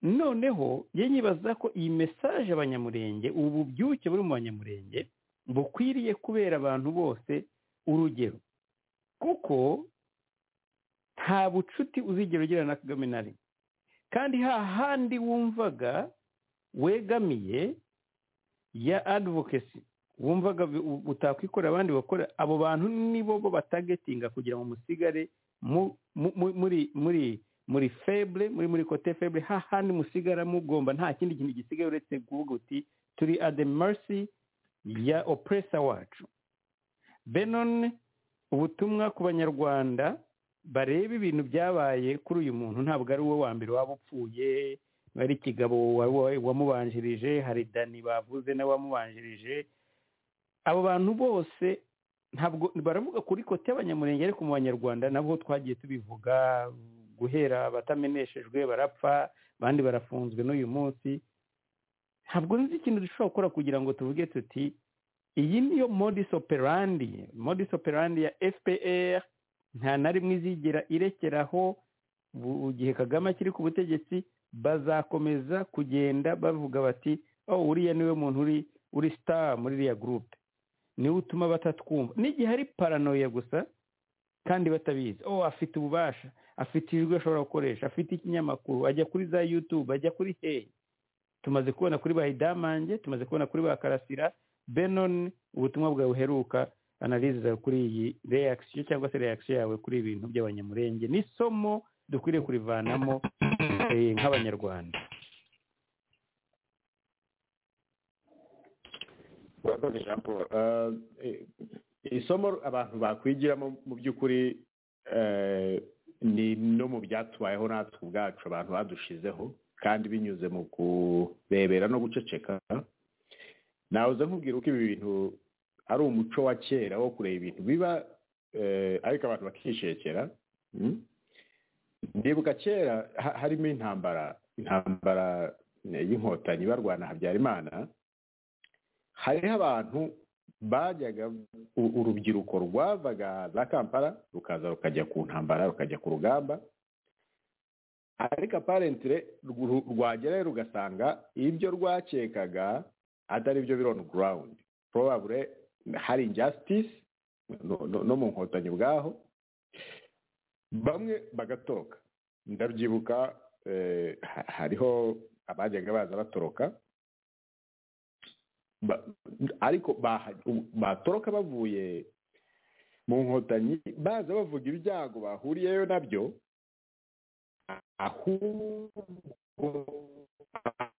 noneho ye nyibaza ko iyi mesaje abanyamurenge ubu bubyuke buri mu banyamurenge bukwiriye kubera abantu bose urugero kuko nta bucuti uzigera ugira na kagame na rimwe kandi hahandi wumvaga wegamiye ya advocacy wumvaga bu- utakwikorera abandi bakora abo bantu nibo bo batagetinga kugira ngo musigare mu- mu- mu- muri muri muri feble muri muri kote feble hahandi musigara mugomba nta kindi kintu gisigaye uretse kuvuga uti turi at the mercy ya oppressor wacu benone ubutumwa ku banyarwanda bareba ibintu byabaye kuri uyu muntu ntabwo ari we wa mbere waba upfuye ari kigabo wa- wa- wamubanjirije hari dani bavuze nawe wamubanjirije abo bantu bose ntabwo baravuga kuri kote y'abanyamurenge ariko mu banyarwanda nabwo twagiye tubivuga guhera abatameneshejwe barapfa abandi barafunzwe n'uyu munsi ntabwo nzi ikintu dushobora gukora kugira ngo tuvuge tuti iyi niyo modis operandi modis operandi ya fpr nta na rimwe izigera irekeraho bu- igihe kagame akiri ku butegetsi bazakomeza kugenda bavuga bati oh uriya niwe muntu uri uri star muri iriya gurupe niwe utuma batatwumva n'igihe ari paranoya gusa kandi batabizi oh afite ububasha afite ijwi ashobora gukoresha afite ikinyamakuru ajya kuri za yutube ajya kuri hehe tumaze kubona kuri ba hidamange tumaze kubona kuri ba karasira benon ubutumwa bwawe buheruka analize zawe kuri iyi reaction cyangwa se reaction yawe kuri ibi bintu by'abanyamurenge ni isomo dukwiriye kurivanamo eh, nk'abanyarwanda
Murakoze Jean Paul Eh, eh, isomo abantu bakwigiramo mu by'ukuri eh, ni no mu byatubayeho natwe ubwacu abantu badushizeho kandi binyuze mu kurebera no guceceka nawuze nkubwira uko ibi bintu ari umuco wa kera wo kureba ibintu biba eh, ariko abantu bakishekera Mm. ndibuka kera ha- harimo intambara intambara eh, y'inkotanyi barwana habyarimana hariho abantu bajyaga u- urubyiruko rwavaga za kampala rukaza rukajya ku ntambara rukajya ku rugamba ariko aparentire ru- rwagerayo rugasanga ibyo rwakekaga atari byo biri on ground probably hari injustice no- no- no mu nkotanyi ubwaho bamwe bagatoroka ndabyibuka eh, ha- hariho abajyaga baza batoroka ba- ariko baha- batoroka bavuye mu nkotanyi baza bavuga ibyago bahuriyeyo nabyo ahubwo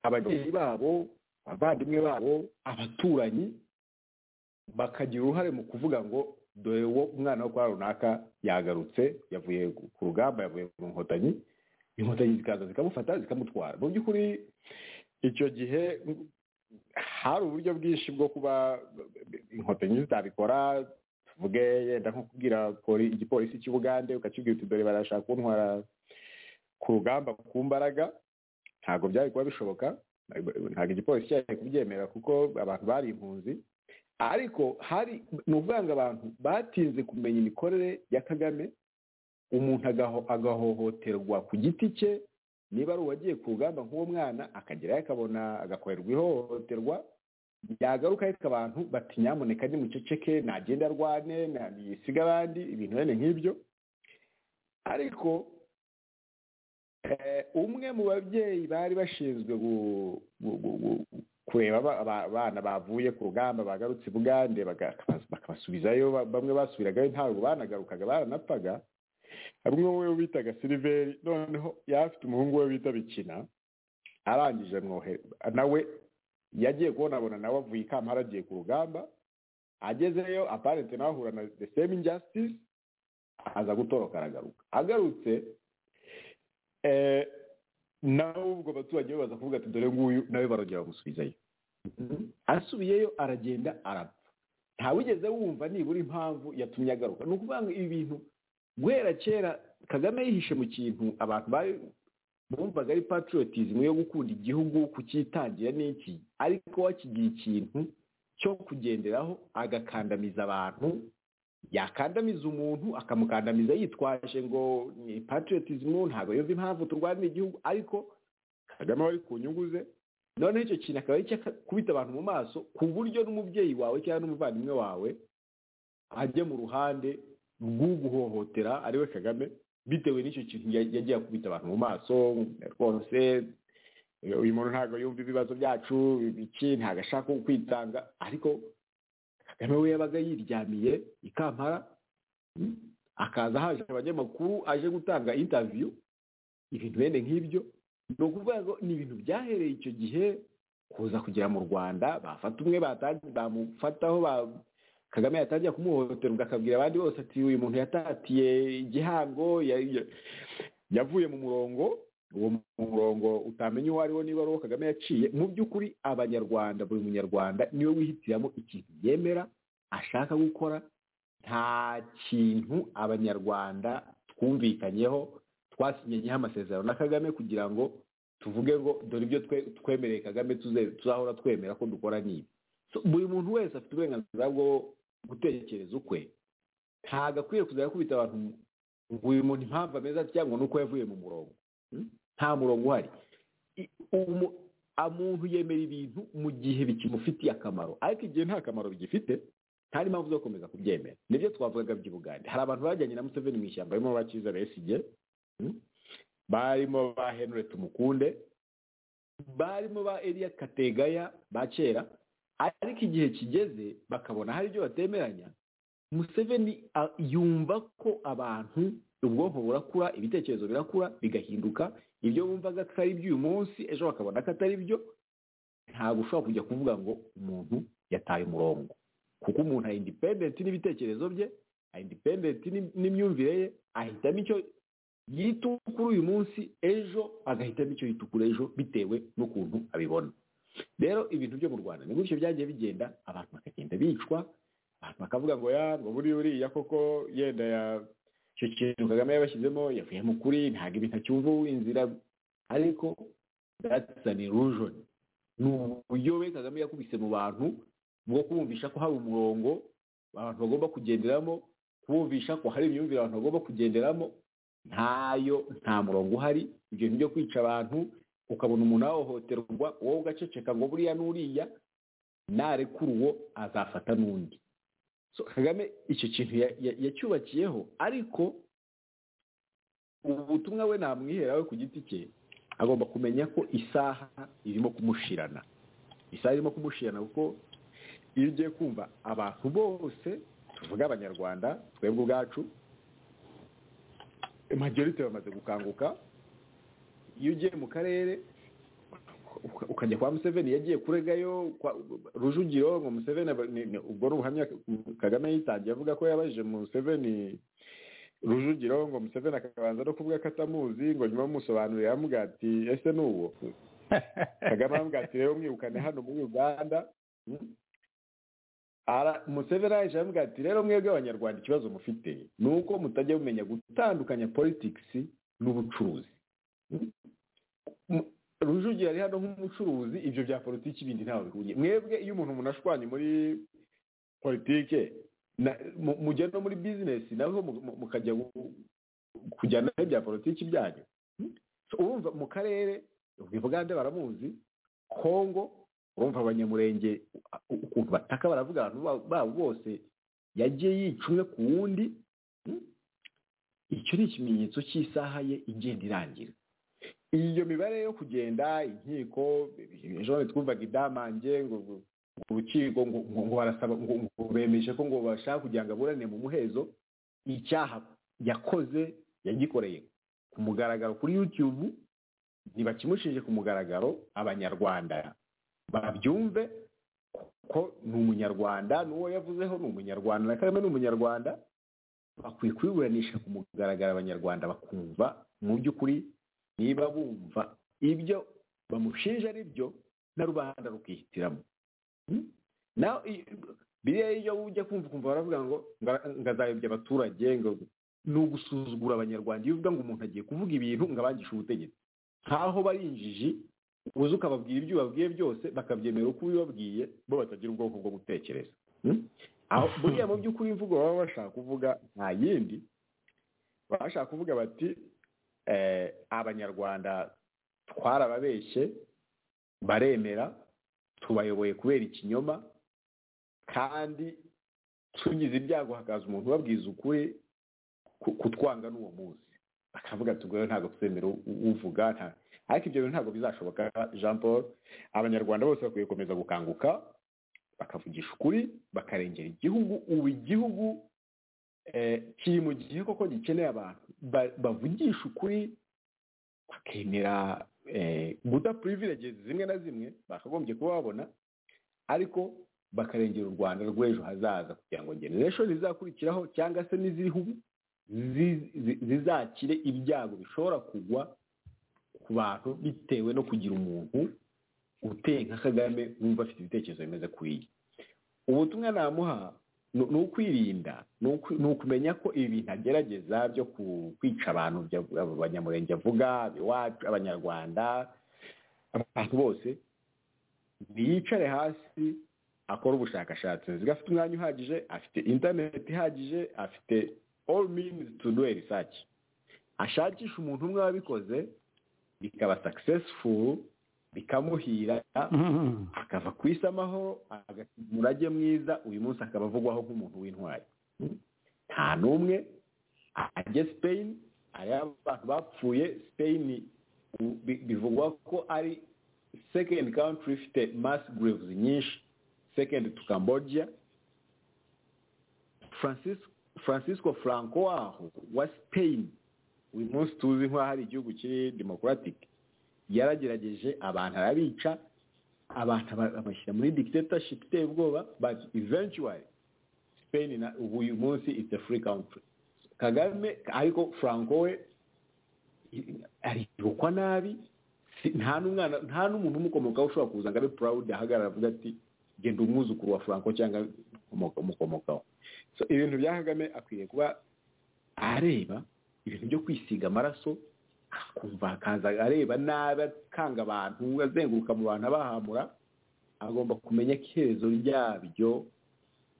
ababyeyi babo abavandimwe babo abaturanyi bakagira uruhare mu kuvuga ngo dore uwo umwana wo kwa runaka yagarutse yavuye ku rugamba yavuye ku nkotanyi inkotanyi zikaza zikamufata zikamutwara mu by'ukuri icyo gihe hari uburyo bwinshi bwo kuba inkotanyi zitabikora tuvuge yenda nko kubwira poli- igipolisi cy'ubugande ukakibwira uti dore barashaka kuntwara ku rugamba ku mbaraga ntabwo byari kuba bishoboka ntabwo igipolisi cyari kubyemera kuko abantu bari impunzi ariko hari ni ukuvanga abantu batinze kumenya imikorere ya kagame umuntu agaho- agahohoterwa ku giti cye niba ari uwagiye ku rugamba nk'uwo mwana akagerayo akabona agakorerwa ihohoterwa yagaruka ariko abantu bati nyamuneka nimuceceke nagende arwane yisiga abandi ibintu bene nk'ibyo ariko eh, umwe mu babyeyi bari bashinzwe gu- gu- gu- gu- kureba aba- aba- abana bavuye ku rugamba bagarutse i bugande baga- bakabasubizayo ba- bamwe basubiragayo ntabwo banagarukaga baranapfaga hari umwe we bitaga siliveri noneho yari afite umuhungu we bita bikina arangije amwohere nawe yagiye kubonabona nawe avuye i kampala agiye ku rugamba agezeyo aparente nawe ahura na the same injustice aza gutoroka aragaruka agarutse eh, nawe ubwo abaturanyi be baza kuvuga ati dore nguyu nawe barongera bamusubizayo asubiyeyo aragenda arapfa ntawigeze wumva nibura impamvu yatumye agaruka ni ukuvuga ngo ibi bintu guhera kera kagame yihishe mu kintu abantu bari bumvaga ari patriotism yo gukunda igihugu kukitangira n'iki ariko wakigira ikintu cyo kugenderaho agakandamiza abantu yakandamiza umuntu akamukandamiza yitwaje ngo ni patriotism ntabwo yumva impamvu turwanira igihugu ariko kagame wari ku nyungu ze noneho icyo kintu akaba ari kubita abantu mu maso ku buryo n'umubyeyi wawe cyangwa n'umuvandimwe wawe ajya mu ruhande rw'uguhohotera ariwe kagame bitewe n'icyo kintu ya- yagiye akubita abantu mu maso rwose uyu muntu ntabwo yumva ibibazo byacu iki ntabwo ashaka kwitanga ariko kagame we yabaga yiryamiye i kampala mm, akaza haje abanyamakuru aje gutanga intaviyu ibintu bene nk'ibyo ni ukuvuga ngo ni ibintu byahereye icyo gihe kuza kugera mu rwanda bafata umwe bata- bamufataho ba- kagame yatangira kumuhohotera ubwo akabwira abandi bose ati uyu muntu yatatiye igihango ya- ya- yavuye mu murongo uwo murongo utamenya uwo ariwo niba ari uwo kagame yaciye mu by'ukuri abanyarwanda buri munyarwanda niwe wihitiramo ikintu yemera ashaka gukora nta kintu abanyarwanda twumvikanyeho twasinyenyeho amasezerano na kagame kugira ngo tuvuge ngo dore ibyo twe- twemereye kagame tuze- tuzahora twemera ko dukora n'ibi So, buri muntu wese afite uburenganzira bwo gutekereza ukwe ntabwo akwiye kuzajya akubita abantu ngo uyu muntu impamvu ameze atya ngo ni uko yavuye mu murongo Hmm? nta murongo uhari I- umu- umuntu yemera ibintu mu gihe bikimufitiye akamaro ariko igihe nta kamaro bigifite nta n'impamvu zo gukomeza kubyemera nibyo twavugaga by'ubugande hari abantu bajyanye na museveni mu ishyamba barimo bakiza besigye barimo ba henry tumukunde barimo ba eliya kategaya ba kera ariko igihe kigeze bakabona hari ibyo batemeranya museveni a- yumva ko abantu ubwonko burakura ibitekerezo birakura bigahinduka ibyo bumvaga ko ari iby'uyu munsi ejo bakabona ko atari byo ntabwo ushobora kujya kuvuga ngo umuntu yataye umurongo kuko umuntu ari independent n'ibitekerezo bye ari independent n'im- n'imyumvire ye ahitamo icyo yitukura uyu munsi ejo agahitamo icyo yitukura ejo bitewe n'ukuntu abibona rero ibintu byo mu rwanda ni gutyo byagiye bigenda abantu bakagenda bicwa abantu bakavuga ngo ya ngo buriya uriya koko yenda ya icyo kintu kagame yabashyizemo yavuye mu kuri ntabwo ibintu acyumva inzira ariko that's an illusion ni uburyo we kagame yakubise mu bantu bwo kumvisha ko hari umurongo abantu bagomba kugenderamo kubumvisha ko hari imyumvire abantu bagomba kugenderamo ntayo nta murongo uhari ibyo ni byo kwica abantu ukabona umuntu ahohoterwa wowe ugaceceka ngo buriya n'uriya narekura uwo azafata n'undi so kagame icyo kintu ya- ya- yacyubakiyeho ariko ubu butumwa we namwihera we ku giti cye agomba kumenya ko isaha irimo kumushirana isaha irimo kumushirana kuko iyo ugiye kumva abantu bose tuvuga abanyarwanda twebwe ubwacu majorite bamaze gukanguka iyo ugiye mu karere ukajya kwa museveni yagiye kuregayo kwa rujugiro ngo museveni aba- ni- ni- ubwo ni ubuhamya kagame yitangiye avuga ko yabajije museveni rujugiro ngo museveni akabanza no kuvuga ko atamuzi ngo nyuma bamusobanurira aramubwira ati ese ni uwo kagame aramubwira ati rero mwirukane hano muri uganda Mm. Ara- museveni araje aramubwira ati rero mwebwe abanyarwanda ikibazo mufite ni uko mutajya mumenya gutandukanya politikisi n'ubucuruzi rujugira ari hano nk'umucuruzi ibyo bya politiki bindi ntawe bihuriye mwebwe iyo umuntu umuntu ashwanye muri politike na- mu- mujya no muri bizinesi naho mu- mu- mukajya gu- kujyana ibya politiki byanyu So, urumva mu karere uganda baramuzi kongo urumva abanyamurenge u- ukuntu bataka baravuga abantu ba- babo bose yagiye yica umwe ku wundi Mm? icyo ni ikimenyetso cy'isaha ye igenda irangira iyo mibare yo kugenda inkiko ejo twumvaga idamange ngo ngo urukiko ngo ngo ngo barasaba ngo ngo bemeje ko ngo bashaka kugira ngo aburane mu muhezo icyaha yakoze yagikoreye ku mugaragaro kuri youtube ntibakimushije ku mugaragaro abanyarwanda babyumve ko ni umunyarwanda n'uwo yavuzeho ni umunyarwanda na kagame ni umunyarwanda bakwiye kubiburanisha ku mugaragaro abanyarwanda bakumva mu by'ukuri niba bumva ibyo bamushinja ari byo na rubanda rukihitiramo Hmm? nawe i- biriya iyo ujya kumva ukumva baravuga ngo nga- ngazayobya abaturage ngo ni ugusuzugura abanyarwanda iyo uvuga ngo umuntu agiye kuvuga ibintu ngo abangishe ubutegetsi nkaho bari injiji uza ukababwira ibyo ubabwiye byose bakabyemera uko ubibabwiye bo batagira ubwoko bwo gutekereza Hmm? aho buriya mu by'ukuri imvugo baba bashaka kuvuga nta yindi baba bashaka kuvuga bati eh, abanyarwanda twarababeshye baremera tubayoboye kubera ikinyoma kandi tugize ibyago hakaza umuntu ubabwiza ukuri ku- kutwanga n'uwo munsi bakavuga ati ubwo rero ntabwo tuzemera u- u- uvuga nta ariko ibyo bintu ntabwo bizashoboka jean paul abanyarwanda bose bakwiye gukomeza gukanguka bakavugisha ukuri bakarengera igihugu ubu igihugu eh, kiri mu gihe koko gikeneye abantu ba- bavugisha ukuri bakemera eh, guta privileges zimwe na zimwe bakagombye kuba babona ariko bakarengera u rwanda rw'ejo hazaza kugira ngo generation zizakurikiraho cyangwa se n'iziriho ubu zi- zi- zizakire ibyago bishobora kugwa ku bantu bitewe no kugira umuntu uteye nka kagame wumva afite ibitekerezo bimeze kuriye ubutumwa namuha ni ni ukwirinda ni uku- ni ukumenya ko ibi bintu agerageza byo ku- kwica abantu bya- abo abanyamurenge avuga iwacu abanyarwanda abantu bose ntiyicare hasi akora ubushakashatsi nziga afite umwanya uhagije afite interineti ihagije afite all means to do a research ashakisha umuntu umwe wabikoze bikaba successful bikamuhira akava ku isi amahoro agasiga umurage mwiza uyu munsi akaba avugwaho nk'umuntu w'intwari nta n'umwe ajye spain ariya abantu bapfuye spain u- bi- bivugwa ko ari second country ifite mass graves nyinshi second to cambodia francis francisco franco waho wa spain uyu munsi tuzi nk'aho ari igihugu kiri democratic yaragerageje abantu arabica abantu aba- abashyira muri dictatorship iteye ubwoba but eventually spain na ubu uyu munsi it's a free country kagame ariko franco we i- aribukwa nabi si- nta n'umwana nta n'umuntu umukomokaho ushobora kuza ngo abe proud ahagarara avuga ati genda umwuzukuru wa franco cyangwa umukomoka- umukomokaho so ibintu bya kagame akwiye kuba areba ibintu byo kwisiga amaraso akumva akaza areba nabi akanga abantu azenguruka mu bantu abahamura agomba kumenya ko iherezo ryabyo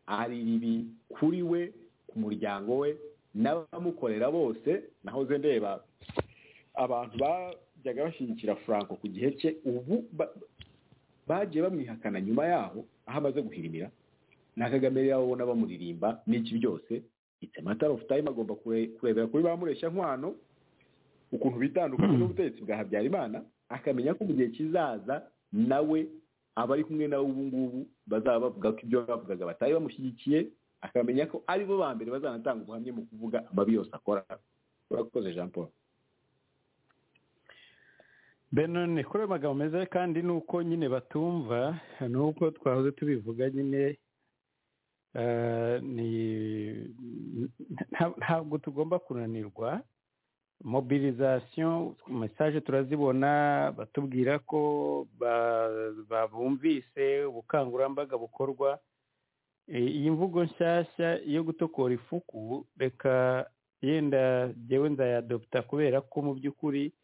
ari ribi kuri we ku muryango we n'abamukorera bose nahoze ndeba abantu bajyaga bashyigikira franco ku gihe cye ubu ba- bagiye bamwihakana nyuma yaho aho amaze guhirimira na kagame rero abona bamuririmba n'iki byose it's a matter of time agomba kure- kurebera kuri ba mureshya nkwano ukuntu bitandukanye n'ubutegetsi bwa habyarimana akamenya ko mu gihe kizaza nawe abari kumwe nawe ubu ngubu bazaba bavuga ko ibyo bavugaga batari bamushyigikiye akamenya ko ari bo ba mbere bazanatanga ubuhamya mu kuvuga amabi yose akora urakoze jean paul
benoni kuri ayo magambo meza kandi ni uko nyine batumva ni uko twahoze tubivuga nyine eh, ni- nta- ntabwo tugomba kunanirwa mobilisation message turazibona batubwira ko ba- ba- bumvise ubukangurambaga bukorwa Eh, iyi mvugo nshyashya yo gutokora ifuku reka yenda jyewe nzayadoputa kubera ko mu by'ukuri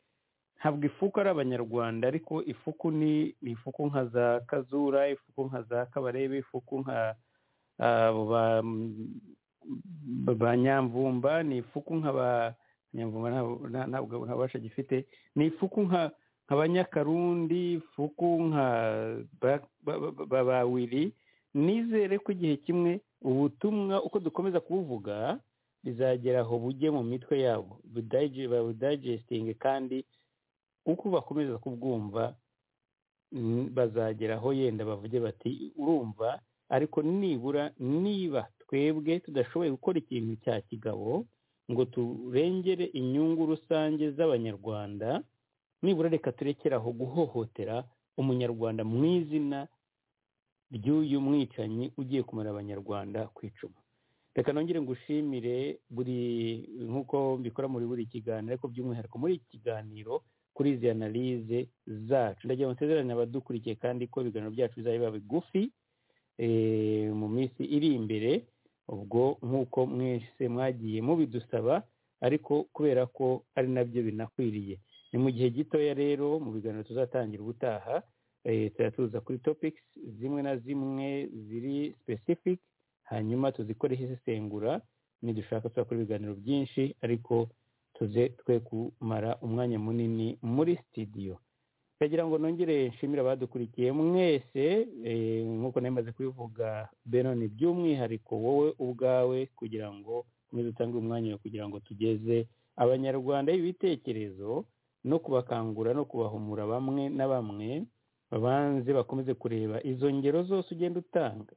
ntabwo ifuku ari abanyarwanda ariko ifuku ni ni ifuku nka za kazura ifuku nka za kabarebe ifuku nka abo ba- ba- ba nyamvumba ni ifuku nka ba nyamvumba ntabwo- nta- ntabwo ntabasha gifite ni ifuku nka nka ba nyakarundi ifuku nka ba- ba- ba- ba- ba wiri nizere ko igihe kimwe ubutumwa uko dukomeza kubuvuga bizagera aho bujye mu mitwe yabo budayi- babudayigestinge kandi uko bakomeza kubwumva mm, bazagera aho yenda bavuge bati urumva ariko nibura niba twebwe tudashoboye gukora ikintu cya kigabo ngo turengere inyungu rusange z'abanyarwanda nibura reka turekere aho guhohotera umunyarwanda mu izina ry'uyu mwicanyi ugiye kumara abanyarwanda ku icumu reka nongere ngushimire buri nk'uko mbikora muri buri kiganiro ariko by'umwihariko muri iki kiganiro kuri izi analize zacu ndagira ngo nsezerane abadukurikiye kandi ko ibiganiro byacu bizaba biba bigufi eh, mu minsi iri imbere ubwo nk'uko mwese mwagiye mubidusaba ariko kubera ko ari nabyo binakwiriye ni mu gihe gitoya rero mu biganiro tuzatangira ubutaha eh, tuzajya tuza kuri topics zimwe na zimwe ziri specific hanyuma tuzikoreho isesengura nidushaka tuza kuri ibiganiro byinshi ariko tuze twe kumara umwanya munini muri studio ndagira ngo nongere nshimire abadukurikiye mwese eh, nk'uko namaze kubivuga benoni by'umwihariko wowe ubwawe kugira ngo ukomeze utange umwanya wawe kugira ngo tugeze abanyarwanda ibitekerezo no kubakangura no kubahumura bamwe na bamwe babanze bakomeze kureba izo ngero zose ugenda utanga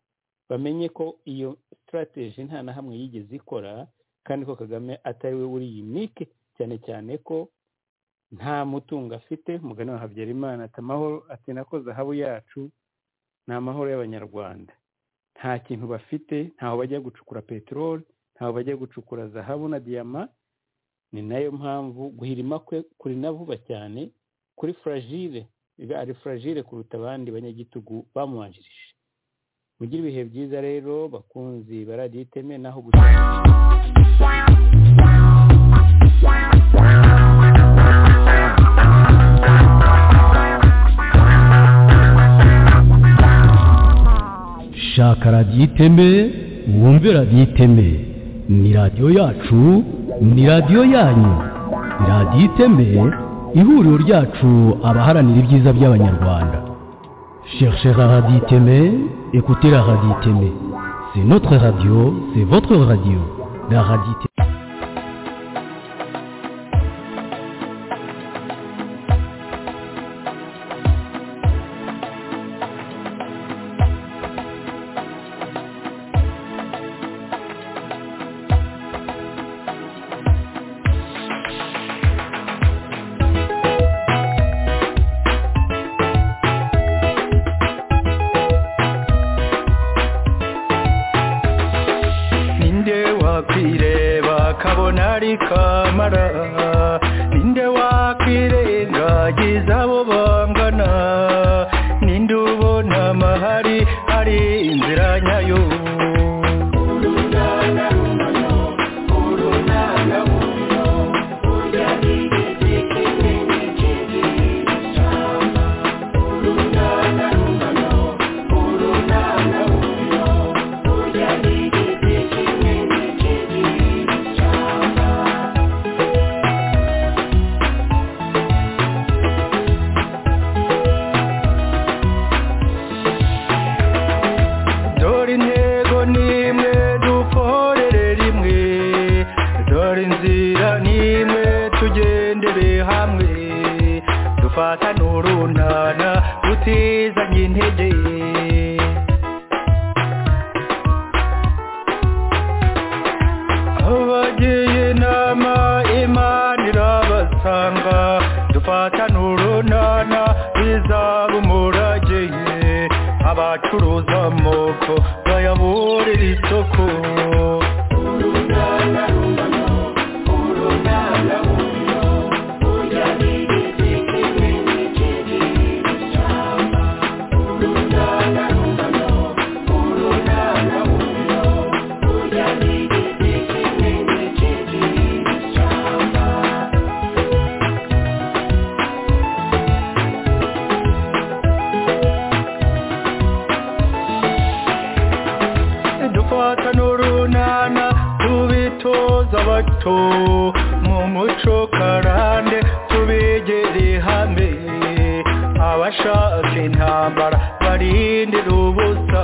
bamenye ko iyo sitarateji nta na hamwe yigeze ikora kandi ko kagame atari we uri yunike cyane cyane ko nta mutungo afite umugani wa habyarimana ati amahoro ati nako zahabu yacu ni amahoro y'abanyarwanda nta kintu bafite ntaho bajya gucukura peteroli ntaho bajya gucukura zahabu na diyama ni nayo mpamvu guhirima kwe kuri na vuba cyane kuri furagire ari furagire kuruta abandi banyagitugu bamubanjirije mugire ibihe byiza rero bakunzi baradiyo iteme naho gusa
shaka radiyo iteme wumve radiyo iteme ni radiyo yacu ni radiyo yanyu ni radiyo iteme ihuriro ryacu abaharanira ibyiza by'abanyarwanda cherchez la radiyo iteme écoutez la radiyo iteme c'est notre radio c'est votre radio la radiyo iteme
ninde wakwireba kabona ari kamara ninde wakwirengagiza abo bangana ninde ubona amahari ari inzira nyayo dore intego nimwe dukorere rimwe dore inzira nimwe tugendere hamwe dufatane urunana tutizanye intege abagiye inama imana irabasanga dufatane urunana
abacuruza amoko bayaburira isoko dufata n'urunana tubitoza bato mu muco karande tubegere hamwe abashaka intambara barindira ubusa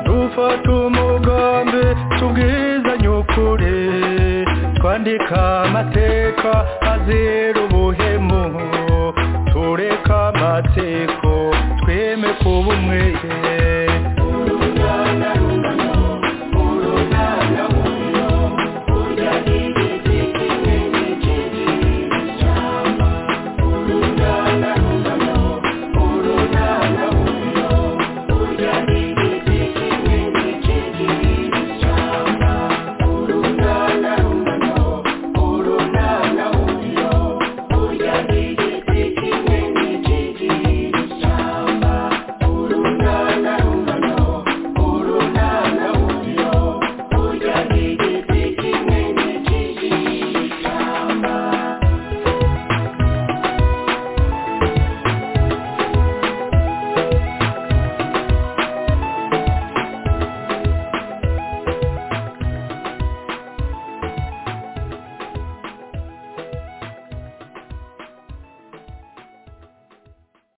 dufata umugambi tubwizanye ukuri twandika amateka azira ubuhemu tureka amateko tweme kuba umweye